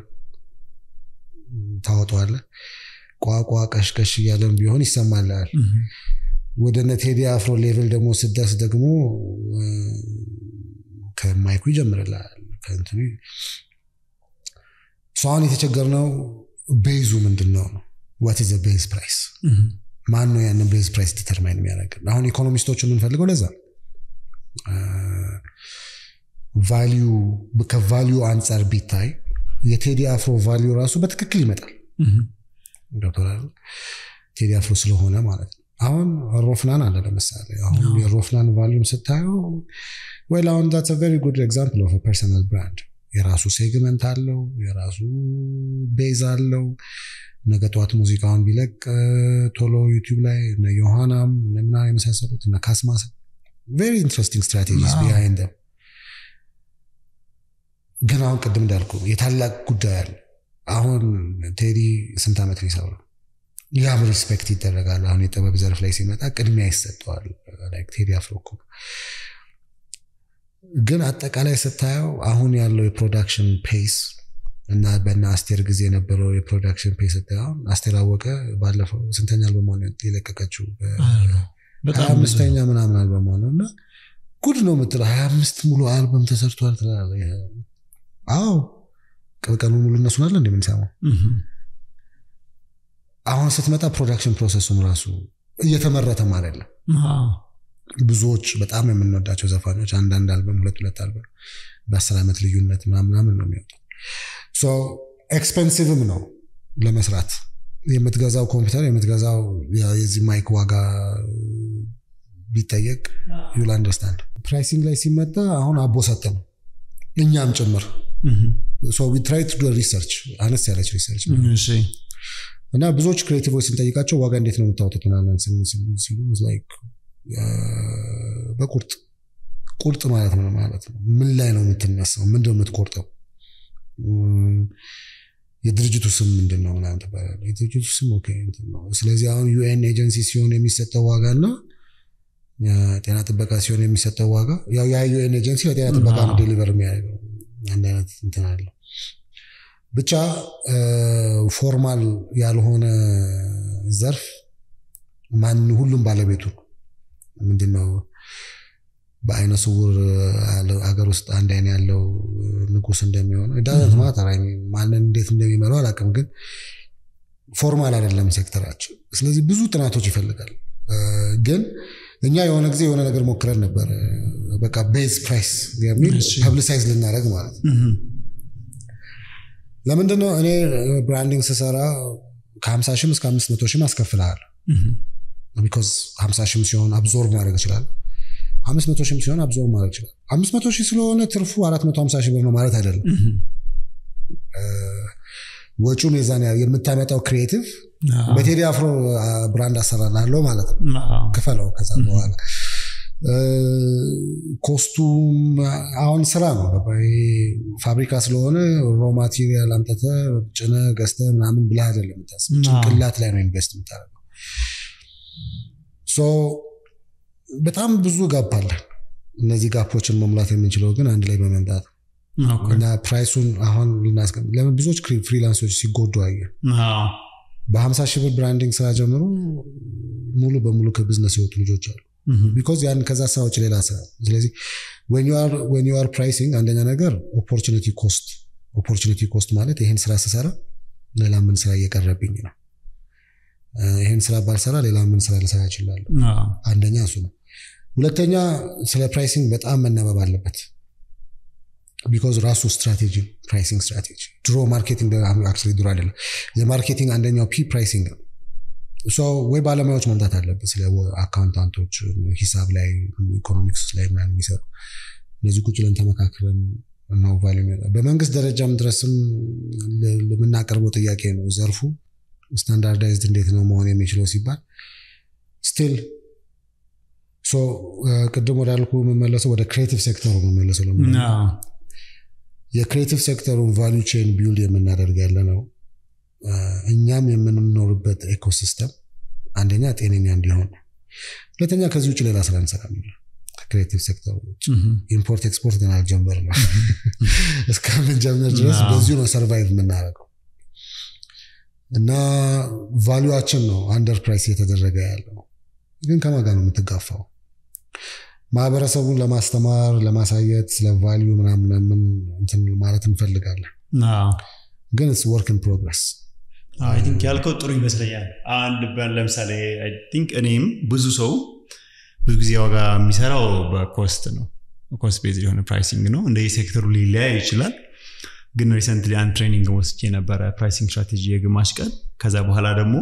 ታወጣዋለህ። ቋቋ ቀሽቀሽ እያለን ቢሆን ይሰማልሃል። ወደ እነ ቴዲ አፍሮ ሌቭል ደግሞ ስደርስ ደግሞ ከማይኩ ይጀምርልሃል። ከእንትኑ አሁን የተቸገርነው ቤዙ ምንድን ነው ነው ዋት ዘ ቤዝ ፕራይስ ማን ነው ያንን ቤዝ ፕራይስ ዲተርማይን የሚያደርግ አሁን ኢኮኖሚስቶች የምንፈልገው ለዛ ቫሊዩ ከቫሊዩ አንጻር ቢታይ የቴዲ አፍሮ ቫሊዩ ራሱ በትክክል ይመጣል ገብቶሃል ቴዲ አፍሮ ስለሆነ ማለት ነው አሁን ሮፍናን አለ ለምሳሌ አሁን የሮፍናን ቫሊዩም ስታየው ወይ አሁን ዛትስ ቨሪ ጉድ ኤግዛምፕል ኦፍ ፐርሰናል ብራንድ የራሱ ሴግመንት አለው የራሱ ቤዝ አለው ነገ ጠዋት ሙዚቃውን ቢለቅ ቶሎ ዩቲዩብ ላይ እነ ዮሐናም ምና የመሳሰሉት እነ ካስማስ ቬሪ ኢንትረስቲንግ ስትራቴጂስ ቢሃይንድ ደም ግን አሁን ቅድም እንዳልኩ የታላቅ ጉዳይ አለ አሁን ቴዲ ስንት ዓመት ነው የሰራው ያም ሪስፔክት ይደረጋል አሁን የጥበብ ዘርፍ ላይ ሲመጣ ቅድሚያ ይሰጠዋል ቴዲ አፍሮ እኮ ግን አጠቃላይ ስታየው አሁን ያለው የፕሮዳክሽን ፔስ እና በና አስቴር ጊዜ የነበረው የፕሮዳክሽን ፔስ ስታየው አስቴር አወቀ ባለፈው ስንተኛ አልበሟን የለቀቀችው ሀያ አምስተኛ ምናምን አልበሟ ነው እና ጉድ ነው የምትለው ሀያ አምስት ሙሉ አልበም ተሰርቷል ትላለህ አዎ ቀኑ ሙሉ እነሱን አለ እንደምንሰማው አሁን ስትመጣ ፕሮዳክሽን ፕሮሰሱም ራሱ እየተመረተም አይደለም ብዙዎች በጣም የምንወዳቸው ዘፋኞች አንዳንድ አልበም ሁለት ሁለት አልበም በአስር ዓመት ልዩነት ምናምናምን ነው የሚወጡ ኤክስፐንሲቭም ነው ለመስራት የምትገዛው ኮምፒውተር የምትገዛው የዚህ ማይክ ዋጋ ቢጠየቅ ዩል አንደርስታንድ ፕራይሲንግ ላይ ሲመጣ አሁን አቦሰጥ ነው እኛም ጭምር ትራይ ቱ ሪሰርች አነስ ያለች ሪሰርች እና ብዙዎች ክሬቲቮች ስንጠይቃቸው ዋጋ እንዴት ነው የምታወጡት ምናምን ሲሉ በቁርጥ ቁርጥ ማለት ነው ማለት ነው ምን ላይ ነው የምትነሳው ምንድነው የምትቆርጠው የድርጅቱ ስም ምንድን ነው ምናምን ትባላለህ የድርጅቱ ስም ኦኬ ነው ስለዚህ አሁን ዩኤን ኤጀንሲ ሲሆን የሚሰጠው ዋጋ እና ጤና ጥበቃ ሲሆን የሚሰጠው ዋጋ ያው ያ ዩኤን ኤጀንሲ ለጤና ጥበቃ ነው ዴሊቨር የሚያደርገው አንድ አይነት እንትን አለው ብቻ ፎርማል ያልሆነ ዘርፍ ማን ሁሉም ባለቤቱ ምንድነው በአይነ ስውር ሀገር ውስጥ አንድ አይን ያለው ንጉስ እንደሚሆነው ዳዘንት ማተር ማንን እንዴት እንደሚመራው አላውቅም ግን ፎርማል አይደለም ሴክተራችን ስለዚህ ብዙ ጥናቶች ይፈልጋል ግን እኛ የሆነ ጊዜ የሆነ ነገር ሞክረን ነበር በቃ ቤዝ ፕራይስ የሚል ፐብሊሳይዝ ልናደረግ ማለት ነው ለምንድነው እኔ ብራንዲንግ ስሰራ ከ50 ሺህም እስከ 500 ሺህም አስከፍልሃል ቢኮዝ 50 ሺህም ሲሆን አብዞርቭ ማድረግ ይችላል አምስት መቶ ሺህም ሲሆን አብዞርቭ ማድረግ ይችላል አምስት መቶ ሺህ ስለሆነ ትርፉ አራት መቶ ሀምሳ ሺህ ብር ነው ማለት አይደለም ወጪውም የዛን የምታመጣው ክሪኤቲቭ በቴዲ አፍሮ ብራንድ አሰራላለሁ ማለት ነው ክፈለው ከዛ በኋላ ኮስቱም አሁን ስራ ነው። ፋብሪካ ስለሆነ ሮ ማቴሪያል አምጠተ ጭነ ገዝተ ምናምን ብለህ አይደለም የምታስብ፣ ጭንቅላት ላይ ነው ኢንቨስት የምታደርገው። በጣም ብዙ ጋፕ አለ። እነዚህ ጋፖችን መሙላት የምንችለው ግን አንድ ላይ በመምጣት እና ፕራይሱን አሁን ልናስቀም ለምን ብዙዎች ፍሪላንሶች ሲጎዱ አየን። በሀምሳ ሺህ ብር ብራንዲንግ ስራ ጀምሮ ሙሉ በሙሉ ከቢዝነስ የወጡ ልጆች አሉ። ቢኮዝ ያን ከዛ ስራ ውጭ ሌላ ስራ። ስለዚህ ዌን ዩ አር ፕራይሲንግ አንደኛ ነገር ኦፖርቹኒቲ ኮስት ኦፖርቹኒቲ ኮስት ማለት ይህን ስራ ስሰራ ሌላ ምን ስራ እየቀረብኝ ነው፣ ይህን ስራ ባልሰራ ሌላ ምን ስራ ልሰራ እችላለሁ። አንደኛ እሱ ነው። ሁለተኛ ስለ ፕራይሲንግ በጣም መነበብ አለበት። ቢኮዝ ራሱ ስትራቴጂ ፕራይሲንግ ስትራቴጂ ድሮ ማርኬቲንግ አክቹዋሊ ድሮ አይደለም የማርኬቲንግ አንደኛው ፒ ፕራይሲንግ ነው። ወይ ባለሙያዎች መምጣት አለበት። ስለ አካውንታንቶች ሂሳብ ላይ ኢኮኖሚክስ ላይ ምናምን የሚሰሩ እነዚህ ቁጭ ብለን ተመካክረን ነው ቫሉ በመንግስት ደረጃም ድረስም ለምናቀርበው ጥያቄ ነው። ዘርፉ ስታንዳርዳይዝድ እንዴት ነው መሆን የሚችለው ሲባል ስቲል ቅድም ወዳልኩ የምመለሰው ወደ ክሬቲቭ ሴክተሩ የምመለሰው የክሬቲቭ ሴክተሩን ቫሉ ቼን ቢልድ የምናደርግ ያለ ነው እኛም የምንኖርበት ኤኮሲስተም አንደኛ ጤነኛ እንዲሆን፣ ሁለተኛ ከዚህ ውጭ ሌላ ስራ እንሰራ ከክሬቲቭ ሴክተር ውጭ ኢምፖርት ኤክስፖርት ግን አልጀመርንም። እስከምንጀምር ድረስ በዚሁ ነው ሰርቫይቭ የምናደርገው እና ቫሉዋችን ነው አንደር ፕራይስ እየተደረገ ያለው። ግን ከማን ጋር ነው የምትጋፋው? ማህበረሰቡን ለማስተማር ለማሳየት ስለ ቫሊዩ ምናምን እንትን ማለት እንፈልጋለን ግን ስ ወርክ ኢን ፕሮግረስ አይ ቲንክ ያልከው ጥሩ ይመስለኛል። አንድ ለምሳሌ አይ ቲንክ እኔም ብዙ ሰው ብዙ ጊዜ ዋጋ የሚሰራው በኮስት ነው። ኮስት ቤዝ የሆነ ፕራይሲንግ ነው። እንደ የሴክተሩ ሊለያይ ይችላል። ግን ሪሰንትሊ አንድ ትሬኒንግ ወስጄ የነበረ ፕራይሲንግ ስትራቴጂ የግማሽ ቀን ከዛ በኋላ ደግሞ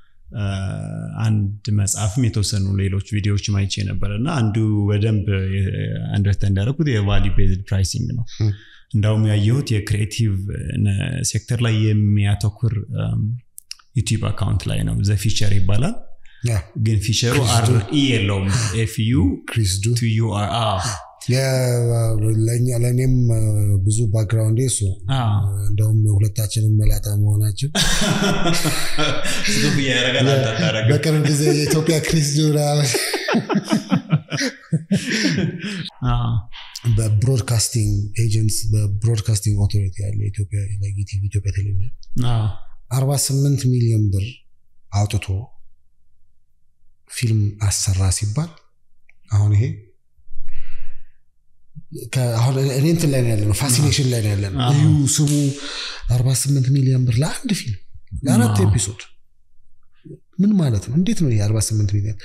አንድ መጽሐፍም የተወሰኑ ሌሎች ቪዲዮዎች ማይቼ ነበረ እና አንዱ በደንብ አንደርስታንድ ያደረኩት የቫሊዩ ቤዝድ ፕራይሲንግ ነው። እንዳውም ያየሁት የክሪኤቲቭ ሴክተር ላይ የሚያተኩር ዩቲዩብ አካውንት ላይ ነው። ዘ ፊቸር ይባላል። ግን ፊቸሩ አር ኢ የለውም ኤፍ ዩ ቱ ዩ አር ለእኔም ብዙ ባክግራውንድ እሱ እንደውም ሁለታችንም መላጣ መሆናችን በቅርብ ጊዜ የኢትዮጵያ ክሪስ በብሮድካስቲንግ ኤጀንትስ በብሮድካስቲንግ ኦቶሪቲ ያለ ኢትዮጵያ ኢትዮጵያ ቴሌቪዥን አርባ ስምንት ሚሊዮን ብር አውጥቶ ፊልም አሰራ ሲባል አሁን ይሄ አሁን እኔ እንትን ላይ ነው ያለ ነው ፋሲኔሽን ላይ ነው ያለ ነው እዩ ስሙ 48 ሚሊዮን ብር ለአንድ ፊልም ለአራት ኤፒሶድ ምን ማለት ነው እንዴት ነው ይሄ 48 ሚሊዮን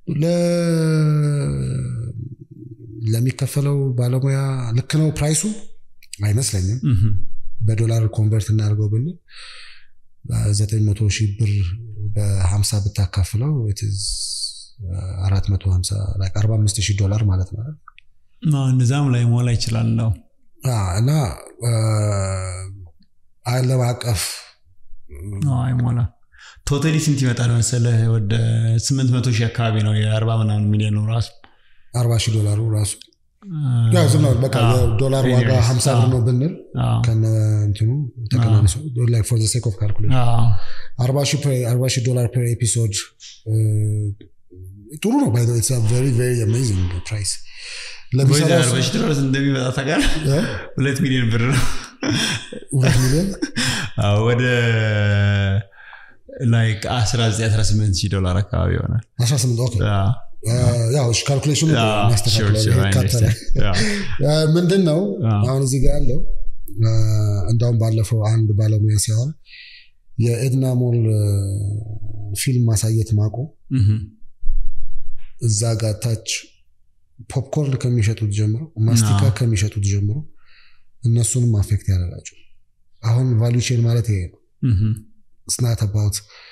ለሚከፈለው ባለሙያ ልክ ነው ፕራይሱ አይመስለኝም በዶላር ኮንቨርት እናደርገው ብንል ዘጠኝ መቶ ሺህ ብር በሀምሳ ብታካፍለው አራት መቶ ሀምሳ አርባ አምስት ሺህ ዶላር ማለት ነው እነዛም ላይ ሞላ ይችላል ነው እና ዓለም አቀፍ አይሞላ ቶታሊ ስንት ይመጣል መሰለህ ወደ ስምንት መቶ ሺህ አካባቢ ነው የአርባ ምናምን ሚሊዮን ነው ራሱ አርባ ሺህ ዶላሩ ራሱ ዝም ነው በቃ የዶላር ዋጋ ሀምሳ ብር ነው ብንል ከነ እንትኑ ተቀናንሶ ፎር ሴክ ኦፍ ካልኩሌሽን አርባ ሺህ ዶላር ፐር ኤፒሶድ ጥሩ ነው ባይ ቨሪ ቨሪ አሜዚንግ ፕራይስ ለሚሰራበሽ ዶላር እንደሚመጣ ታውቃለህ ሁለት ሚሊዮን ብር ነው ሁለት ሚሊዮን ወደ ላይክ 1918 ሺህ ዶላር አካባቢ ይሆናል 18 ኦኬ ያው ካልኩሌሽኑ ያስተካክላል ምንድን ነው አሁን እዚህ ጋር ያለው እንዳውም ባለፈው አንድ ባለሙያ ሲያወራ የኤድና ሞል ፊልም ማሳየት ማቆ እዛ ጋር ታች ፖፕኮርን ከሚሸጡት ጀምሮ ማስቲካ ከሚሸጡት ጀምሮ እነሱንም አፌክት ያደረጋቸው አሁን ቫሉ ቼን ማለት ይሄ ነው ስናት አባውት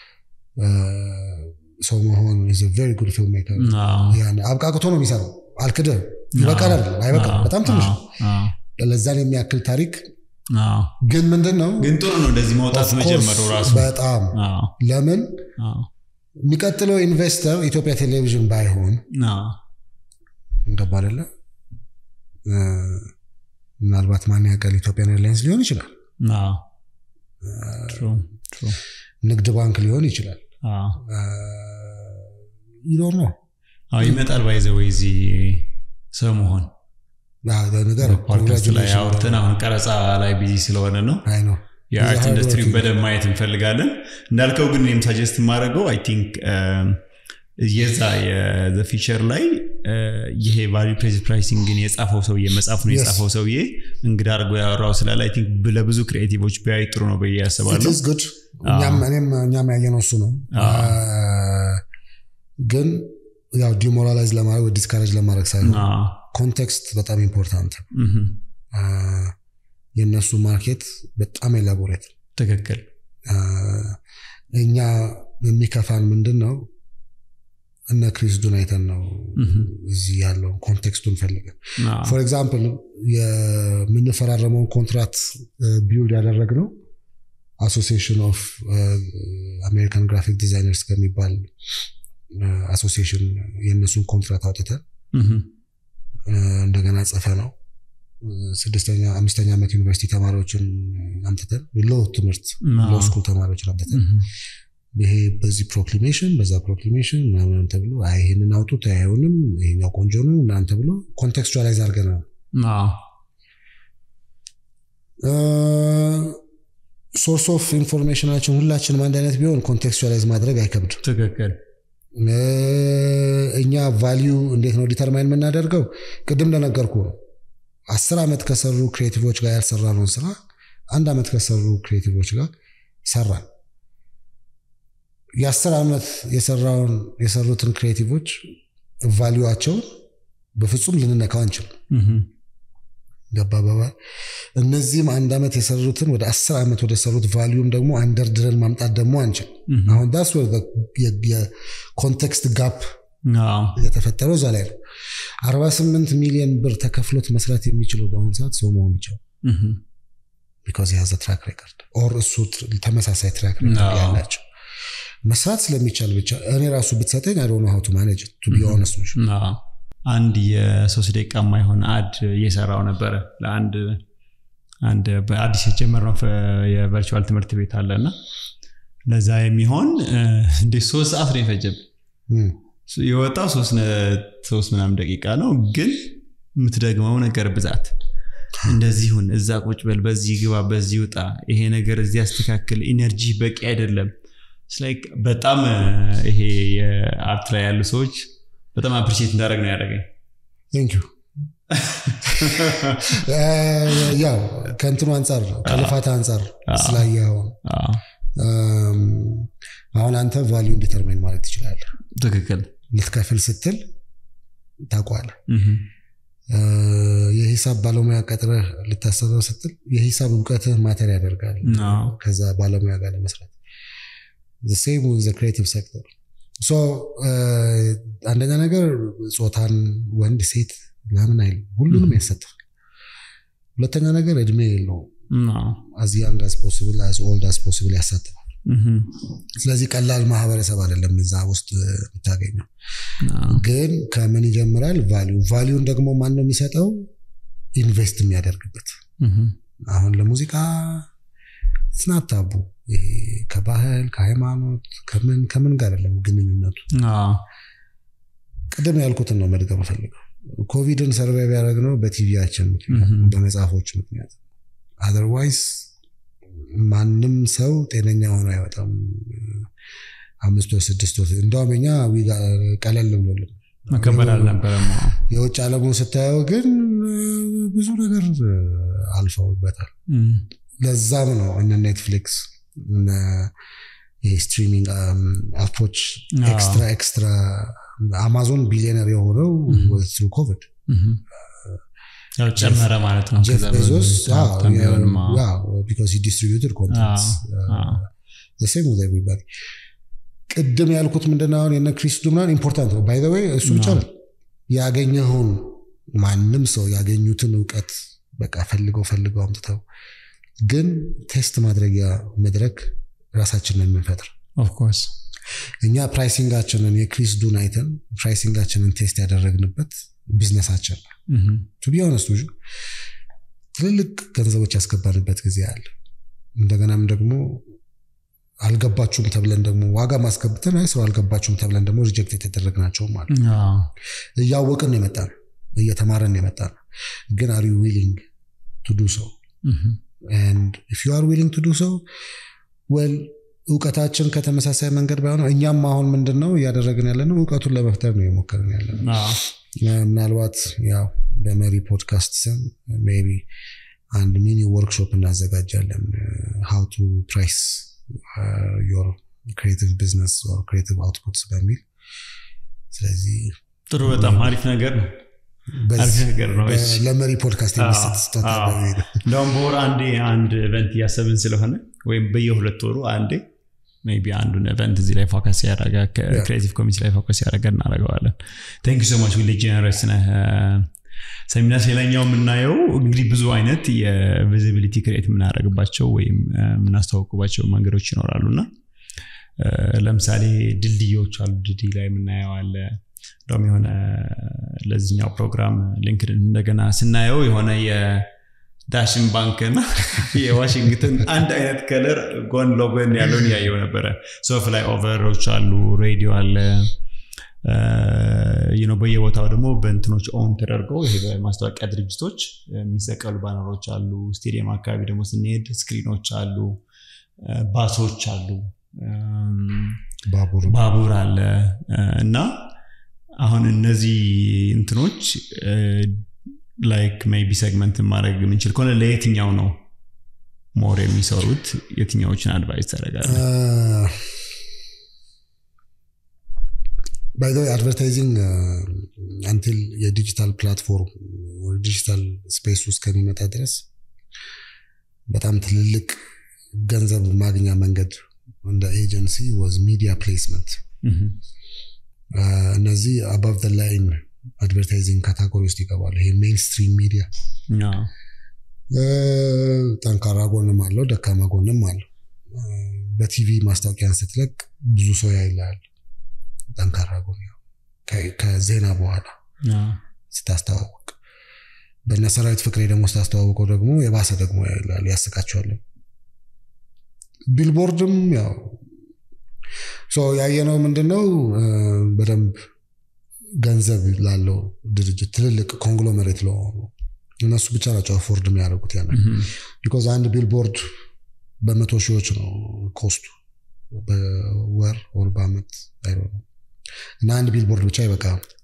ሰው መሆን ቨሪ ጉድ ፊልም ሜከር አብቃቅቶ ነው የሚሰራው አልክድም ይበቃል አይደለም አይበቃም በጣም ትንሽ ነው ለዛን የሚያክል ታሪክ ግን ምንድን ነው ግን ጥሩ ነው እንደዚህ መውጣት መጀመሩ ራሱ በጣም ለምን የሚቀጥለው ኢንቨስተር ኢትዮጵያ ቴሌቪዥን ባይሆን እንገባ አይደለ ምናልባት ማን ያውቃል ኢትዮጵያን ኤርላይንስ ሊሆን ይችላል ንግድ ባንክ ሊሆን ይችላል ይኖር ነው ይመጣል ባይዘ ወይ እዚህ ሰው መሆን ነገር ፖድካስት ላይ አውርተን አሁን ቀረጻ ላይ ቢዚ ስለሆነ ነው አይ ነው የአርት ኢንዱስትሪውን በደንብ ማየት እንፈልጋለን እንዳልከው ግን እኔም ሳጀስት የማደርገው አይ ቲንክ የዛ ፊቸር ላይ ይሄ ቫሉ ፕሬስ ፕራይሲንግን የጻፈው ሰውዬ መጽሐፉን የጻፈው ሰውዬ እንግዳ አድርጎ ያወራው ስላለ አይ ቲንክ ለብዙ ክሪኤቲቮች ቢያይ ጥሩ ነው ብዬ ያስባለሁ ጉድ እኛም ያየነው እሱ ነው ግን ያው ዲሞራላይዝ ለማድረግ ዲስካሬጅ ለማድረግ ሳይሆን ኮንቴክስት በጣም ኢምፖርታንት የእነሱ ማርኬት በጣም ኤላቦሬት ትክክል እኛ የሚከፋን ምንድን ነው እነ ክሪስ ዱን አይተን ነው እዚህ ያለውን ኮንቴክስቱን ፈልገን ፎር ኤግዛምፕል የምንፈራረመውን ኮንትራት ቢውልድ ያደረግነው አሶሲሽን ኦፍ አሜሪካን ግራፊክ ዲዛይነርስ ከሚባል አሶሲሽን የእነሱን ኮንትራት አውጥተን እንደገና ጽፈ ነው ስድስተኛ አምስተኛ ዓመት ዩኒቨርሲቲ ተማሪዎችን አምጥተን ሎ ትምህርት ሎ ስኩል ተማሪዎችን አምጥተን ይሄ በዚህ ፕሮክሊሜሽን በዛ ፕሮክሊሜሽን ምናምን ተብሎ ይህንን አውጡት አይሆንም ይሄኛው ቆንጆ ነው ምናምን ተብሎ ኮንቴክስቹዋላይዝ አድርገናል ሶርስ ኦፍ ኢንፎርሜሽናችን ሁላችንም አንድ አይነት ቢሆን ኮንቴክስቹዋላይዝ ማድረግ አይከብድም ትክክል እኛ ቫሊዩ እንዴት ነው ዲተርማይን የምናደርገው ቅድም እንደነገርኩ ነው አስር ዓመት ከሰሩ ክሬቲቮች ጋር ያልሰራነውን ስራ አንድ ዓመት ከሰሩ ክሬቲቮች ጋር ሰራን የአስር ዓመት የሰራውን የሰሩትን ክሬቲቮች ቫሊዩቸውን በፍጹም ልንነካው አንችልም ገባ በባል እነዚህም አንድ ዓመት የሰሩትን ወደ አስር ዓመት ወደ ሰሩት ቫሊዩም ደግሞ አንደርድረን ማምጣት ደግሞ አንችል አሁን ዳስ የኮንቴክስት ጋፕ የተፈጠረው እዛ ላይ ነው አርባ ስምንት ሚሊዮን ብር ተከፍሎት መስራት የሚችለው በአሁኑ ሰዓት ሰው መሆን ብቻው ቢካዝ የያዘ ትራክ ሬከርድ ኦር እሱ ተመሳሳይ ትራክ ሬከርድ ያላቸው መስራት ስለሚቻል ብቻ እኔ ራሱ ብትሰጠኝ አይ ዶንት ቱ ማኔጅ ቱ ቢ ኦነስት አንድ የሶስት ደቂቃ የማይሆን አድ እየሰራው ነበረ ለአንድ አንድ በአዲስ የጀመርነው የቨርቹዋል ትምህርት ቤት አለ እና ለዛ የሚሆን እንደ ሶስት ሰዓት ነው የፈጀብ የወጣው ሶስት ምናምን ደቂቃ ነው ግን የምትደግመው ነገር ብዛት እንደዚሁን እዛ ቁጭ በል በዚህ ግባ በዚህ ውጣ ይሄ ነገር እዚህ ያስተካክል ኢነርጂ በቂ አይደለም በጣም ይሄ የአርት ላይ ያሉ ሰዎች በጣም አፕሪሼት እንዳደረግ ነው ያደረገኝ ቴንኪዩ ያው ከእንትኑ አንጻር ከልፋት አንጻር ስላየኸውን አሁን አንተ ቫሊዩን ዲተርማይን ማለት ትችላለህ ትክክል ልትከፍል ስትል ታቋለ የሂሳብ ባለሙያ ቀጥረህ ልታሰበው ስትል የሂሳብ እውቀትህ ማተር ያደርጋል ከዛ ባለሙያ ጋር ለመስራት ሴም ክሬቲቭ ሴክተር አንደኛ ነገር ጾታን ወንድ ሴት ምናምን አይልም ሁሉንም ያሳትፋል ሁለተኛ ነገር እድሜ የለውም አዝ ያንግ አስ ፖስብል አዝ ኦልድ አስ ፖስብል ያሳትፋል ስለዚህ ቀላል ማህበረሰብ አይደለም እዛ ውስጥ የምታገኘው ግን ከምን ይጀምራል ቫሊዩ ቫሊዩን ደግሞ ማን ነው የሚሰጠው ኢንቨስት የሚያደርግበት አሁን ለሙዚቃ ስናታቡ ከባህል ከሃይማኖት ከምን ከምን ጋር አይደለም ግንኙነቱ ቅድም ያልኩትን ነው መድገም ፈልገው ኮቪድን ሰርቫይቭ ያደረግነው በቲቪያችን ምክንያት በመጽሐፎች ምክንያት አዘርዋይስ ማንም ሰው ጤነኛ ሆኖ አይወጣም አምስት ወር ስድስት ወር እንደውም እኛ ቀለል ብሎልን መከበር አልነበረም የውጭ አለሙን ስታየው ግን ብዙ ነገር አልፈውበታል ለዛም ነው እነ ኔትፍሊክስ ስትሪሚንግ አፖች ኤክስትራ ኤክስትራ አማዞን ቢሊዮነር የሆነው ትሩ ኮቪድ ያው ጨመረ ማለት ነው ጀፍ ቤዞስ ቢካዝ ዲስትሪቢዩትድ ኮንተንት ሴም ዊዝ ኤቭሪባዲ ቅድም ያልኩት ምንድነው አሁን የነ ክሪስ ዱምናን ኢምፖርታንት ነው ባይ ወይ እሱ ብቻ ነው ያገኘኸውን ማንም ሰው ያገኙትን እውቀት በቃ ፈልገው ፈልገው አምጥተው ግን ቴስት ማድረጊያ መድረክ ራሳችንን የምንፈጥር ኦፍኮርስ እኛ ፕራይሲንጋችንን የክሪስ ዱን አይተን ፕራይሲንጋችንን ቴስት ያደረግንበት ቢዝነሳችን ነው ቱ ቢ ሆነስት ትልልቅ ገንዘቦች ያስገባንበት ጊዜ አለ እንደገናም ደግሞ አልገባችሁም ተብለን ደግሞ ዋጋ ማስገብተን አይ ሰው አልገባችሁም ተብለን ደግሞ ሪጀክት የተደረግናቸውም አለ እያወቅን የመጣ ነው እየተማረን የመጣ ነው ግን አር ዩ ዊሊንግ ቱ ዱ ሰው ኢፍ ዩ አር ዊሊንግ ቱ ዱ ሰው ወል እውቀታችን ከተመሳሳይ መንገድ ባይሆነ እኛም አሁን ምንድን ነው እያደረግን ያለ ነው እውቀቱን ለመፍጠር ነው የሞከርን ያለ ነው ምናልባት ያው በመሪ ፖድካስት ስም ሜይ ቢ አንድ ሚኒ ወርክሾፕ እናዘጋጃለን ሃው ቱ ፕራይስ ዮር ክሬቲቭ ቢዝነስ ክሬቲቭ አውትፑትስ በሚል ስለዚህ ጥሩ በጣም አሪፍ ነገር ነው አሪፍ ነገር ነው ለመሪ ፖድካስት የሚሰጥ ስጦታ እንደውም በወር አንዴ አንድ ኢቨንት እያሰብን ስለሆነ ወይም በየሁለት ወሩ አንዴ ሜይ ቢ አንዱን ኢቨንት እዚህ ላይ ፎከስ ያደረገ ክሬቲቭ ኮሚቴ ላይ ፎከስ ያደረገ እናደረገዋለን ታንክ ሶ ማች ዊል ጀነረስ ነህ ሰሚናስ ሌላኛው የምናየው እንግዲህ ብዙ አይነት የቪዚቢሊቲ ክሬት የምናደረግባቸው ወይም የምናስተዋውቅባቸው መንገዶች ይኖራሉ እና ለምሳሌ ድልድዮች አሉ ድልድይ ላይ የምናየው አለ እንደውም የሆነ ለዚህኛው ፕሮግራም ሊንክድን እንደገና ስናየው የሆነ የዳሽን ባንክና የዋሽንግተን አንድ አይነት ከለር ጎን ለጎን ያለውን ያየው ነበረ ሶ ፍላይ ኦቨሮች አሉ ሬዲዮ አለ ነው በየቦታው ደግሞ በእንትኖች ኦን ተደርገው ይሄ በማስታወቂያ ድርጅቶች የሚሰቀሉ ባነሮች አሉ ስቴዲየም አካባቢ ደግሞ ስንሄድ ስክሪኖች አሉ ባሶች አሉ ባቡር አለ እና አሁን እነዚህ እንትኖች ላይክ ሜይቢ ሰግመንት ማድረግ የምንችል ከሆነ ለየትኛው ነው ሞር የሚሰሩት የትኛዎችን አድቫይስ ታደረጋለ ባይዘ አድቨርታይዚንግ አንቲል የዲጂታል ፕላትፎርም ዲጂታል ስፔስ ውስጥ ከሚመጣ ድረስ በጣም ትልልቅ ገንዘብ ማግኛ መንገድ እንደ ኤጀንሲ ወዝ ሚዲያ ፕሌስመንት እነዚህ አባቭ ደ ላይን አድቨርታይዚንግ ካታጎሪ ውስጥ ይገባሉ ይሄ ሜንስትሪም ሚዲያ ጠንካራ ጎንም አለው ደካማ ጎንም አለው በቲቪ ማስታወቂያን ስትለቅ ብዙ ሰው ያይላል ጠንካራ ጎን ከዜና በኋላ ስታስተዋወቅ በእነ ሰራዊት ፍቅሬ ደግሞ ስታስተዋወቀው ደግሞ የባሰ ደግሞ ያይላል ያስቃቸዋለን ቢልቦርድም ያው ያየነው ምንድነው በደንብ ገንዘብ ላለው ድርጅት ትልልቅ ኮንግሎመሬት ለሆኑ እነሱ ብቻ ናቸው አፎርድ የሚያደርጉት ያ ቢኮዝ አንድ ቢልቦርድ በመቶ ሺዎች ነው ኮስቱ በወር ወር በአመት አይሆንም እና አንድ ቢልቦርድ ብቻ ይበቃ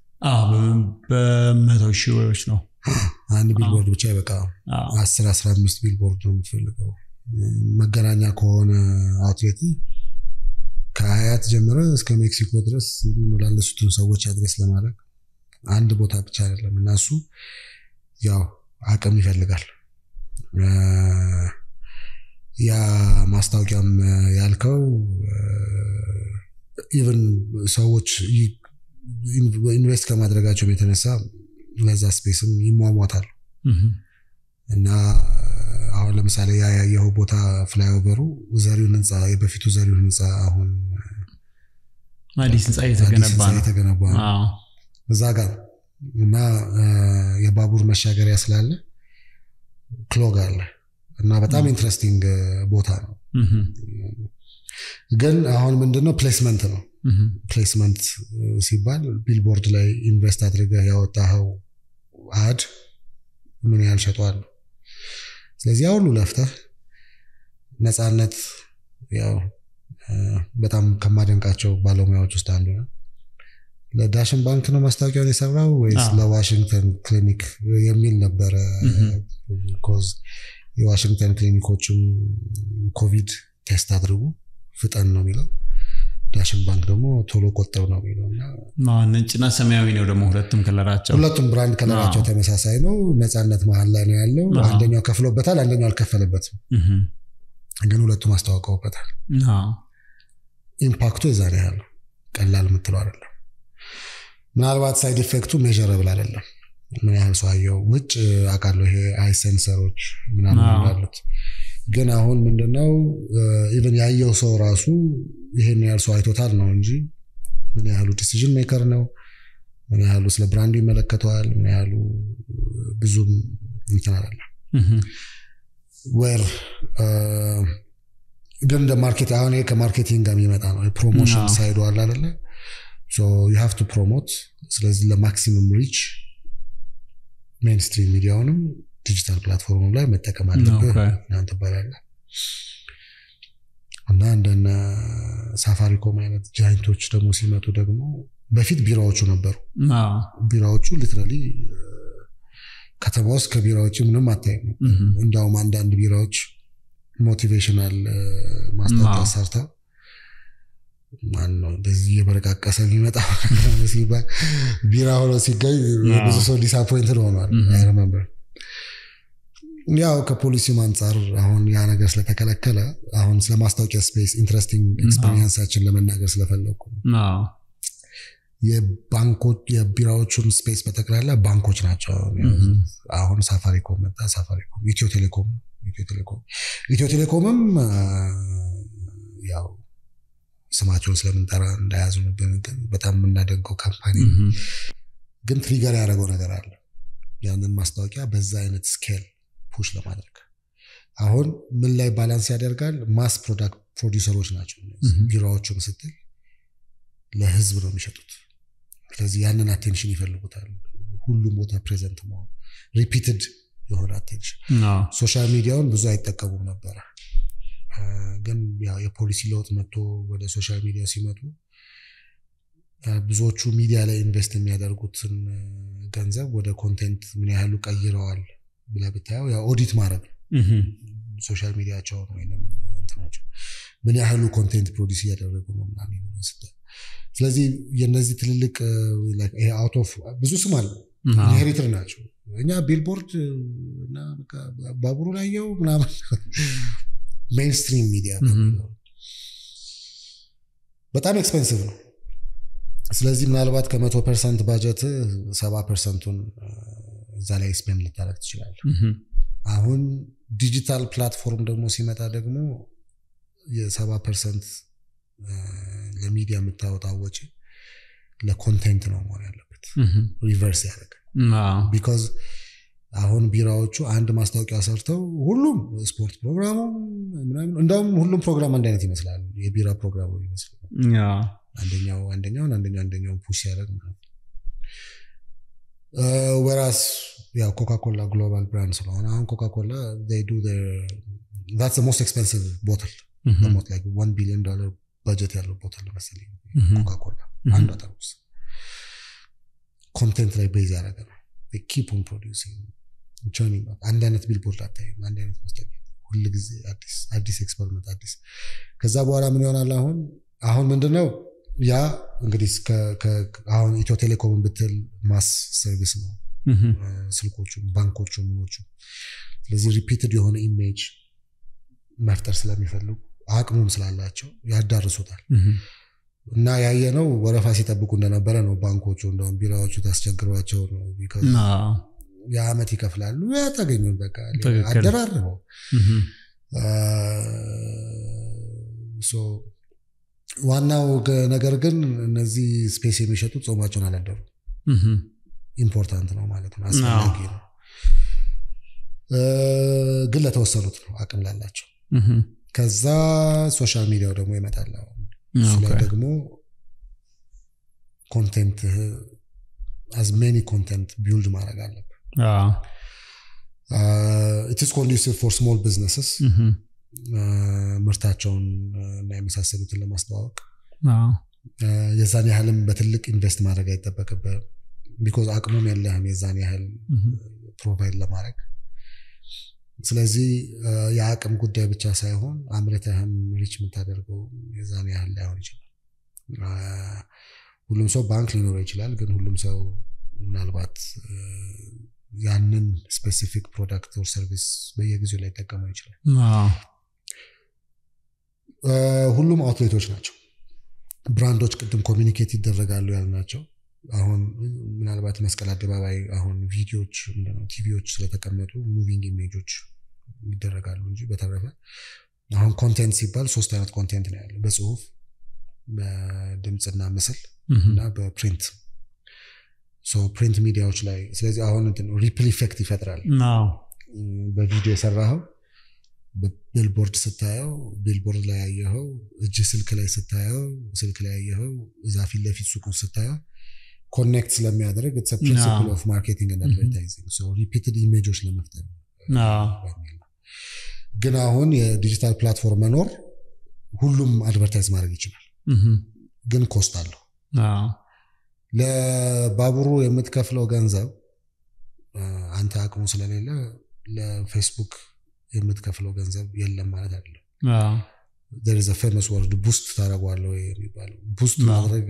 በመቶ ሺዎች ነው አንድ ቢልቦርድ ብቻ ይበቃ አስር አስራ አምስት ቢልቦርድ ነው የምትፈልገው መገናኛ ከሆነ አውትሌት ከአያት ጀምረ እስከ ሜክሲኮ ድረስ የሚመላለሱትን ሰዎች አድሬስ ለማድረግ አንድ ቦታ ብቻ አይደለም እና እሱ ያው አቅም ይፈልጋል ያ ማስታወቂያም ያልከው ኢቨን ሰዎች ኢንቨስት ከማድረጋቸውም የተነሳ ለዛ ስፔስም ይሟሟታል እና አሁን ለምሳሌ ያ ያየኸው ቦታ ፍላይኦቨሩ ዘሪውን ህንፃ የበፊቱ ዘሪውን ህንፃ አሁን አዲስ ህንፃ እየተገነባ ነው እዛ ጋር እና የባቡር መሻገሪያ ስላለ ክሎግ አለ እና በጣም ኢንትረስቲንግ ቦታ ነው ግን አሁን ምንድነው ፕሌስመንት ነው ፕሌስመንት ሲባል ቢልቦርድ ላይ ኢንቨስት አድርገህ ያወጣኸው አድ ምን ያህል ሸጧል ስለዚህ ሁሉ ለፍተህ ነፃነት ያው በጣም ከማደንቃቸው ባለሙያዎች ውስጥ አንዱ ነው ለዳሽን ባንክ ነው ማስታወቂያውን የሰራው ወይስ ለዋሽንግተን ክሊኒክ የሚል ነበረ ኮዝ የዋሽንግተን ክሊኒኮችም ኮቪድ ቴስት አድርጉ ፍጠን ነው የሚለው ዳሽን ባንክ ደግሞ ቶሎ ቆጠብ ነው የሚለው ነጭና ሰማያዊ ነው ደግሞ ሁለቱም ከለራቸው ሁለቱም ብራንድ ከለራቸው ተመሳሳይ ነው ነፃነት መሀል ላይ ነው ያለው አንደኛው ከፍሎበታል አንደኛው አልከፈለበትም ግን ሁለቱም አስተዋውቀውበታል ኢምፓክቱ የዛን ያህል ቀላል የምትለው አይደለም ምናልባት ሳይድ ኢፌክቱ ሜዥረብል አይደለም ምን ያህል ሰው አየው ውጭ አውቃለሁ ይሄ አይ ሴንሰሮች ምናምን ያሉት ግን አሁን ምንድነው ኢቨን ያየው ሰው ራሱ ይሄን ያህል ሰው አይቶታል ነው እንጂ ምን ያህሉ ዲሲዥን ሜከር ነው ምን ያህሉ ስለ ብራንዱ ይመለከተዋል፣ ምን ያህሉ ብዙም እንትን አይደለም። ዌር ግን እንደ ማርኬት አሁን ይሄ ከማርኬቲንግ ጋር የሚመጣ ነው። የፕሮሞሽን ሳይዱ አለ አይደለ? ዩ ሃቭ ቱ ፕሮሞት። ስለዚህ ለማክሲመም ሪች ሜንስትሪም ሚዲያውንም ዲጂታል ፕላትፎርም ላይ መጠቀም አለብህ እናንተ ትባላለህ እና እንደነ ሳፋሪኮም አይነት ጃይንቶች ደግሞ ሲመጡ ደግሞ በፊት ቢራዎቹ ነበሩ። ቢራዎቹ ሊትራሊ ከተማ ውስጥ ከቢራ ውጭ ምንም አታይም። እንዲያውም አንዳንድ ቢራዎች ሞቲቬሽናል ማስታወቂያ ሰርተው ማነው እንደዚህ እየበረቃቀሰ የሚመጣ ሲባል ቢራ ሆኖ ሲገኝ ብዙ ሰው ዲስአፖይንትድ ሆኗል። አይረመምበር ያው ከፖሊሲም አንጻር አሁን ያ ነገር ስለተከለከለ አሁን ስለ ማስታወቂያ ስፔስ ኢንትረስቲንግ ኤክስፔሪንሳችን ለመናገር ስለፈለግኩ የባንኮች የቢራዎቹን ስፔስ በጠቅላላ ባንኮች ናቸው። አሁን ሳፋሪኮም መጣ፣ ሳፋሪኮም፣ ኢትዮ ቴሌኮም ኢትዮ ቴሌኮም ኢትዮ ቴሌኮምም ያው ስማቸውን ስለምንጠራ እንዳያዙንብን ግን በጣም የምናደንቀው ካምፓኒ ግን ትሪገር ያደረገው ነገር አለ። ያንን ማስታወቂያ በዛ አይነት ስኬል ፑሽ ለማድረግ አሁን ምን ላይ ባላንስ ያደርጋል? ማስ ፕሮዳክት ፕሮዲውሰሮች ናቸው ቢራዎቹን ስትል ለህዝብ ነው የሚሸጡት። ስለዚህ ያንን አቴንሽን ይፈልጉታል። ሁሉም ቦታ ፕሬዘንት መሆን ሪፒትድ የሆነ አቴንሽን። ሶሻል ሚዲያውን ብዙ አይጠቀሙም ነበረ፣ ግን የፖሊሲ ለውጥ መጥቶ ወደ ሶሻል ሚዲያ ሲመጡ ብዙዎቹ ሚዲያ ላይ ኢንቨስት የሚያደርጉትን ገንዘብ ወደ ኮንቴንት ምን ያህሉ ቀይረዋል ብለህ ብታየው ያው ኦዲት ማድረግ ነው ሶሻል ሚዲያቸውን ወይም እንትናቸው ምን ያህሉ ኮንቴንት ፕሮዲስ እያደረጉ ነው ምናምን ስታይ ስለዚህ የነዚህ ትልልቅ አውት ኦፍ ብዙ ስም አለ ኢንሄሪትር ናቸው እኛ ቢልቦርድ እና ባቡሩ ላየው ምናምን ሜንስትሪም ሚዲያ በጣም ኤክስፔንሲቭ ነው ስለዚህ ምናልባት ከመቶ ፐርሰንት ባጀት ሰባ ፐርሰንቱን እዛ ላይ ስፔንድ ልታደረግ ትችላለ አሁን ዲጂታል ፕላትፎርም ደግሞ ሲመጣ ደግሞ የሰባ ፐርሰንት ለሚዲያ የምታወጣው ወጪ ለኮንቴንት ነው መሆን ያለበት ሪቨርስ ያደረገ ቢካዝ አሁን ቢራዎቹ አንድ ማስታወቂያ ሰርተው ሁሉም ስፖርት ፕሮግራሙ ምናምን እንደውም ሁሉም ፕሮግራም አንድ አይነት ይመስላል የቢራ ፕሮግራሙ ይመስላል አንደኛው አንደኛውን አንደኛው አንደኛውን ፑሽ ያደረግ ማለት ወራስ ያው ኮካኮላ ግሎባል ብራንድ ስለሆነ አሁን ኮካኮላ ዱ ዛትስ ሞስት ኤክስፐንሲቭ ቦትል ሞት ላይ ዋን ቢሊዮን ዶላር በጀት ያለው ቦትል መሰለኝ ኮካኮላ አንዷ ጠርሙስ ኮንቴንት ላይ ቤዝ ያደረገ ነው ኪፕ ኦን ፕሮዲውሲንግ ቸርኒንግ አንድ አይነት ቢልቦርድ አታይም አንድ አይነት ማስታወቂያ ሁል ጊዜ አዲስ አዲስ ኤክስፐሪመንት አዲስ ከዛ በኋላ ምን ይሆናል አሁን አሁን ምንድነው ያ እንግዲህ አሁን ኢትዮ ቴሌኮምን ብትል ማስ ሰርቪስ ነው ስልኮቹ ባንኮቹ ምኖቹ ስለዚህ ሪፒትድ የሆነ ኢሜጅ መፍጠር ስለሚፈልጉ አቅሙም ስላላቸው ያዳርሱታል እና ያየ ነው ወረፋ ሲጠብቁ እንደነበረ ነው ባንኮቹ እንደውም ቢራዎቹ ታስቸግሯቸው ነው የአመት ይከፍላሉ ያታገኙን በቃ አደራርበው ዋናው ነገር ግን እነዚህ ስፔስ የሚሸጡ ጾማቸውን አላደሩ ኢምፖርታንት ነው ማለት ነው አስፈላጊ ነው ግን ለተወሰኑት ነው አቅም ላላቸው ከዛ ሶሻል ሚዲያው ደግሞ ይመጣል እሱ ላይ ደግሞ ኮንቴንት አዝ ሜኒ ኮንቴንት ቢውልድ ማድረግ አለብን ኢትስ ኮንዱሲቭ ፎር ስሞል ቢዝነስስ ምርታቸውን እና የመሳሰሉትን ለማስተዋወቅ የዛን ያህልም በትልቅ ኢንቨስት ማድረግ አይጠበቅብህ ቢኮዝ አቅሙም የለህም የዛን ያህል ፕሮቫይድ ለማድረግ ስለዚህ የአቅም ጉዳይ ብቻ ሳይሆን አምርተህም ሪች የምታደርገው የዛን ያህል ላይሆን ይችላል ሁሉም ሰው ባንክ ሊኖረው ይችላል ግን ሁሉም ሰው ምናልባት ያንን ስፔሲፊክ ፕሮዳክት ኦር ሰርቪስ በየጊዜው ላይ ጠቀመው ይችላል ሁሉም አውትሌቶች ናቸው ብራንዶች ቅድም ኮሚኒኬት ይደረጋሉ ያልናቸው አሁን ምናልባት መስቀል አደባባይ አሁን ቪዲዮዎች ምንድነው ቲቪዎች ስለተቀመጡ ሙቪንግ ኢሜጆች ይደረጋሉ እንጂ በተረፈ አሁን ኮንቴንት ሲባል ሶስት አይነት ኮንቴንት ነው ያለው በጽሁፍ በድምፅና ምስል እና በፕሪንት ፕሪንት ሚዲያዎች ላይ ስለዚህ አሁን ሪፕል ኢፌክት ይፈጥራል በቪዲዮ የሰራኸው ቢልቦርድ ስታየው ቢልቦርድ ላይ ያየኸው እጅ ስልክ ላይ ስታየው ስልክ ላይ ያየኸው እዛ ፊት ለፊት ሱቁን ስታየው ኮኔክት ስለሚያደርግ ፕሪንሲፕል ኦፍ ማርኬቲንግ አድቨርታይዚንግ ሪፒትድ ኢሜጆች ለመፍጠር ግን አሁን የዲጂታል ፕላትፎርም መኖር ሁሉም አድቨርታይዝ ማድረግ ይችላል ግን ኮስት አለው ለባቡሩ የምትከፍለው ገንዘብ አንተ አቅሙ ስለሌለ ለፌስቡክ የምትከፍለው ገንዘብ የለም ማለት አይደለም ዘ ፌመስ ወርድ ቡስት ታደረጓለ የሚባለው ቡስት ማድረግ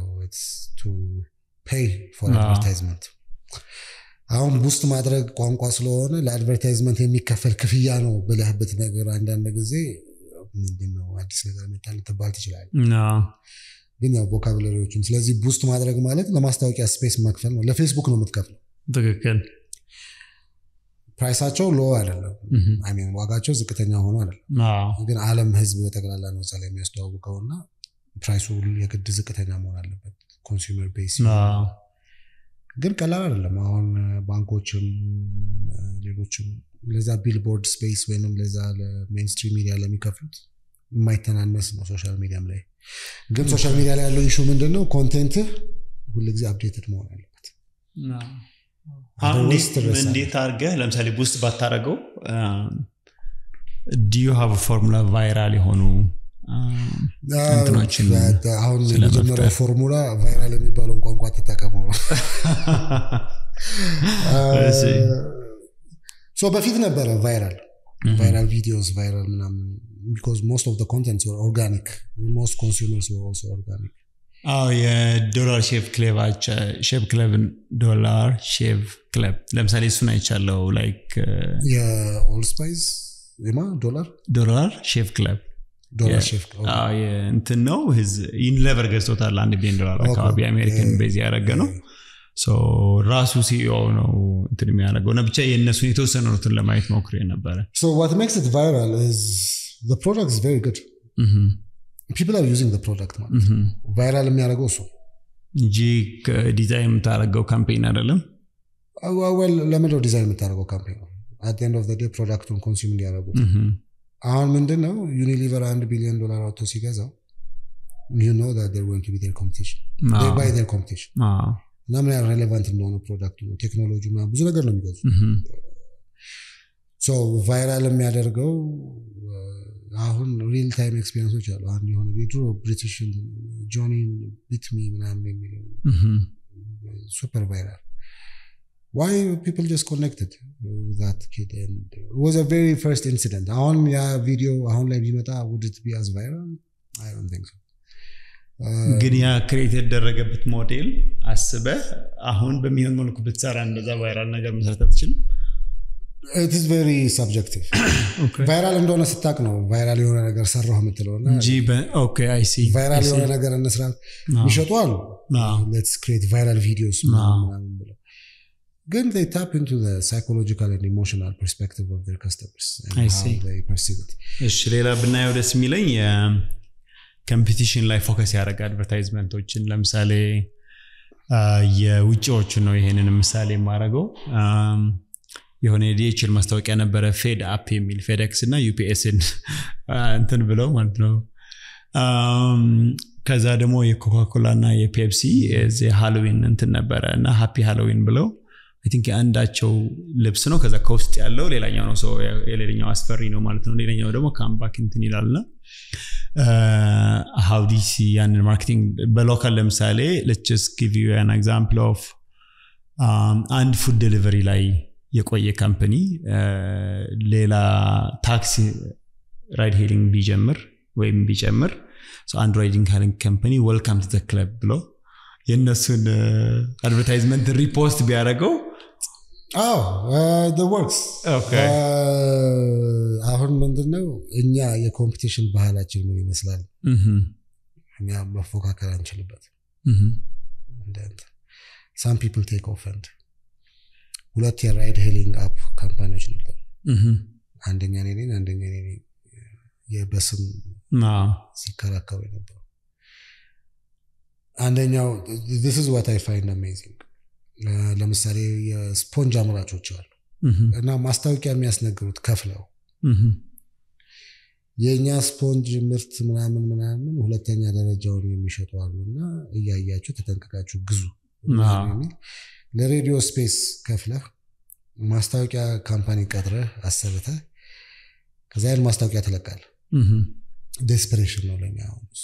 ፔይ ፎር አድቨርታይዝመንት አሁን ቡስት ማድረግ ቋንቋ ስለሆነ ለአድቨርታይዝመንት የሚከፈል ክፍያ ነው ብለህበት ነገር አንዳንድ ጊዜ ምንድነው አዲስ ነገር መጣ ልትባል ትችላል ግን ያው ቮካብለሪዎችን ስለዚህ ቡስት ማድረግ ማለት ለማስታወቂያ ስፔስ መክፈል ነው ለፌስቡክ ነው የምትከፍለው ትክክል ፕራይሳቸው ሎ አይደለም ሚን ዋጋቸው ዝቅተኛ ሆኖ አይደለም ግን አለም ህዝብ በጠቅላላ ነው እዛ ላይ የሚያስተዋውቀው እና ፕራይሱ የግድ ዝቅተኛ መሆን አለበት ኮንሱመር ቤስ ግን ቀላል አይደለም አሁን ባንኮችም ሌሎችም ለዛ ቢልቦርድ ስፔስ ወይም ለዛ ለሜንስትሪም ሚዲያ ለሚከፍሉት የማይተናነስ ነው ሶሻል ሚዲያም ላይ ግን ሶሻል ሚዲያ ላይ ያለው ኢሹ ምንድን ነው ኮንቴንትህ ሁልጊዜ አፕዴትድ መሆን አለበት እንዴት አድርገህ ለምሳሌ ቡስት ባታረገው ዲዩ ሀቭ ፎርሙላ ቫይራል የሆኑ እንትኖችን አሁን የመጀመሪያው ፎርሙላ ቫይራል የሚባለውን ቋንቋ ተጠቀሙ ነው በፊት ነበረ ቫይራል ቫይራል ቪዲዮስ ቫይራል ምናምን ቢካዝ ሞስት ኦፍ ኮንተንት ኦርጋኒክ ሞስት ኮንሱመርስ ኦልሶ ኦርጋኒክ አዎ የዶላር ሼቭ ክለብ ሼቭ ክለብ ዶላር ሼቭ ክለብ ለምሳሌ እሱን አይቻለው ላይክ የኦል ስፓይስ ማ ዶላር ዶላር ሼቭ ክለብ ዶላር ሼፍ እንትን ነው ዩኒሌቨር ገዝቶታል አንድ ቢሊዮን ዶላር አካባቢ አሜሪካን ቤዝ ያደረገ ነው ራሱ ሲኦ ነው እንትን የሚያደርገው እና ብቻ የእነሱን የተወሰኑትን ለማየት ሞክሬ ነበረ what makes it viral is the product is very good people are using the product ማለት ቫይራል የሚያደርገው እሱ እንጂ ዲዛይን የምታደርገው ካምፔን አይደለም ለምንድነው ዲዛይን የምታደርገው ካምፔን ነው አት ኤንድ ኦፍ ዴይ ፕሮዳክቱን ኮንሱም እንዲያደርጉት አሁን ምንድን ነው ዩኒሊቨር አንድ ቢሊዮን ዶላር አውጥቶ ሲገዛው ዩ ኖ ር ጎይንግ ቱ ቢ ር ኮምፒቲሽን ባይ ር ኮምፒቲሽን እና ምን ያህል ሬሌቫንት እንደሆነ ፕሮዳክቱ ነው ቴክኖሎጂ ብዙ ነገር ነው የሚገዙ ቫይራል የሚያደርገው አሁን ሪል ታይም ኤክስፔሪንሶች አሉ አንድ የሆነ የድሮ ብሪቲሽ ጆኒን ቢትሚ ምናምን የሚለው ሱፐር ቫይራል why people just connected with that kid and it was a very first incident አሁን ያ ቪዲዮ አሁን ላይ ቢመጣ would it be as viral i don't think so ግን ያ ክሬት የተደረገበት ሞዴል አስበ አሁን በሚሆን መልኩ ብትሰራ እንደዛ ቫይራል ነገር መስራት አትችልም it is very subjective ቫይራል እንደሆነ ስታቅ ነው ቫይራል የሆነ ነገር ሰራሁ የምትለው እንጂ ቫይራል የሆነ ነገር እንስራ የሚሸጡ አሉ ሌትስ ክሬት ቫይራል ቪዲዮስ ምናምን ብለው ግን they tap into the psychological and emotional perspective of their customers and I how see. they perceive it. እሺ ሌላ ብናየው ደስ የሚለኝ ኮምፒቲሽን ላይ ፎከስ ያደረገ አድቨርታይዝመንቶችን ለምሳሌ የውጭዎችን ነው ይሄንን ምሳሌ የማደርገው የሆነ የዲኤችል ማስታወቂያ ነበረ ፌድ አፕ የሚል ፌዴክስ እና ዩፒኤስን እንትን ብለው ማለት ነው ከዛ ደግሞ የኮካኮላ እና የፔፕሲ ሃሎዊን እንትን ነበረ እና ሃፒ ሃሎዊን ብለው ቲንክ የአንዳቸው ልብስ ነው ከዛ ከውስጥ ያለው ሌላኛው ነው ሰው የሌላኛው አስፈሪ ነው ማለት ነው ሌላኛው ደግሞ ካምባክ እንትን ይላል ና ሀው ዲሲ ያንን ማርኬቲንግ በሎካል ለምሳሌ ለችስ ጊቭ ዩ ን ኤግዛምፕል ኦፍ አንድ ፉድ ዴሊቨሪ ላይ የቆየ ካምፕኒ ሌላ ታክሲ ራይድ ሄሊንግ ቢጀምር ወይም ቢጨምር አንድ ራይዲንግ ሃሊንግ ካምፕኒ ወልካም ቱ ክለብ ብሎ የእነሱን አድቨርታይዝመንት ሪፖስት ቢያደረገው አዎ ወርክስ አሁን ምንድነው እኛ የኮምፒቲሽን ባህላችን ምን ይመስላል እኛ መፎካከር አንችልበት ሳም ፒፕል ቴክ ኦፈንድ ሁለት የራይድ ሄሊንግ አፕ ካምፓኒዎች ነበሩ አንደኛ እኔ ነኝ አንደኛ እኔ ነኝ የበስም ሲከራከሩ የነበሩ አንደኛው this is what I find amazing ለምሳሌ የስፖንጅ አምራቾች አሉ እና ማስታወቂያ የሚያስነግሩት ከፍለው የእኛ ስፖንጅ ምርት ምናምን ምናምን ሁለተኛ ደረጃውን የሚሸጡ አሉ እና እያያችሁ ተጠንቅቃችሁ ግዙ የሚል ለሬዲዮ ስፔስ ከፍለህ ማስታወቂያ ካምፓኒ ቀጥረህ አሰርተህ ከዛ ያን ማስታወቂያ ትለቃለህ። ዴስፐሬሽን ነው ለኛ አሁን እሱ።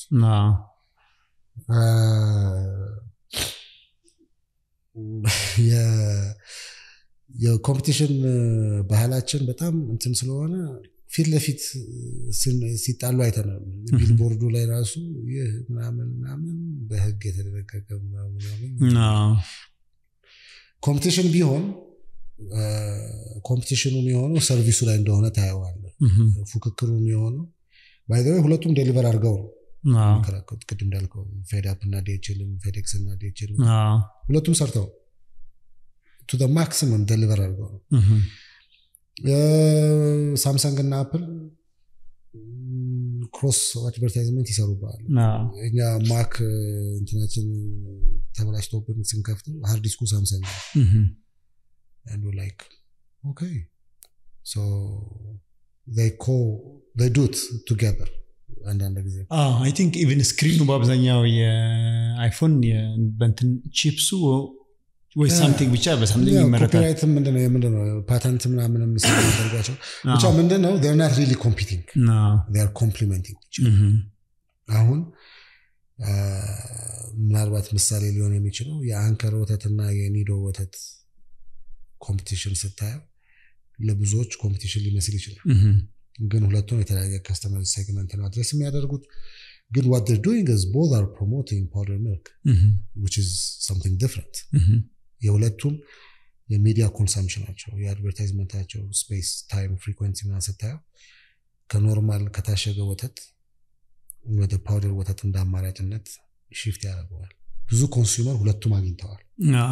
የኮምፒቲሽን ባህላችን በጣም እንትን ስለሆነ ፊት ለፊት ሲጣሉ አይተናል። ቢልቦርዱ ላይ ራሱ ይህ ምናምን ምናምን በህግ የተደረገገ ምናምን ኮምፒቲሽን ቢሆን ኮምፒቲሽኑ የሚሆነው ሰርቪሱ ላይ እንደሆነ ታየዋለ። ፉክክሩ የሚሆነው ባይዘዌ ሁለቱም ዴሊቨር አድርገው ነው የሚከራከሩት። ቅድም እንዳልከው ፌዳፕ እና ዲኤችልም ፌዴክስ እና ዲኤችልም ሁለቱም ሰርተው ቱ ማክሲመም ዴሊቨር አድርገው ነው። ሳምሰንግ እና አፕል ክሮስ አድቨርታይዝመንት ይሰሩበታል። እኛ ማክ እንትናችን ተበላሽቶብን ስንከፍተው ሃርድ ዲስኩ ሳምሰንግ and we're like okay so they co they do it together አንዳንድ ጊዜ አይ ቲንክ ኢቨን ስክሪኑ በአብዛኛው የአይፎን በንትን ቺፕሱ ወይ ሳምቲንግ ብቻ በሳምቲንግ ይመረታል። ኮፒራይት ምንድነው ምንድነው ፓተንት ምናምን የሚያደርጓቸው ብቻ ምንድነው ር ናት ሪሊ ኮምፒቲንግ ር ኮምፕሊመንቲንግ አሁን ምናልባት ምሳሌ ሊሆን የሚችለው የአንከር ወተትና የኒዶ ወተት ኮምፒቲሽን ስታየው ለብዙዎች ኮምፒቲሽን ሊመስል ይችላል። ግን ሁለቱም የተለያየ ከስተመር ሴግመንት ነው አድረስ የሚያደርጉት። ግን ዋት ር ዱይንግ ዝ ቦዝ አር ፕሮሞቲንግ ፓውደር ሚልክ ዊች ኢዝ ሰምቲንግ ዲፍረንት። የሁለቱም የሚዲያ ኮንሰምፕሽናቸው የአድቨርታይዝመንታቸው ስፔስ ታይም ፍሪኩንሲ ምናምን ስታየው ከኖርማል ከታሸገ ወተት ወደ ፓውደር ወተት እንደ አማራጭነት ሽፍት ያደርገዋል። ብዙ ኮንሱመር ሁለቱም አግኝተዋል።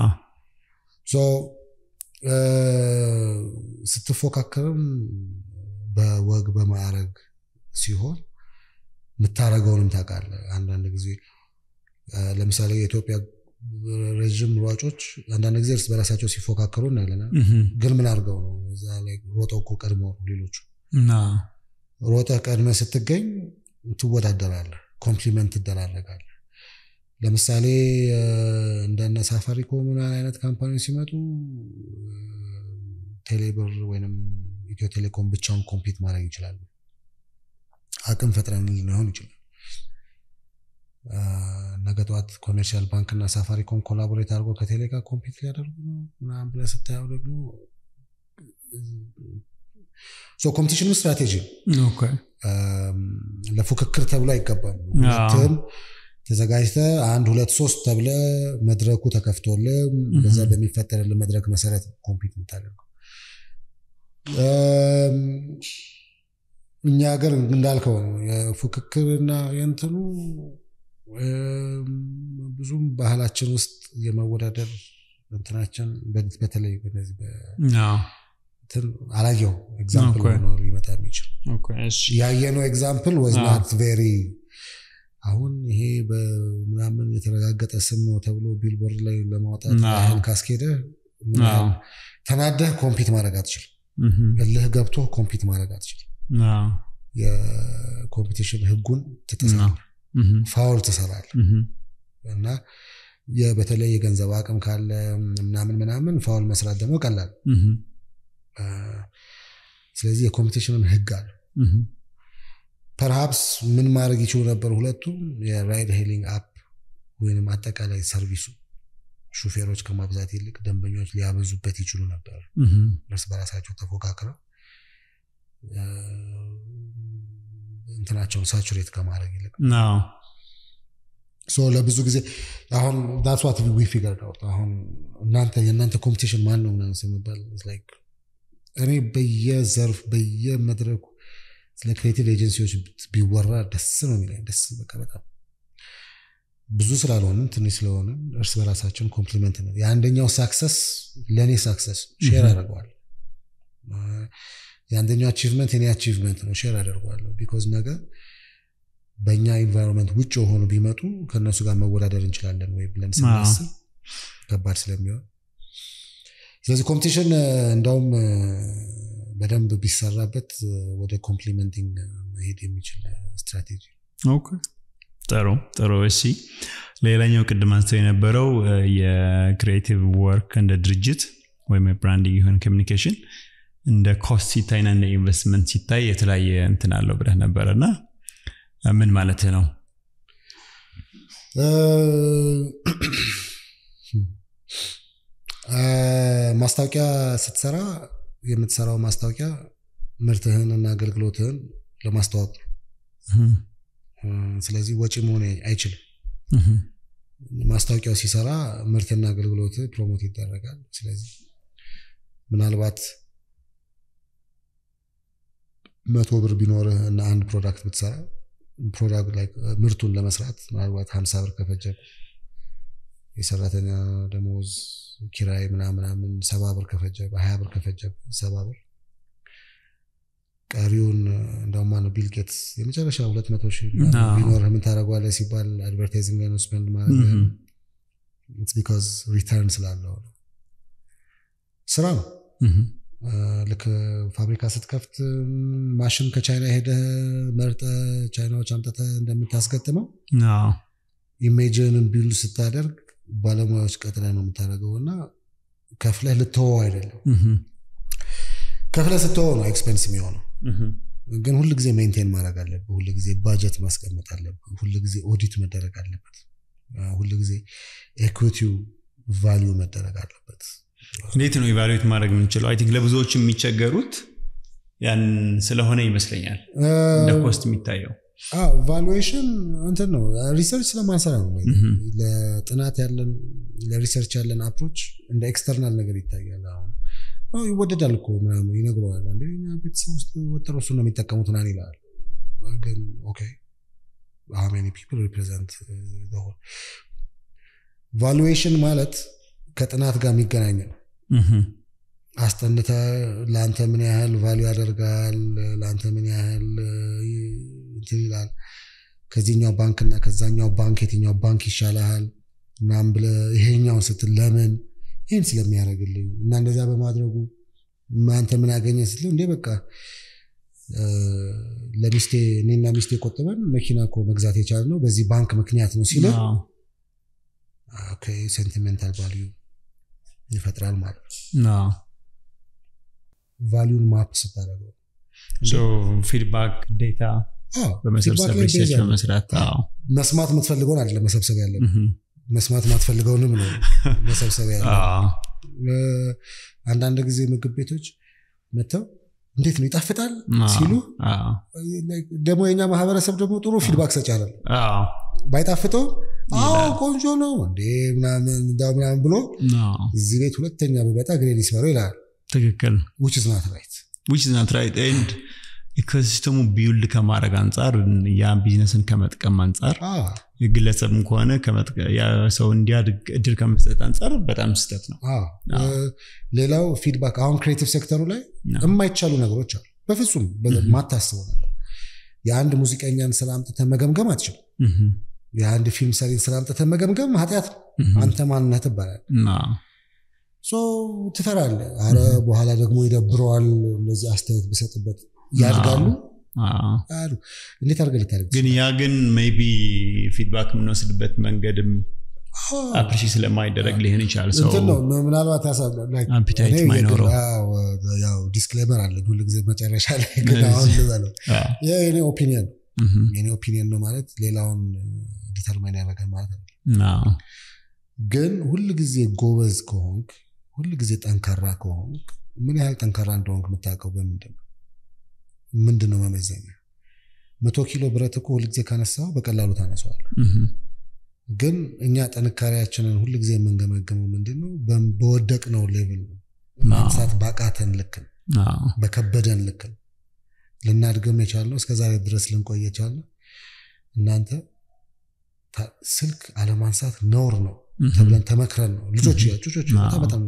ስትፎካከርም በወግ በማዕረግ ሲሆን የምታረገውንም ታውቃለህ። አንዳንድ ጊዜ ለምሳሌ የኢትዮጵያ ረዥም ሯጮች አንዳንድ ጊዜ እርስ በራሳቸው ሲፎካከሩ እናያለን። ግን ምን አድርገው ነው እዛ ላይ ሮጠው እኮ ቀድመው ሌሎቹ ሮጠህ ቀድመህ ስትገኝ ትወዳደራለህ፣ ኮምፕሊመንት ትደራረጋለህ። ለምሳሌ እንደነ ሳፋሪኮም አይነት ካምፓኒዎች ሲመጡ ቴሌብር ወይም ኢትዮ ቴሌኮም ብቻውን ኮምፒት ማድረግ ይችላሉ። አቅም ፈጥረን ሊሆን ይችላል። ነገ ጠዋት ኮሜርሻል ባንክ እና ሳፋሪኮም ኮላቦሬት አድርጎ ከቴሌ ጋር ኮምፒት ሊያደርጉ ነው ምናምን ብለህ ስታየው ደግሞ ኮምፒቲሽኑ ስትራቴጂ ለፉክክር ተብሎ አይገባም። ሁለትም ተዘጋጅተ አንድ ሁለት ሶስት ተብለ መድረኩ ተከፍቶል በዛ በሚፈጠርል መድረክ መሰረት ኮምፒት የምታደርገው እኛ ሀገር እንዳልከው ነው የፉክክርና የእንትኑ ብዙም ባህላችን ውስጥ የመወዳደር እንትናችን በተለይ በነዚህ አላየው ኤግዛምፕል ሆኖ ሊመጣ የሚችል ያየነው ኤግዛምፕል ወዝናት ቬሪ አሁን ይሄ በምናምን የተረጋገጠ ስም ነው ተብሎ ቢልቦርድ ላይ ለማውጣት ያህል ካስኬደ ተናደህ ኮምፒት ማድረግ አትችልም። እልህ ገብቶ ኮምፒት ማድረግ አትችልም። የኮምፒቲሽን ህጉን ትጥሳለህ፣ ፋውል ትሰራለህ እና በተለይ የገንዘብ አቅም ካለ ምናምን ምናምን ፋውል መስራት ደግሞ ቀላል። ስለዚህ የኮምፒቲሽንን ህግ አለ። ፐርሃፕስ ምን ማድረግ ይችሉ ነበር? ሁለቱም የራይድ ሄሊንግ አፕ ወይም አጠቃላይ ሰርቪሱ ሹፌሮች ከማብዛት ይልቅ ደንበኞች ሊያበዙበት ይችሉ ነበር። እርስ በራሳቸው ተፎካክረው እንትናቸውን ሳቹሬት ከማድረግ ይልቅ ለብዙ ጊዜ አሁን ዳትዋት ዊ ፊገር አውት አሁን እናንተ የእናንተ ኮምፒቲሽን ማን ነው ምናምን ስንባል እኔ በየዘርፍ በየመድረኩ ስለ ክሬቲቭ ኤጀንሲዎች ቢወራ ደስ ነው የሚለኝ። ደስ በቃ በጣም ብዙ ስላልሆንን ትንሽ ስለሆንን እርስ በራሳችን ኮምፕሊመንት ነው። የአንደኛው ሳክሰስ ለእኔ ሳክሰስ ሼር አደርገዋል። የአንደኛው አቺቭመንት የኔ አቺቭመንት ነው፣ ሼር አደርገዋለሁ። ቢኮዝ ነገር በእኛ ኢንቫይሮንመንት ውጭ የሆኑ ቢመጡ ከእነሱ ጋር መወዳደር እንችላለን ወይ ብለን ስናስብ ከባድ ስለሚሆን ስለዚህ ኮምፒቲሽን እንደውም በደንብ ቢሰራበት ወደ ኮምፕሊመንቲንግ መሄድ የሚችል ስትራቴጂ ኦኬ ጥሩ ጥሩ እሺ ሌላኛው ቅድም አንስተው የነበረው የክሪኤቲቭ ወርክ እንደ ድርጅት ወይም የብራንዲንግ የሆን ኮሚኒኬሽን እንደ ኮስት ሲታይና እንደ ኢንቨስትመንት ሲታይ የተለያየ እንትን አለው ብለህ ነበረ እና ምን ማለት ነው ማስታወቂያ ስትሰራ የምትሰራው ማስታወቂያ ምርትህን እና አገልግሎትህን ለማስተዋወቅ ስለዚህ ወጪ መሆን አይችልም ማስታወቂያው ሲሰራ ምርትና አገልግሎት ፕሮሞት ይደረጋል ስለዚህ ምናልባት መቶ ብር ቢኖርህ እና አንድ ፕሮዳክት ብትሰራ ፕሮዳክት ላይ ምርቱን ለመስራት ምናልባት ሀምሳ ብር ከፈጀ የሰራተኛ ደሞዝ ኪራይ ምናምናምን ሰባ ብር ከፈጀ ሀያ ብር ከፈጀ ሰባ ብር ቀሪውን እንደውም ነው ቢል ጌትስ የመጨረሻ ሁለት መቶ ሺህ ቢኖር ምን ታደረጓለ ሲባል አድቨርታይዚንግ ላይ ነው ስፔንድ ማድረግ ቢካዝ ሪተርን ስላለው ነው ስራ ነው ልክ ፋብሪካ ስትከፍት ማሽን ከቻይና ሄደ መርጠ ቻይናዎች አምጠተ እንደምታስገጥመው ኢሜጅንን ቢልድ ስታደርግ ባለሙያዎች ቀጥለ ነው የምታደርገው እና ከፍለህ ልትወው አይደለም ከፍለህ ስትወው ነው ኤክስፔንስ የሚሆነው ግን ሁል ጊዜ ሜንቴን ማድረግ አለብህ ሁል ጊዜ ባጀት ማስቀመጥ አለብህ ሁል ጊዜ ኦዲት መደረግ አለበት ሁል ጊዜ ኤኩቲው ቫሊዩ መደረግ አለበት እንዴት ነው ኢቫሉዌት ማድረግ የምንችለው አይ ቲንክ ለብዙዎች የሚቸገሩት ያን ስለሆነ ይመስለኛል እንደ ኮስት የሚታየው ቫሉዌሽን እንትን ነው ሪሰርች ስለማንሰራ ነው ለጥናት ያለን ለሪሰርች ያለን አፕሮች እንደ ኤክስተርናል ነገር ይታያል አሁን ይወደዳል እኮ ምናምን ይነግረዋል አንደኛ ቤተሰብ ውስጥ ወጥሮ እሱ ነው የሚጠቀሙት ናን ይላል ግን ኦኬ how many people represent the whole ቫሉዌሽን ማለት ከጥናት ጋር የሚገናኝ ነው አስጠንተ ለአንተ ምን ያህል ቫሉ ያደርጋል ለአንተ ምን ያህል እንትን ይላል ከዚህኛው ባንክና ከዛኛው ባንክ የትኛው ባንክ ይሻልሃል ምናም ብለ ይሄኛውን ስትል ለምን ይህን ስለሚያደርግልኝ እና እንደዛ በማድረጉ አንተ ምን አገኘ ስትል እንዴ በቃ ለሚስቴ እኔና ሚስቴ ቆጥበን መኪና እኮ መግዛት የቻለ ነው በዚህ ባንክ ምክንያት ነው ሲለ ሴንቲሜንታል ቫሊዩ ይፈጥራል ማለት ነው ቫሊዩን ማፕ ስታደረገው ፊድባክ ዴታ በመሰብሰብ ሪሰርች በመስራት መስማት የምትፈልገውን አይደለ መሰብሰብ ያለ መስማት ማትፈልገውንም ነው መሰብሰብ ያለ አንዳንድ ጊዜ ምግብ ቤቶች መጥተው እንዴት ነው ይጣፍጣል ሲሉ ደግሞ የኛ ማህበረሰብ ደግሞ ጥሩ ፊድባክ ሰጭ አለ ባይጣፍጠው አዎ ቆንጆ ነው እንዴ ምናምን ብሎ እዚህ ቤት ሁለተኛ በመጣ ግሬን ይስመረው ይላል ትክክል ዊች ኢዝ ናት ራይት ዊች ኢዝ ናት ራይት ኤንድ ኢኮሲስተሙ ቢውልድ ከማድረግ አንጻር ያ ቢዝነስን ከመጥቀም አንጻር ግለሰብም ከሆነ ሰው እንዲያድግ እድል ከመስጠት አንጻር በጣም ስህተት ነው ሌላው ፊድባክ አሁን ክሬቲቭ ሴክተሩ ላይ የማይቻሉ ነገሮች አሉ በፍጹም ማታስበው ነገር የአንድ ሙዚቀኛን ስራ አምጥተ መገምገም አትችልም የአንድ ፊልም ሰሪን ስራ አምጥተ መገምገም ኃጢአት ነው አንተ ማንነት ይባላል ትፈራለ አረ በኋላ ደግሞ ይደብረዋል እንደዚህ አስተያየት ብሰጥበት ያድጋሉ አሉ እንዴት አድርገ ልታደርግ ግን ያ ግን ሜይ ቢ ፊድባክ የምንወስድበት መንገድም አፕሪሺ ስለማይደረግ ሊሆን ይችላል ሰው ነው ምናልባት አፒታይት ማይኖረው ዲስክሌመር አለ ሁሉ ጊዜ መጨረሻ ላይ ግን አሁን ልበለው የኔ ኦፒኒየን የኔ ኦፒኒየን ነው ማለት ሌላውን ዲተርማይን ያደረገ ማለት ነው ግን ሁል ጊዜ ጎበዝ ከሆንክ ሁል ጊዜ ጠንካራ ከሆንክ ምን ያህል ጠንካራ እንደሆንክ የምታውቀው በምንድን ነው ምንድን ነው መመዘኛ መቶ ኪሎ ብረት እኮ ሁልጊዜ ካነሳው በቀላሉ ታነሰዋል ግን እኛ ጥንካሬያችንን ሁል ጊዜ የምንገመገመው ምንድን ነው በወደቅ ነው ሌቭል ነው ማንሳት ባቃተን ልክ ነው በከበደን ልክ ነው ልናድግም የቻልነው እስከዛሬ ድረስ ልንቆይ የቻልነው እናንተ ስልክ አለማንሳት ነውር ነው ተብለን ተመክረን ነው ልጆች ጩጮች በጣም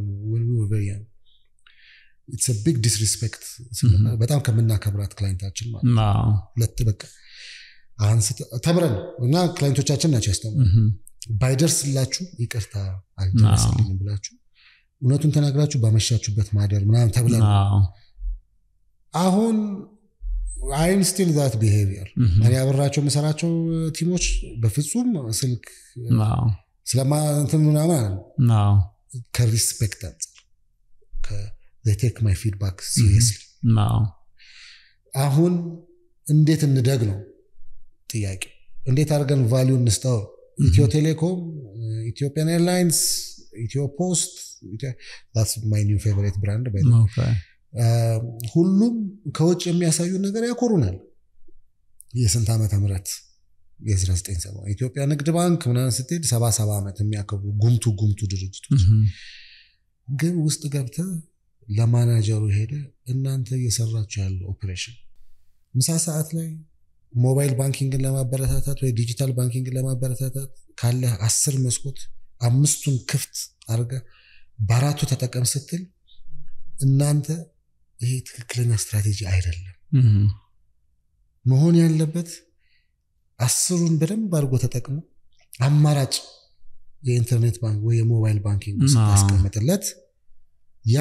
ኢትስ ቢግ ዲስሪስፔክት በጣም ከምናከብራት ክላይንታችን ማለት ሁለት በቃ ተምረን እና ክላይንቶቻችን ናቸው ያስተምሩ ባይደርስላችሁ ይቅርታ አልደረስልኝም ብላችሁ እውነቱን ተናግራችሁ ባመሻችሁበት ማደር ምናምን ተብለን አዎ። አሁን አይም ስቲል ዛት ቢሄቪየር እኔ አብራቸው የምሰራቸው ቲሞች በፍጹም ስልክ አዎ። ስለማ እንትን ምናምን አለ አዎ። ከሪስፔክት አንጻር ቴክ ማይ ፊድባክ ሲሪየስሊ አዎ። አሁን እንዴት እንደግ ነው ጥያቄ እንዴት አድርገን ቫሊዩ እንስጠው ኢትዮ ቴሌኮም ኢትዮጵያን ኤርላይንስ ኢትዮ ፖስት ማይ ኒው ፌቨሬት ብራንድ ኦኬ። ሁሉም ከውጭ የሚያሳዩ ነገር ያኮሩናል የስንት ዓመተ ምህረት የ1970 ኢትዮጵያ ንግድ ባንክ ምናምን ስትሄድ ሰባ ሰባ ዓመት የሚያከብሩ ጉምቱ ጉምቱ ድርጅቶች እህም። ግን ውስጥ ገብተህ ለማናጀሩ ሄደ እናንተ እየሰራችሁ ያለው ኦፕሬሽን ምሳ ሰዓት ላይ ሞባይል ባንኪንግን ለማበረታታት ወይ ዲጂታል ባንኪንግን ለማበረታታት ካለ አስር መስኮት አምስቱን ክፍት አድርገህ በአራቱ ተጠቀም ስትል እናንተ ይሄ ትክክለኛ ስትራቴጂ አይደለም። እህም። መሆን ያለበት አስሩን በደንብ አድርጎ ተጠቅሞ አማራጭ የኢንተርኔት ባንክ ወይ የሞባይል ባንኪንግ አዎ። ስታስቀምጥለት ያ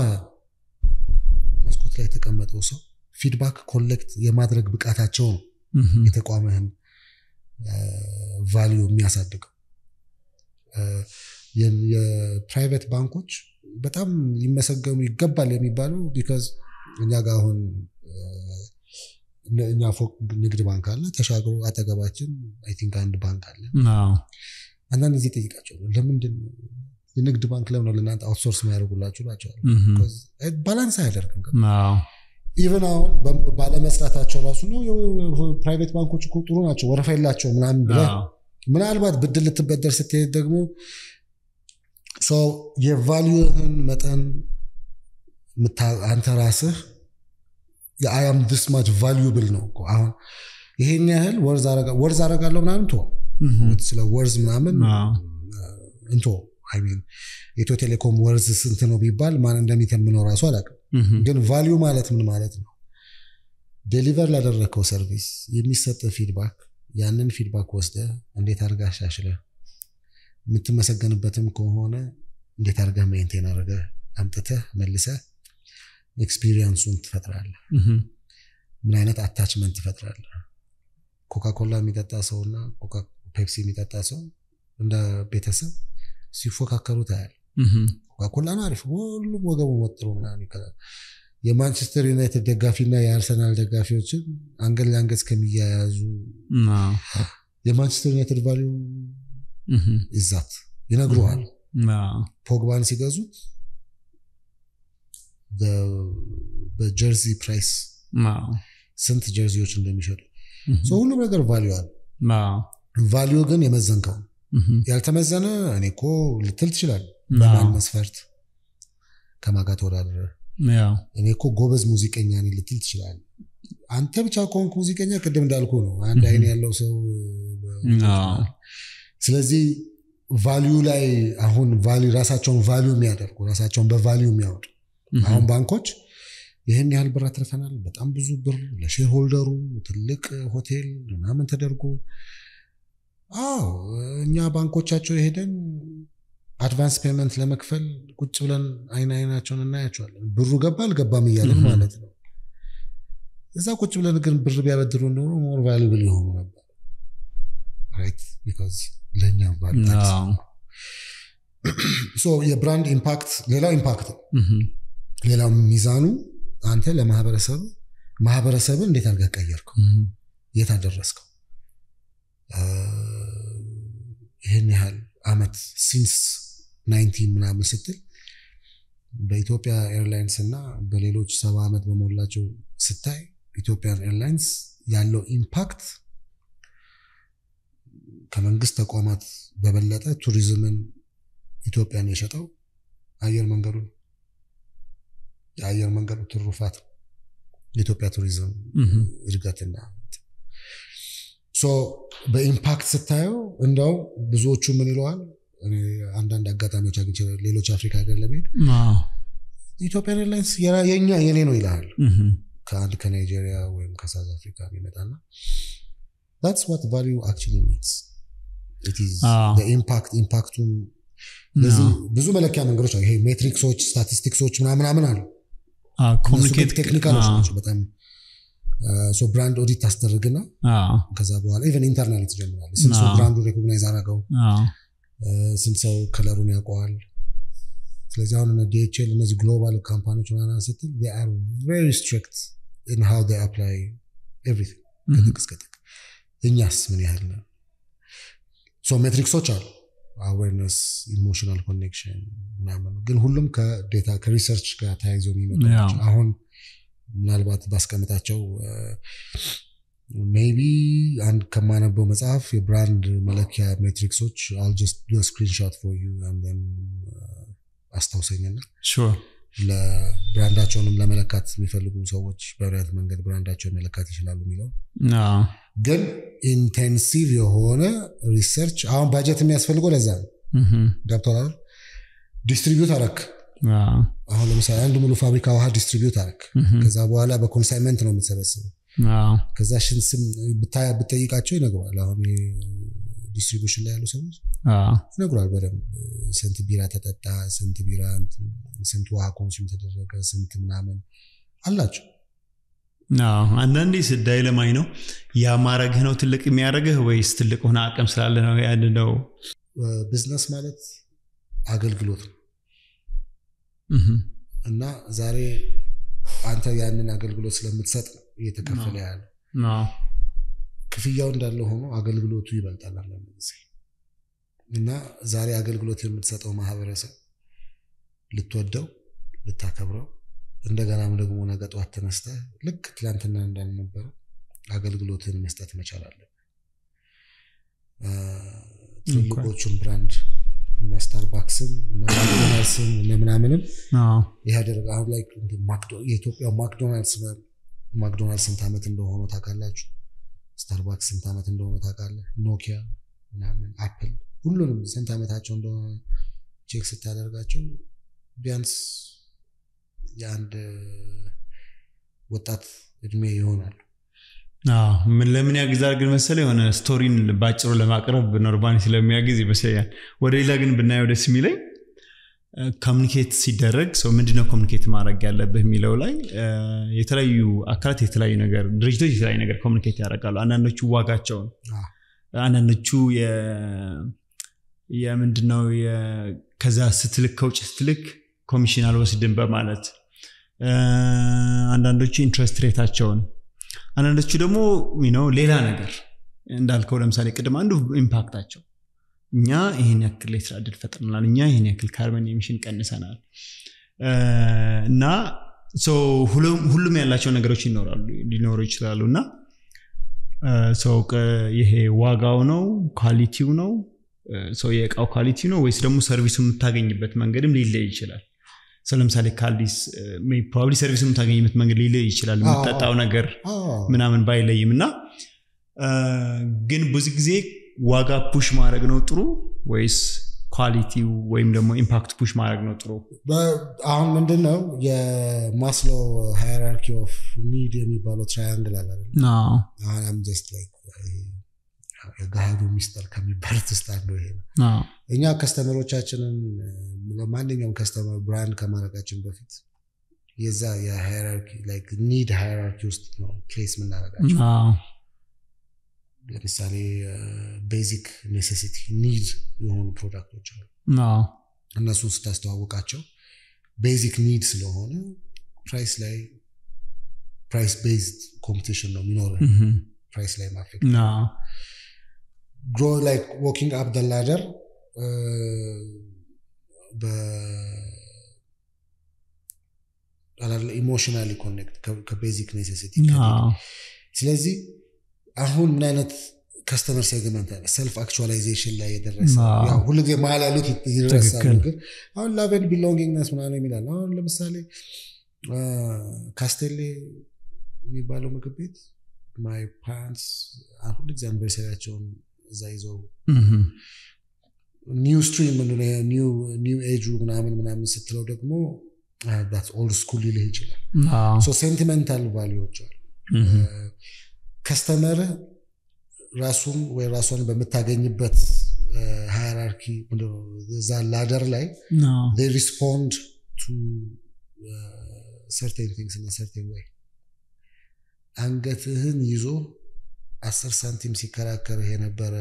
መስኮት ላይ የተቀመጠው ሰው ፊድባክ ኮሌክት የማድረግ ብቃታቸው ነው እህም። የተቋምህን ቫሊዩ የሚያሳድገው። የ- የፕራይቬት ባንኮች በጣም ሊመሰገኑ ይገባል የሚባለው ቢካዝ እኛ ጋር አሁን እ፣ እኛ ፎቅ ንግድ ባንክ አለ፣ ተሻግሮ አጠገባችን አይ ቲንክ አንድ ባንክ አለ። አዎ። አንዳንድ ጊዜ ጠይቃቸው ለምንድን ነው የንግድ ባንክ ለምን ነው ለእናንተ አውትሶርስ የሚያደርጉላችሁ እላቸዋለሁ። እህም። Because ባላንስ አያደርግም። አዎ። ኢቨን አሁን በ- ባለመስራታቸው ራሱ ነው ፕራይቬት ባንኮች እኮ ጥሩ ናቸው ወረፋ የላቸው ምናምን ብለህ አዎ። ምናልባት ብድር ልትበደር ስትሄድ ደግሞ ሰው የቫሊዩህን መጠን ምታ- አንተ ራስህ የአያም ዲስ ማች ቫሊዩብል ነው እኮ አሁን ይሄን ያህል ወርዝ አረጋ- ወርዝ አረጋለሁ ምናምን ቶ እህም። ስለ ወርዝ ምናምን አዎ። እንቶ አይ ሚን ኢትዮ ቴሌኮም ወርዝ ስንት ነው ቢባል ማን እንደሚተምነው ራሱ አላውቅም እህም። ግን ቫሊዩ ማለት ምን ማለት ነው ዴሊቨር ላደረግከው ሰርቪስ የሚሰጥ ፊድባክ ያንን ፊድባክ ወስደ እንዴት አድርጋ አሻሽለ የምትመሰገንበትም ከሆነ እንዴት አድርጋ ሜንቴን አድርገ አምጥተህ መልሰ ኤክስፒሪየንሱን ትፈጥራለህ እህም። ምን አይነት አታችመንት ትፈጥራለህ ኮካኮላ የሚጠጣ ሰው እና ፔፕሲ የሚጠጣ ሰው እንደ ቤተሰብ ሲፎካከሩ ታያል እህም። ኮካኮላ ነው አሪፍ ሁሉም ወገቡ ወጥሮ ምናምን ይከላል የማንቸስተር ዩናይትድ ደጋፊና የአርሰናል ደጋፊዎችን አንገት ለአንገት እስከሚያያዙ አዎ። የማንቸስተር ዩናይትድ ቫሊዩ እህም። ይዛት ይነግሩሃል አዎ። ፖግባን ሲገዙት በ- በጀርዚ ፕራይስ አዎ። ስንት ጀርዚዎች እንደሚሸጡ እህም። ሰው ሁሉም ነገር ቫሊዩ አለ አዎ። ቫሊዩ ግን የመዘንከው ነው። እህም። ያልተመዘነ እኔ እኮ ልትል ትችላል አዎ። በማን መስፈርት ከማጋ ተወዳደረ ያው እኔ እኮ ጎበዝ ሙዚቀኛ ነኝ ልትል ትችላል አንተ ብቻ ከሆንክ ሙዚቀኛ ቅድም እንዳልኩ ነው አንድ Mhm. አይን ያለው ሰው አዎ። ስለዚህ ቫሊዩ ላይ አሁን ቫሊዩ ራሳቸውን ቫሊዩ የሚያደርጉ ራሳቸውን በቫሊዩ የሚያወጡ እህም። አሁን ባንኮች ይህን ያህል ብር አትርፈናል በጣም ብዙ ብር ለሼር ሆልደሩ ትልቅ ሆቴል ምናምን ተደርጎ አዎ እኛ ባንኮቻቸው የሄደን አድቫንስ ፔመንት ለመክፈል ቁጭ ብለን አይን አይናቸውን እናያቸዋለን ብሩ ገባ አልገባም እያለን Mhm. ማለት ነው እዛ ቁጭ ብለን ግን ብር ቢያበድሩ ኖሮ ሞር ቫሉብል የሆኑ ነበር ራይት ቢካዝ ለእኛ አዎ። ሶ የብራንድ ኢምፓክት ሌላው ኢምፓክት ነው እህም። ሌላው ሚዛኑ አንተ ለማህበረሰብ ማህበረሰብን እንዴት አድርገህ ቀየርከው እህም። የት አደረስከው አ፣ ይህን ያህል አመት ሲንስ ናይንቲን ምናምን ስትል በኢትዮጵያ ኤርላይንስ እና በሌሎች ሰባ ዓመት በሞላቸው ስታይ ኢትዮጵያን ኤርላይንስ ያለው ኢምፓክት ከመንግስት ተቋማት በበለጠ ቱሪዝምን ኢትዮጵያን የሸጠው አየር መንገዱ ነው። የአየር መንገዱ ትሩፋት ነው። የኢትዮጵያ ቱሪዝም እህም። እድገትና ሶ በኢምፓክት ስታየው እንደው ብዙዎቹ ምን ይለዋል እኔ አንዳንድ አጋጣሚዎች አግኝቼ ሌሎች አፍሪካ ሀገር ለመሄድ አዎ። ኢትዮጵያን ኤርላይንስ የራ- የኛ የኔ ነው ይልሃል እህም። ከአንድ ከናይጄሪያ ወይም ከሳውዝ አፍሪካ የሚመጣና that's what value actually means it is አዎ። the impact ኢምፓክቱን ስለዚህ ብዙ መለኪያ መንገዶች አሉ። ይሄ ሜትሪክሶች፣ ስታቲስቲክሶች ምናምናምን አሉ። ኮሚኒኬት ቴክኒካሎች ናቸው በጣም ሶ ብራንድ ኦዲት ታስደርግና ከዛ በኋላ ኢቨን ኢንተርናል ትጀምራለህ። ስንት ሰው ብራንዱ ሬኮግናይዝ አደረገው፣ ስንት ሰው ከለሩን ያውቀዋል። ስለዚህ አሁን ዲኤችኤል እነዚህ ግሎባል ካምፓኒዎች ምናምን ስትል አር ቬሪ ስትሪክት ኢን ሃው ዴይ አፕላይ ኤቭሪቲንግ ከጥቅ እስከ ጥቅ። እኛስ ምን ያህል ነው? ሶ ሜትሪክሶች አሉ አዌርነስ ኢሞሽናል ኮኔክሽን ምናምን ግን ሁሉም ከዴታ ከሪሰርች ጋር ተያይዞ የሚመጡ ናቸው። አሁን ምናልባት ባስቀምጣቸው ሜቢ አንድ ከማነበው መጽሐፍ የብራንድ መለኪያ ሜትሪክሶች አል ጀስት ዱ ስክሪንሾት ፎር ዩ አስታውሰኝና ለብራንዳቸውንም ለመለካት የሚፈልጉ ሰዎች በብረት መንገድ ብራንዳቸውን መለካት ይችላሉ የሚለው ግን ኢንቴንሲቭ የሆነ ሪሰርች አሁን ባጀት የሚያስፈልገው ለዛ ነው። ገብቶሃል? ዲስትሪቢዩት አረክ አሁን ለምሳሌ አንድ ሙሉ ፋብሪካ ውሃ ዲስትሪቢዩት አረክ። ከዛ በኋላ በኮንሳይመንት ነው የምትሰበስበው። ከዛ ሽን ስም ብጠይቃቸው ይነግሯል። አሁን ዲስትሪቢሽን ላይ ያሉ ሰዎች ይነግሯል በደንብ ስንት ቢራ ተጠጣ፣ ስንት ቢራ ስንት ውሃ ኮንሱም ተደረገ፣ ስንት ምናምን አላቸው። አንዳንዴ ስዳይ ለማኝ ነው ያ ማረግህ ነው ትልቅ የሚያደርግህ ወይስ ትልቅ ሆነ አቅም ስላለ ነው ያን ነው ቢዝነስ ማለት አገልግሎት ነው እና ዛሬ አንተ ያንን አገልግሎት ስለምትሰጥ ነው እየተከፈለ ያለ ክፍያው እንዳለ ሆኖ አገልግሎቱ ይበልጣል አንዳንድ ጊዜ እና ዛሬ አገልግሎት የምትሰጠው ማህበረሰብ ልትወደው ልታከብረው እንደገናም ደግሞ ነገ ጠዋት ተነስተህ ልክ ትላንትና እንዳልነበረ አገልግሎትን መስጠት መቻል አለብህ። ትልልቆቹን ብራንድ እነ ስታርባክስም እነ ማክዶናልድስም እነ ምናምንም ይህ ያደረገ አሁን ላይ የኢትዮጵያ ማክዶናልድስ ማክዶናልድ ስንት ዓመት እንደሆነ ታውቃላችሁ? ስታርባክስ ስንት ዓመት እንደሆነ ታውቃለህ? ኖኪያ ምናምን አፕል ሁሉንም ስንት ዓመታቸው እንደሆነ ቼክ ስታደርጋቸው ቢያንስ የአንድ ወጣት እድሜ ይሆናሉ። ምን ለምን ያግዛል ግን መሰለ የሆነ ስቶሪን ባጭሩ ለማቅረብ ኖርማሊ ስለሚያግዝ ይመስለኛል። ወደ ሌላ ግን ብናየው ደስ የሚለኝ ኮሚኒኬት ሲደረግ ሰው ምንድነው ኮሚኒኬት ማድረግ ያለብህ የሚለው ላይ የተለያዩ አካላት የተለያዩ ነገር ድርጅቶች የተለያዩ ነገር ኮሚኒኬት ያደርጋሉ። አንዳንዶቹ ዋጋቸውን፣ አንዳንዶቹ የምንድነው ከዛ ስትልክ ከውጭ ስትልክ ኮሚሽን አልወስድም በማለት አንዳንዶቹ ኢንትረስት ሬታቸውን አንዳንዶቹ ደግሞ ነው ሌላ ነገር እንዳልከው ለምሳሌ ቅድም አንዱ ኢምፓክታቸው እኛ ይህን ያክል የስራ እድል ፈጥረናል፣ እኛ ይህን ያክል ካርበን ኤሚሽን ቀንሰናል እና ሁሉም ያላቸው ነገሮች ይኖራሉ ሊኖሩ ይችላሉ እና ሰው ይሄ ዋጋው ነው ኳሊቲው ነው ሰው የእቃው ኳሊቲ ነው ወይስ ደግሞ ሰርቪሱ የምታገኝበት መንገድም ሊለይ ይችላል። ሰው ለምሳሌ ካልዲስ ፕሮባብሊ ሰርቪስ የምታገኝበት መንገድ ሊለይ ይችላል። የምጠጣው ነገር ምናምን ባይለይም እና ግን ብዙ ጊዜ ዋጋ ፑሽ ማድረግ ነው ጥሩ ወይስ ኳሊቲው ወይም ደግሞ ኢምፓክት ፑሽ ማድረግ ነው ጥሩ? አሁን ምንድን ነው የማስሎ ሃይራርኪ ኦፍ ኒድ የሚባለው ትራያንግል አለ። አሁን ጀስት ላይክ የገሃዱ ሚስጥር ከሚባሉት ውስጥ አንዱ ይሄ ነው። እኛ ከስተመሮቻችንን ለማንኛውም ከስተመር ብራንድ ከማድረጋችን በፊት የዛ የሃይራርኪ ላይክ ኒድ ሃይራርኪ ውስጥ ነው ፕሌስ የምናደርጋቸው። ለምሳሌ ቤዚክ ኔሴሲቲ ኒድ የሆኑ ፕሮዳክቶች አሉ። እነሱን ስታስተዋውቃቸው ቤዚክ ኒድ ስለሆነ ፕራይስ ላይ ፕራይስ ቤዝድ ኮምፒቲሽን ነው የሚኖረ ፕራይስ ላይ ማፌክት ግሮ ላይክ ዎኪንግ አፕ ደ ላደር ኢሞሽናሊ ኮኔክት ከቤዚክ ኔሴሲቲ ስለዚህ አሁን ምን አይነት ከስተመር ሴግመንት አለ ሰልፍ አክቹዋላይዜሽን ላይ የደረሰ ሁሉ ጊዜ መሀል ያሉት ይረሳሉ ግን አሁን ላቨን ቢሎንጊንግነስ ምናምን የሚላል አሁን ለምሳሌ ካስቴሌ የሚባለው ምግብ ቤት ማይ ፓረንትስ ሁሉ ጊዜ አኒቨርሰሪያቸውን እዛ ይዘው ኒው ስትሪም ኒው ኤጁ ምናምን ምናምን ስትለው ደግሞ ኦልድ ስኩል ሊልህ ይችላል ሴንቲሜንታል ቫሊዎች አሉ ከስተመር ራሱን ወይ ራሷን በምታገኝበት ሃይራርኪ ሃይራርኪ እዛ ላደር ላይ ሪስፖንድ ቱ ሰርቴን ቲንግስ እና ሰርቴን ወይ አንገትህን ይዞ አስር ሳንቲም ሲከራከርህ የነበረ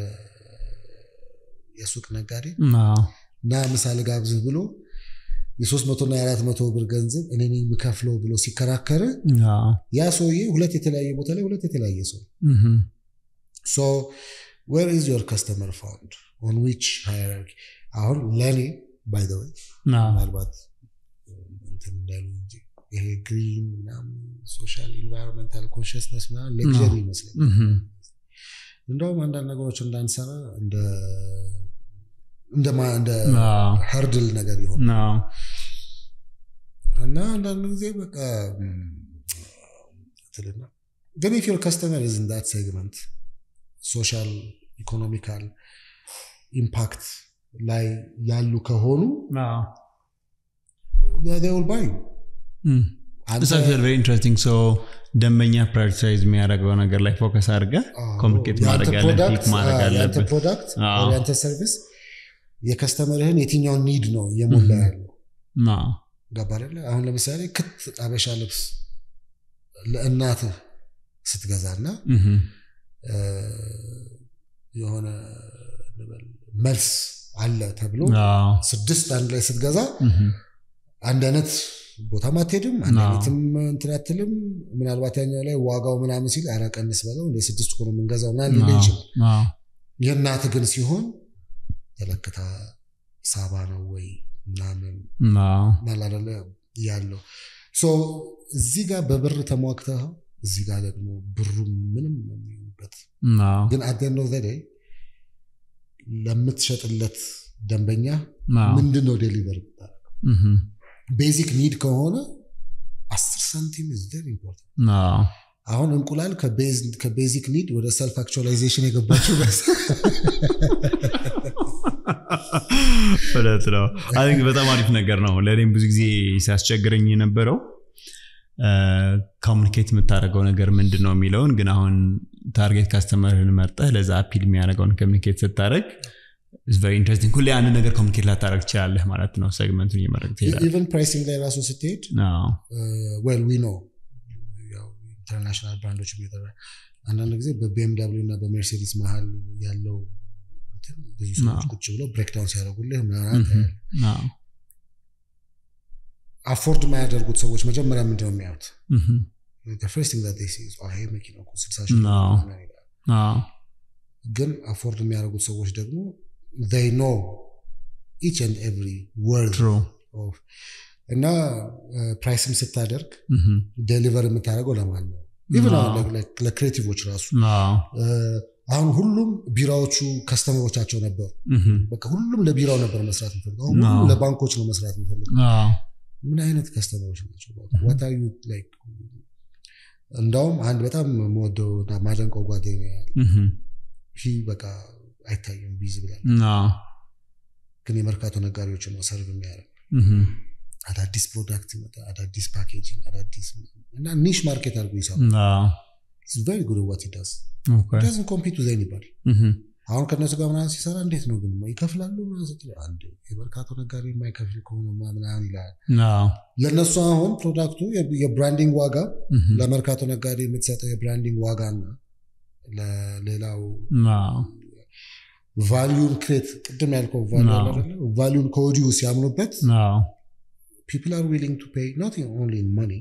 የሱቅ ነጋዴ እና ምሳሌ ጋብዝህ ብሎ የሶስት መቶ እና የአራት መቶ ብር ገንዘብ እኔ ነኝ የምከፍለው ብሎ ሲከራከር ያ ሰውዬ ሁለት የተለያየ ቦታ ላይ ሁለት የተለያየ ሰው ሶ ዌር ኢዝ ዮር ከስተመር ፋውንድ ኦን ዊች ሃይራርኪ አሁን ለእኔ ባይ ዘ ወይ ምናልባት እንትን እንዳሉ እንጂ ይሄ ግሪን ምናምን ሶሻል ኢንቫይሮንመንታል ኮንሽስነስ ምናምን ሌክዠሪ ይመስለኛል እንደውም አንዳንድ ነገሮች እንዳንሰራ እንደ እንደ ሀርድል ነገር ይሆን እና አንዳንድ ጊዜ በቃ ትልና ግን ኢፍ ዮር ከስተመር ኢዝ ኢን ዳት ሴግመንት ሶሻል ኢኮኖሚካል ኢምፓክት ላይ ያሉ ከሆኑ ል ባዩ ኢንትረስቲንግ ሶ ደንበኛ ፕራዮሪታይዝ የሚያደርገው ነገር ላይ ፎከስ አድርገ ኮሚኒኬት ማድረግ ያለብህ ማድረግ አለብህ ፕሮዳክት ያንተ ሰርቪስ የከስተመርህን የትኛውን ኒድ ነው እየሞላ ያለው ገባ አይደለ አሁን ለምሳሌ ክት አበሻ ልብስ ለእናትህ ስትገዛና የሆነ መልስ አለ ተብሎ ስድስት አንድ ላይ ስትገዛ አንድ አይነት ቦታም አትሄድም አንድ አይነትም እንትን አትልም ምናልባት ያኛው ላይ ዋጋው ምናምን ሲል ኧረ ቀንስ በለው እንደ ስድስት እኮ ነው የምንገዛው ምናምን ሊል ይችላል የእናት ግን ሲሆን ተለክታ ሳባ ነው ወይ ምናምን ናላደለ ያለው እዚህ ጋር በብር ተሟክተው እዚህ ጋር ደግሞ ብሩ ምንም የሚሆንበት ግን አደነው ዘዴ ለምትሸጥለት ደንበኛ ምንድን ነው ዴሊቨር ቤዚክ ኒድ ከሆነ አስር ሳንቲም ኢዝ ቨሪ ኢምፖርታንት አሁን እንቁላል ከቤዚክ ኒድ ወደ ሰልፍ አክቹዋላይዜሽን የገባችው እውነት ነው አይ በጣም አሪፍ ነገር ነው ለእኔም ብዙ ጊዜ ሲያስቸግረኝ የነበረው ኮሚኒኬት የምታደርገው ነገር ምንድን ነው የሚለውን ግን አሁን ታርጌት ካስተመርህን መርጠህ ለዛ አፒል የሚያደርገውን ኮሚኒኬት ስታደረግ ቨሪ ኢንትረስቲንግ ሁሌ አንድ ነገር ኮሚኒኬት ላታደረግ ትችላለህ ማለት ነው ሴግመንቱን እየመረግ ትሄዳለህ ኢቨን ፕራይሲንግ ላይ ራሱ ስትሄድ ዌል ዊ ኖ ኢንተርናሽናል ብራንዶች አንዳንድ ጊዜ በቢኤምዳብሊው እና በሜርሴዲስ መሀል ያለው ብዙ ሰዎች ቁጭ ብለው ብሬክዳውን ሲያደርጉልህ ምናምን አፎርድ የማያደርጉት ሰዎች መጀመሪያ ምንድነው የሚያዩት ፈርስቲንግ ይሄ መኪና ስልሳ ሺህ ግን አፎርድ የሚያደርጉት ሰዎች ደግሞ they know each and every word of እና ፕራይስም ስታደርግ ዴሊቨር የምታደርገው ለማን ነው ኢቨን ለክሬቲቮች ራሱ አሁን ሁሉም ቢራዎቹ ከስተመሮቻቸው ነበሩ በቃ ሁሉም ለቢራው ነበር መስራት የሚፈልገው አሁን ሁሉም ለባንኮች ነው መስራት የሚፈልገው ምን አይነት ከስተመሮች ናቸው ዋታዩ እንዳውም አንድ በጣም መወደው ማደንቀው ጓደኛ ያለ ይህ በቃ አይታይም ቢዝ ብላል ግን የመርካቶ ነጋዴዎች ነው ሰርቭ የሚያደርግ አዳዲስ ፕሮዳክት ይመጣ አዳዲስ ፓኬጂንግ አዳዲስ እና ኒሽ ማርኬት አድርጎ ይሰራል ቨሪ ጉድ ዋት ዳስ ዳዝን ኮምፒት ዊዝ ኤኒባዲ አሁን ከእነሱ ጋር ምናምን ሲሰራ እንዴት ነው ግን ይከፍላሉ አንድ የመርካቶ ነጋዴ የማይከፍል ከሆነ ምናምን ይላል ለእነሱ አሁን ፕሮዳክቱ የብራንዲንግ ዋጋ ለመርካቶ ነጋዴ የምትሰጠው የብራንዲንግ ዋጋና ለሌላው ቫሊዩን ክሬት ቅድም ያልከው ቫሊዩን ከወዲሁ ሲያምኑበት ፒፕል አር ዊሊንግ ቱ ፔይ ኖት ኦንሊ መኒ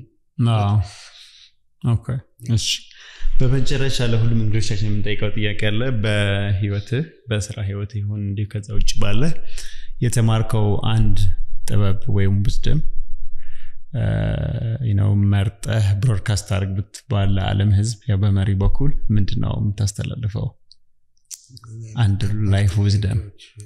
እሺ በመጨረሻ ለሁሉም እንግዶቻችን የምንጠይቀው ጥያቄ አለ በህይወትህ በስራ ህይወት ይሁን እንዲሁ ከዛ ውጭ ባለ የተማርከው አንድ ጥበብ ወይም ውስድም ነው መርጠህ ብሮድካስት አድርግ ብትባል ለዓለም ህዝብ ያው በመሪ በኩል ምንድን ነው የምታስተላልፈው አንድ ላይፍ ውዝደም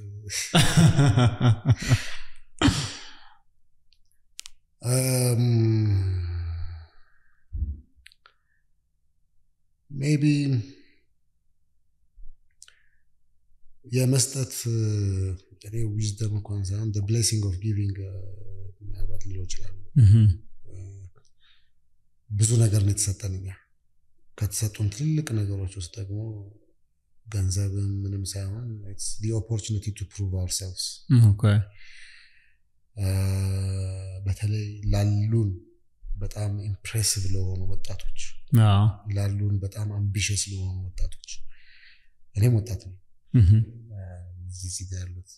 ሜቢ የመስጠት እኔ ዊዝደም እንኳን ሳይሆን ብሌሲንግ ኦፍ ጊቪንግ ምናልባት ልለው ይችላሉ ብዙ ነገር ነው የተሰጠን እኛ ከተሰጡን ትልልቅ ነገሮች ውስጥ ደግሞ ገንዘብም ምንም ሳይሆን ኦፖርቹኒቲ ቱ ፕሩቭ አውርሰልቭስ ኦኬ በተለይ ላሉን በጣም ኢምፕሬሲቭ ለሆኑ ወጣቶች አዎ ላሉን በጣም አምቢሽስ ለሆኑ ወጣቶች እኔም ወጣት ነው እህም፣ እዚህ እዚህ ጋር ያሉት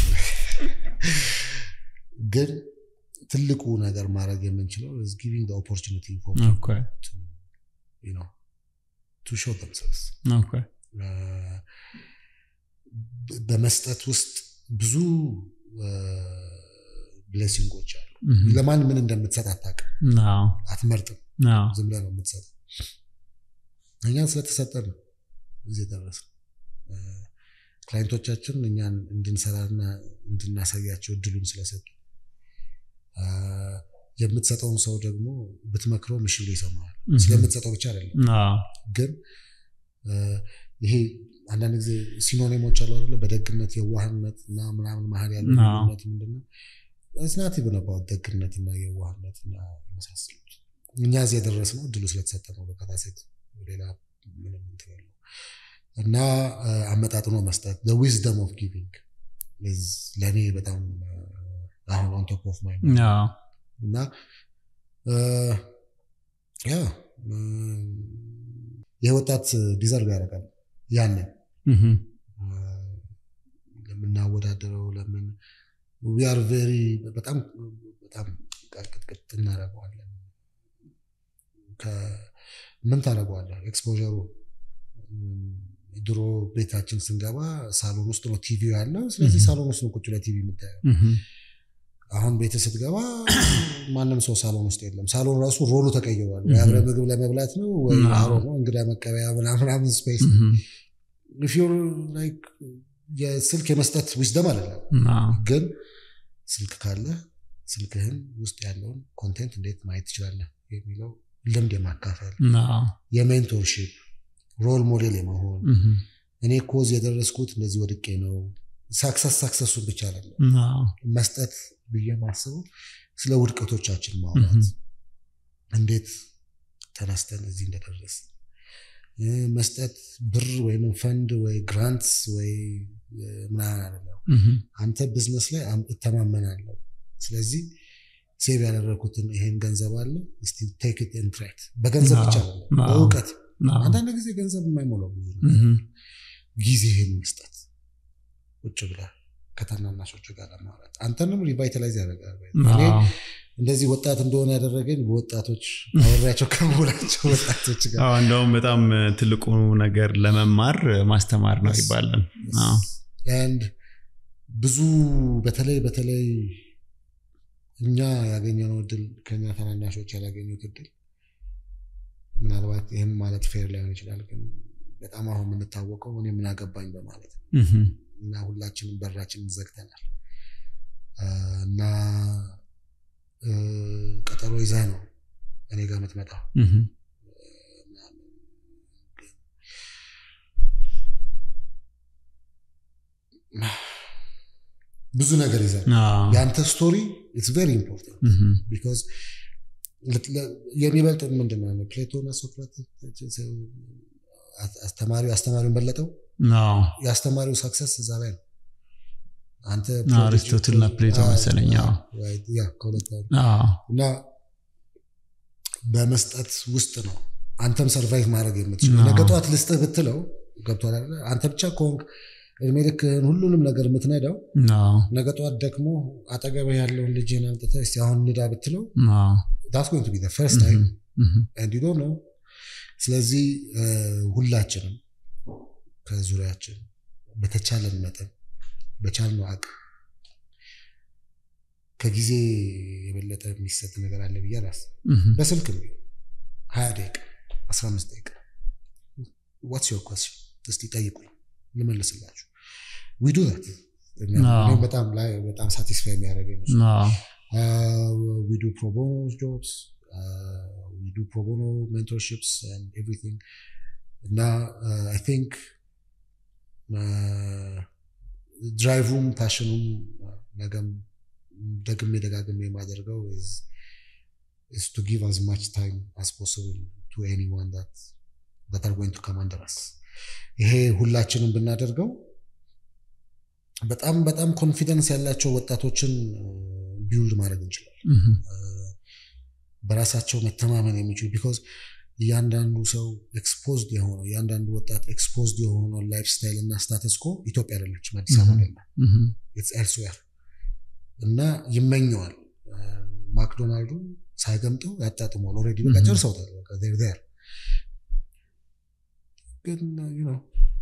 ግን ትልቁ ነገር ማድረግ የምንችለው is giving the opportunity for ኦኬ to, you know, to show themselves. ኦኬ Uh, በመስጠት ውስጥ ብዙ ብሌሲንጎች አሉ። እህም፣ ለማን ምን እንደምትሰጥ አታውቅም፣ አዎ አትመርጥም። አዎ ዝም ብለህ ነው የምትሰጠው። እኛ ስለተሰጠን ነው እዚህ የደረስነው። Uh, ክላይንቶቻችን እኛን እንድንሰራና እንድናሳያቸው እድሉን ስለሰጡ uh, የምትሰጠውን ሰው ደግሞ ብትመክረው እሺ ብሎ ይሰማል። እህም፣ ስለምትሰጠው ብቻ አይደለም አዎ ግን እ፣ ይሄ አንዳንድ ጊዜ ሲኖኒሞች አሉ አይደለ? በደግነት የዋህነት እና ምናምን መሀል ያለው አዎ። ልዩነት ምንድነው? ስናት ብነባው ደግነት እና የዋህነት እና የመሳሰሉት እኛ እዚህ የደረስነው እድሉ ስለተሰጠ ነው። በቀታ ሴት ሌላ ምንም እንትን የለውም። እና እ፣ አመጣጥኖ መስጠት ዊዝደም ኦፍ ጊቪንግ ለእኔ በጣም እ፣ አሁን ኦን ቶፕ ኦፍ ማይንድ አዎ እና እ፣ ያ እ፣ ይህ ወጣት ዲዘርቭ ያደርጋል ያንን እህም፣ እ፣ ለምናወዳደረው ለምን ዊ አር ቬሪ በጣም በጣም ቅጥቅጥ እናደርገዋለን። ከ- ምን ታደርገዋለህ? ኤክስፖሩ ድሮ ቤታችን ስንገባ ሳሎን ውስጥ ነው ቲቪ ያለው። ስለዚህ Mhm. ሳሎን ውስጥ ነው ቁጭ ለቲቪ የምታየው። እህም፣ አሁን ቤት ስትገባ ማንም ሰው ሳሎን ውስጥ የለም። ሳሎን ራሱ ሮሉ ተቀይሯል። ወይ Mhm. አብረህ ምግብ ለመብላት ነው ወይ አዎ። አሮ ነው እንግዳ መቀበያ ምናምን ስፔስ እህም፣ ፊር ላይክ የስልክ የመስጠት ዊዝደም አይደለም፣ አዎ ግን ስልክ ካለ ስልክህን ውስጥ ያለውን ኮንቴንት እንዴት ማየት ትችላለህ የሚለው ልምድ የማካፈል አዎ የሜንቶርሺፕ ሮል ሞዴል የመሆን እህም፣ እኔ ኮዝ የደረስኩት እንደዚህ ወድቄ ነው። ሳክሰስ ሳክሰሱን ብቻ አይደለም አዎ መስጠት ብዬ ማስበው ስለ ውድቀቶቻችን ማውራት እህም፣ እንዴት ተነስተን እዚህ እንደደረስ መስጠት ብር ወይም ፈንድ ወይ ግራንትስ ወይ እ፣ ምናምን አይደለም። እህም፣ አንተ ቢዝነስ ላይ አም- እተማመናለሁ። ስለዚህ ሴቭ ያደረግኩትን ይሄን ገንዘብ አለ እስቲ ቴክ ኢት ኤንድ ትራይ ኢት። በገንዘብ ብቻ አዎ፣ አይደለም አዎ። በእውቀት አዎ አንዳንድ ጊዜ ገንዘብ የማይሞላው ብዙ ነው። እህም፣ ጊዜህን መስጠት ቁጭ ብለህ ከታናናሾች ጋር ለማውራት አንተንም ሪቫይታላይዝ ያደርጋል። እኔ አዎ እንደዚህ ወጣት እንደሆነ ያደረገኝ በወጣቶች አወሪያቸው ከመሆናቸው ወጣቶች ጋር አዎ እንደውም በጣም ትልቁ ነገር ለመማር ማስተማር ነው Yes. ይባላል። አዎ And ብዙ በተለይ በተለይ እኛ ያገኘነው እድል ከኛ ታናናሾች ያላገኙት እድል ምናልባት ይህም ማለት ፌር ላይሆን ይችላል፣ ግን በጣም አሁን የምንታወቀው እኔ ምን አገባኝ በማለት ነው። እህም፣ እና ሁላችንም በራችንን ዘግተናል አ፣ እና እ፣ ቀጠሮ ይዘህ ነው እኔ ጋር የምትመጣው እህም፣ ብዙ ነገር ይዘህ አዎ የአንተ ስቶሪ ኢትስ ቬሪ ኢምፖርታንት እህም፣ ቢኮዝ የሚበልጥ ምንድን ነው ፕሌቶና ሶክራተስ አስተማሪው አስተማሪውን በለጠው አዎ የአስተማሪው ሳክሰስ እዛ ላይ ነው አንተ አሪስቶትል እና ፕሌቶ መሰለኝ። አዎ ያ ከሁለት አንዱ። አዎ እና በመስጠት ውስጥ ነው አንተም ሰርቫይቭ ማድረግ የምትችለው አዎ። ነገ ጠዋት ልስጥህ ብትለው ገብቶሃል አይደለ አንተ ብቻ ከሆንክ እድሜ ልክህን ሁሉንም ነገር የምትነዳው አዎ ነገ ጠዋት ደግሞ አጠገብህ ያለውን ልጅህን አምጥተህ እስኪ አሁን ንዳ ብትለው አዎ ዳስ ጎይንግ ቱ ቢ ፈርስት ታይም እህም፣ ኤንድ ዩ ዶንት ኖ ስለዚህ እ፣ ሁላችንም ከዙሪያችን በተቻለን መጠን በቻልነው አቅም ከጊዜ የበለጠ የሚሰጥ ነገር አለ ብዬ አላስብም። እህም፣ በስልክም ቢሆን ሀያ ደቂቃ አስራ አምስት ደቂቃ ዋትስ ዮር ኮስችን እስቲ ጠይቁኝ ልመልስላችሁ ዊ ዱ ዛት አዎ። በጣም ላይ በጣም ሳቲስፋይ የሚያደርገኝ እሱ። አዎ Uh, we do pro bono jobs. Uh, we do pro bono mentorships and everything. Now, uh, I think ድራይቭም ፓሽኑም ነገም ደግሜ ደጋግሜ የማደርገው is to give as much time as possible to anyone that that are going to come under us. ይሄ ሁላችንም ብናደርገው በጣም በጣም ኮንፊደንስ ያላቸው ወጣቶችን ቢውልድ ማድረግ እንችላለን። በራሳቸው መተማመን የሚችሉ ቢኮዝ እያንዳንዱ ሰው ኤክስፖዝድ የሆነው እያንዳንዱ ወጣት ኤክስፖዝድ የሆነው ላይፍ ስታይል እና ስታተስ ኮ ኢትዮጵያ አይደለችም፣ አዲስ አበባ አይደለም፣ ኤልስዌር እና ይመኘዋል። ማክዶናልዱ ሳይገምጠው ያጣጥመዋል። ኦልሬዲ በቃ ጨርሰውታል። ር ግን ነው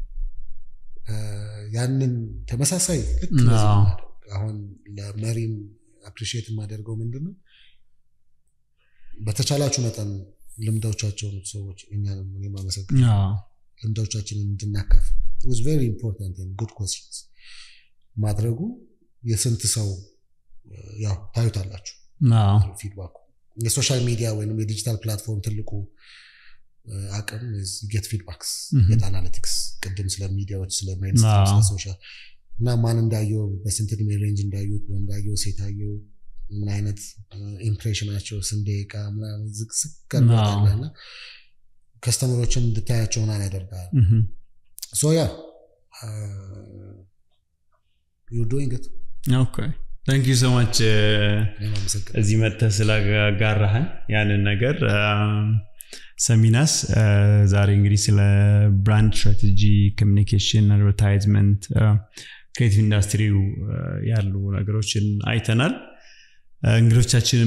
ያንን ተመሳሳይ ልክ አሁን ለመሪም አፕሪሺየት የማደርገው ምንድን ነው በተቻላችሁ መጠን ልምዶቻቸውን ሰዎች እኛንም እኔም አመሰግናለሁ ልምዶቻችንን እንድናካፍ was very important and good questions ማድረጉ የስንት ሰው ያው ታዩታላችሁ ፊድባኩ የሶሻል ሚዲያ ወይም የዲጂታል ፕላትፎርም ትልቁ አቅም ጌት ፊድባክስ ጌት አናሊቲክስ ቅድም ስለ ሚዲያዎች ስለ ሜንስትሪም ስለ ሶሻል እና ማን እንዳየው በስንት እድሜ ሬንጅ እንዳዩት ወንዳየው ሴታየው ምን አይነት ኢምፕሬሽናቸው ስንት ደቂቃ ምናምን ዝቅዝቅ እና ከስተመሮችን እንድታያቸው ምናምን ያደርጋል ሶ ያ ዩ ዶይንግ ት ኦኬ ታንክ ዩ ሶ ማች እዚህ መጥተህ ስላጋራህን ያንን ነገር ሰሚናስ ዛሬ እንግዲህ ስለ ብራንድ ስትራቴጂ ኮሚኒኬሽን አድቨርታይዝመንት ክሬቲቭ ኢንዱስትሪው ያሉ ነገሮችን አይተናል እንግዶቻችንም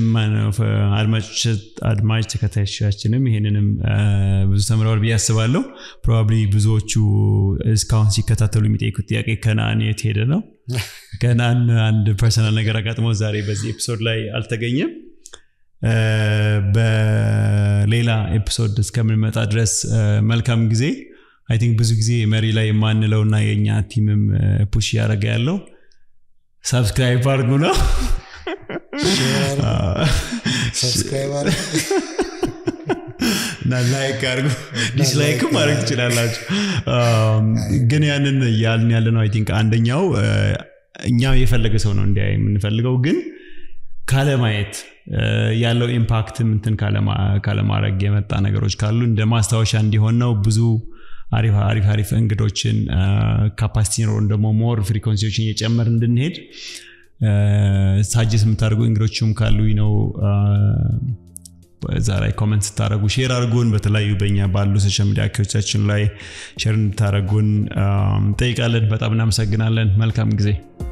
አድማጭ ተከታዮቻችንም ይሄንንም ብዙ ተምረዋል ብዬ አስባለሁ ፕሮባብሊ ብዙዎቹ እስካሁን ሲከታተሉ የሚጠይቁት ጥያቄ ከነአን የት ሄደ ነው ከነአን አንድ ፐርሰናል ነገር አጋጥሞ ዛሬ በዚህ ኤፒሶድ ላይ አልተገኘም በሌላ ኤፒሶድ እስከምንመጣ ድረስ መልካም ጊዜ አይ ቲንክ ብዙ ጊዜ መሪ ላይ የማንለው እና የእኛ ቲምም ፑሽ እያደረገ ያለው ሰብስክራይብ አድርጉ ነው እና ላይክ አድርጉ ዲስላይክም ማድረግ ትችላላችሁ ግን ያንን ያልን ያለ ነው አይ ቲንክ አንደኛው እኛ የፈለገ ሰው ነው እንዲያ የምንፈልገው ግን ካለማየት ያለው ኢምፓክት ምንትን ካለማድረግ የመጣ ነገሮች ካሉ እንደ ማስታወሻ እንዲሆን ነው ብዙ አሪፍ አሪፍ አሪፍ እንግዶችን ካፓሲቲ ኖሮን ደግሞ ሞር ፍሪኮንሲዎችን እየጨመር እንድንሄድ ሳጀስ የምታደርጉ እንግዶችም ካሉ ነው እዛ ላይ ኮመንት ስታደረጉ ሼር አድርጉን በተለያዩ በኛ ባሉ ሶሻል ሚዲያ አካዎቻችን ላይ ሼር እንድታደረጉን ጠይቃለን በጣም እናመሰግናለን መልካም ጊዜ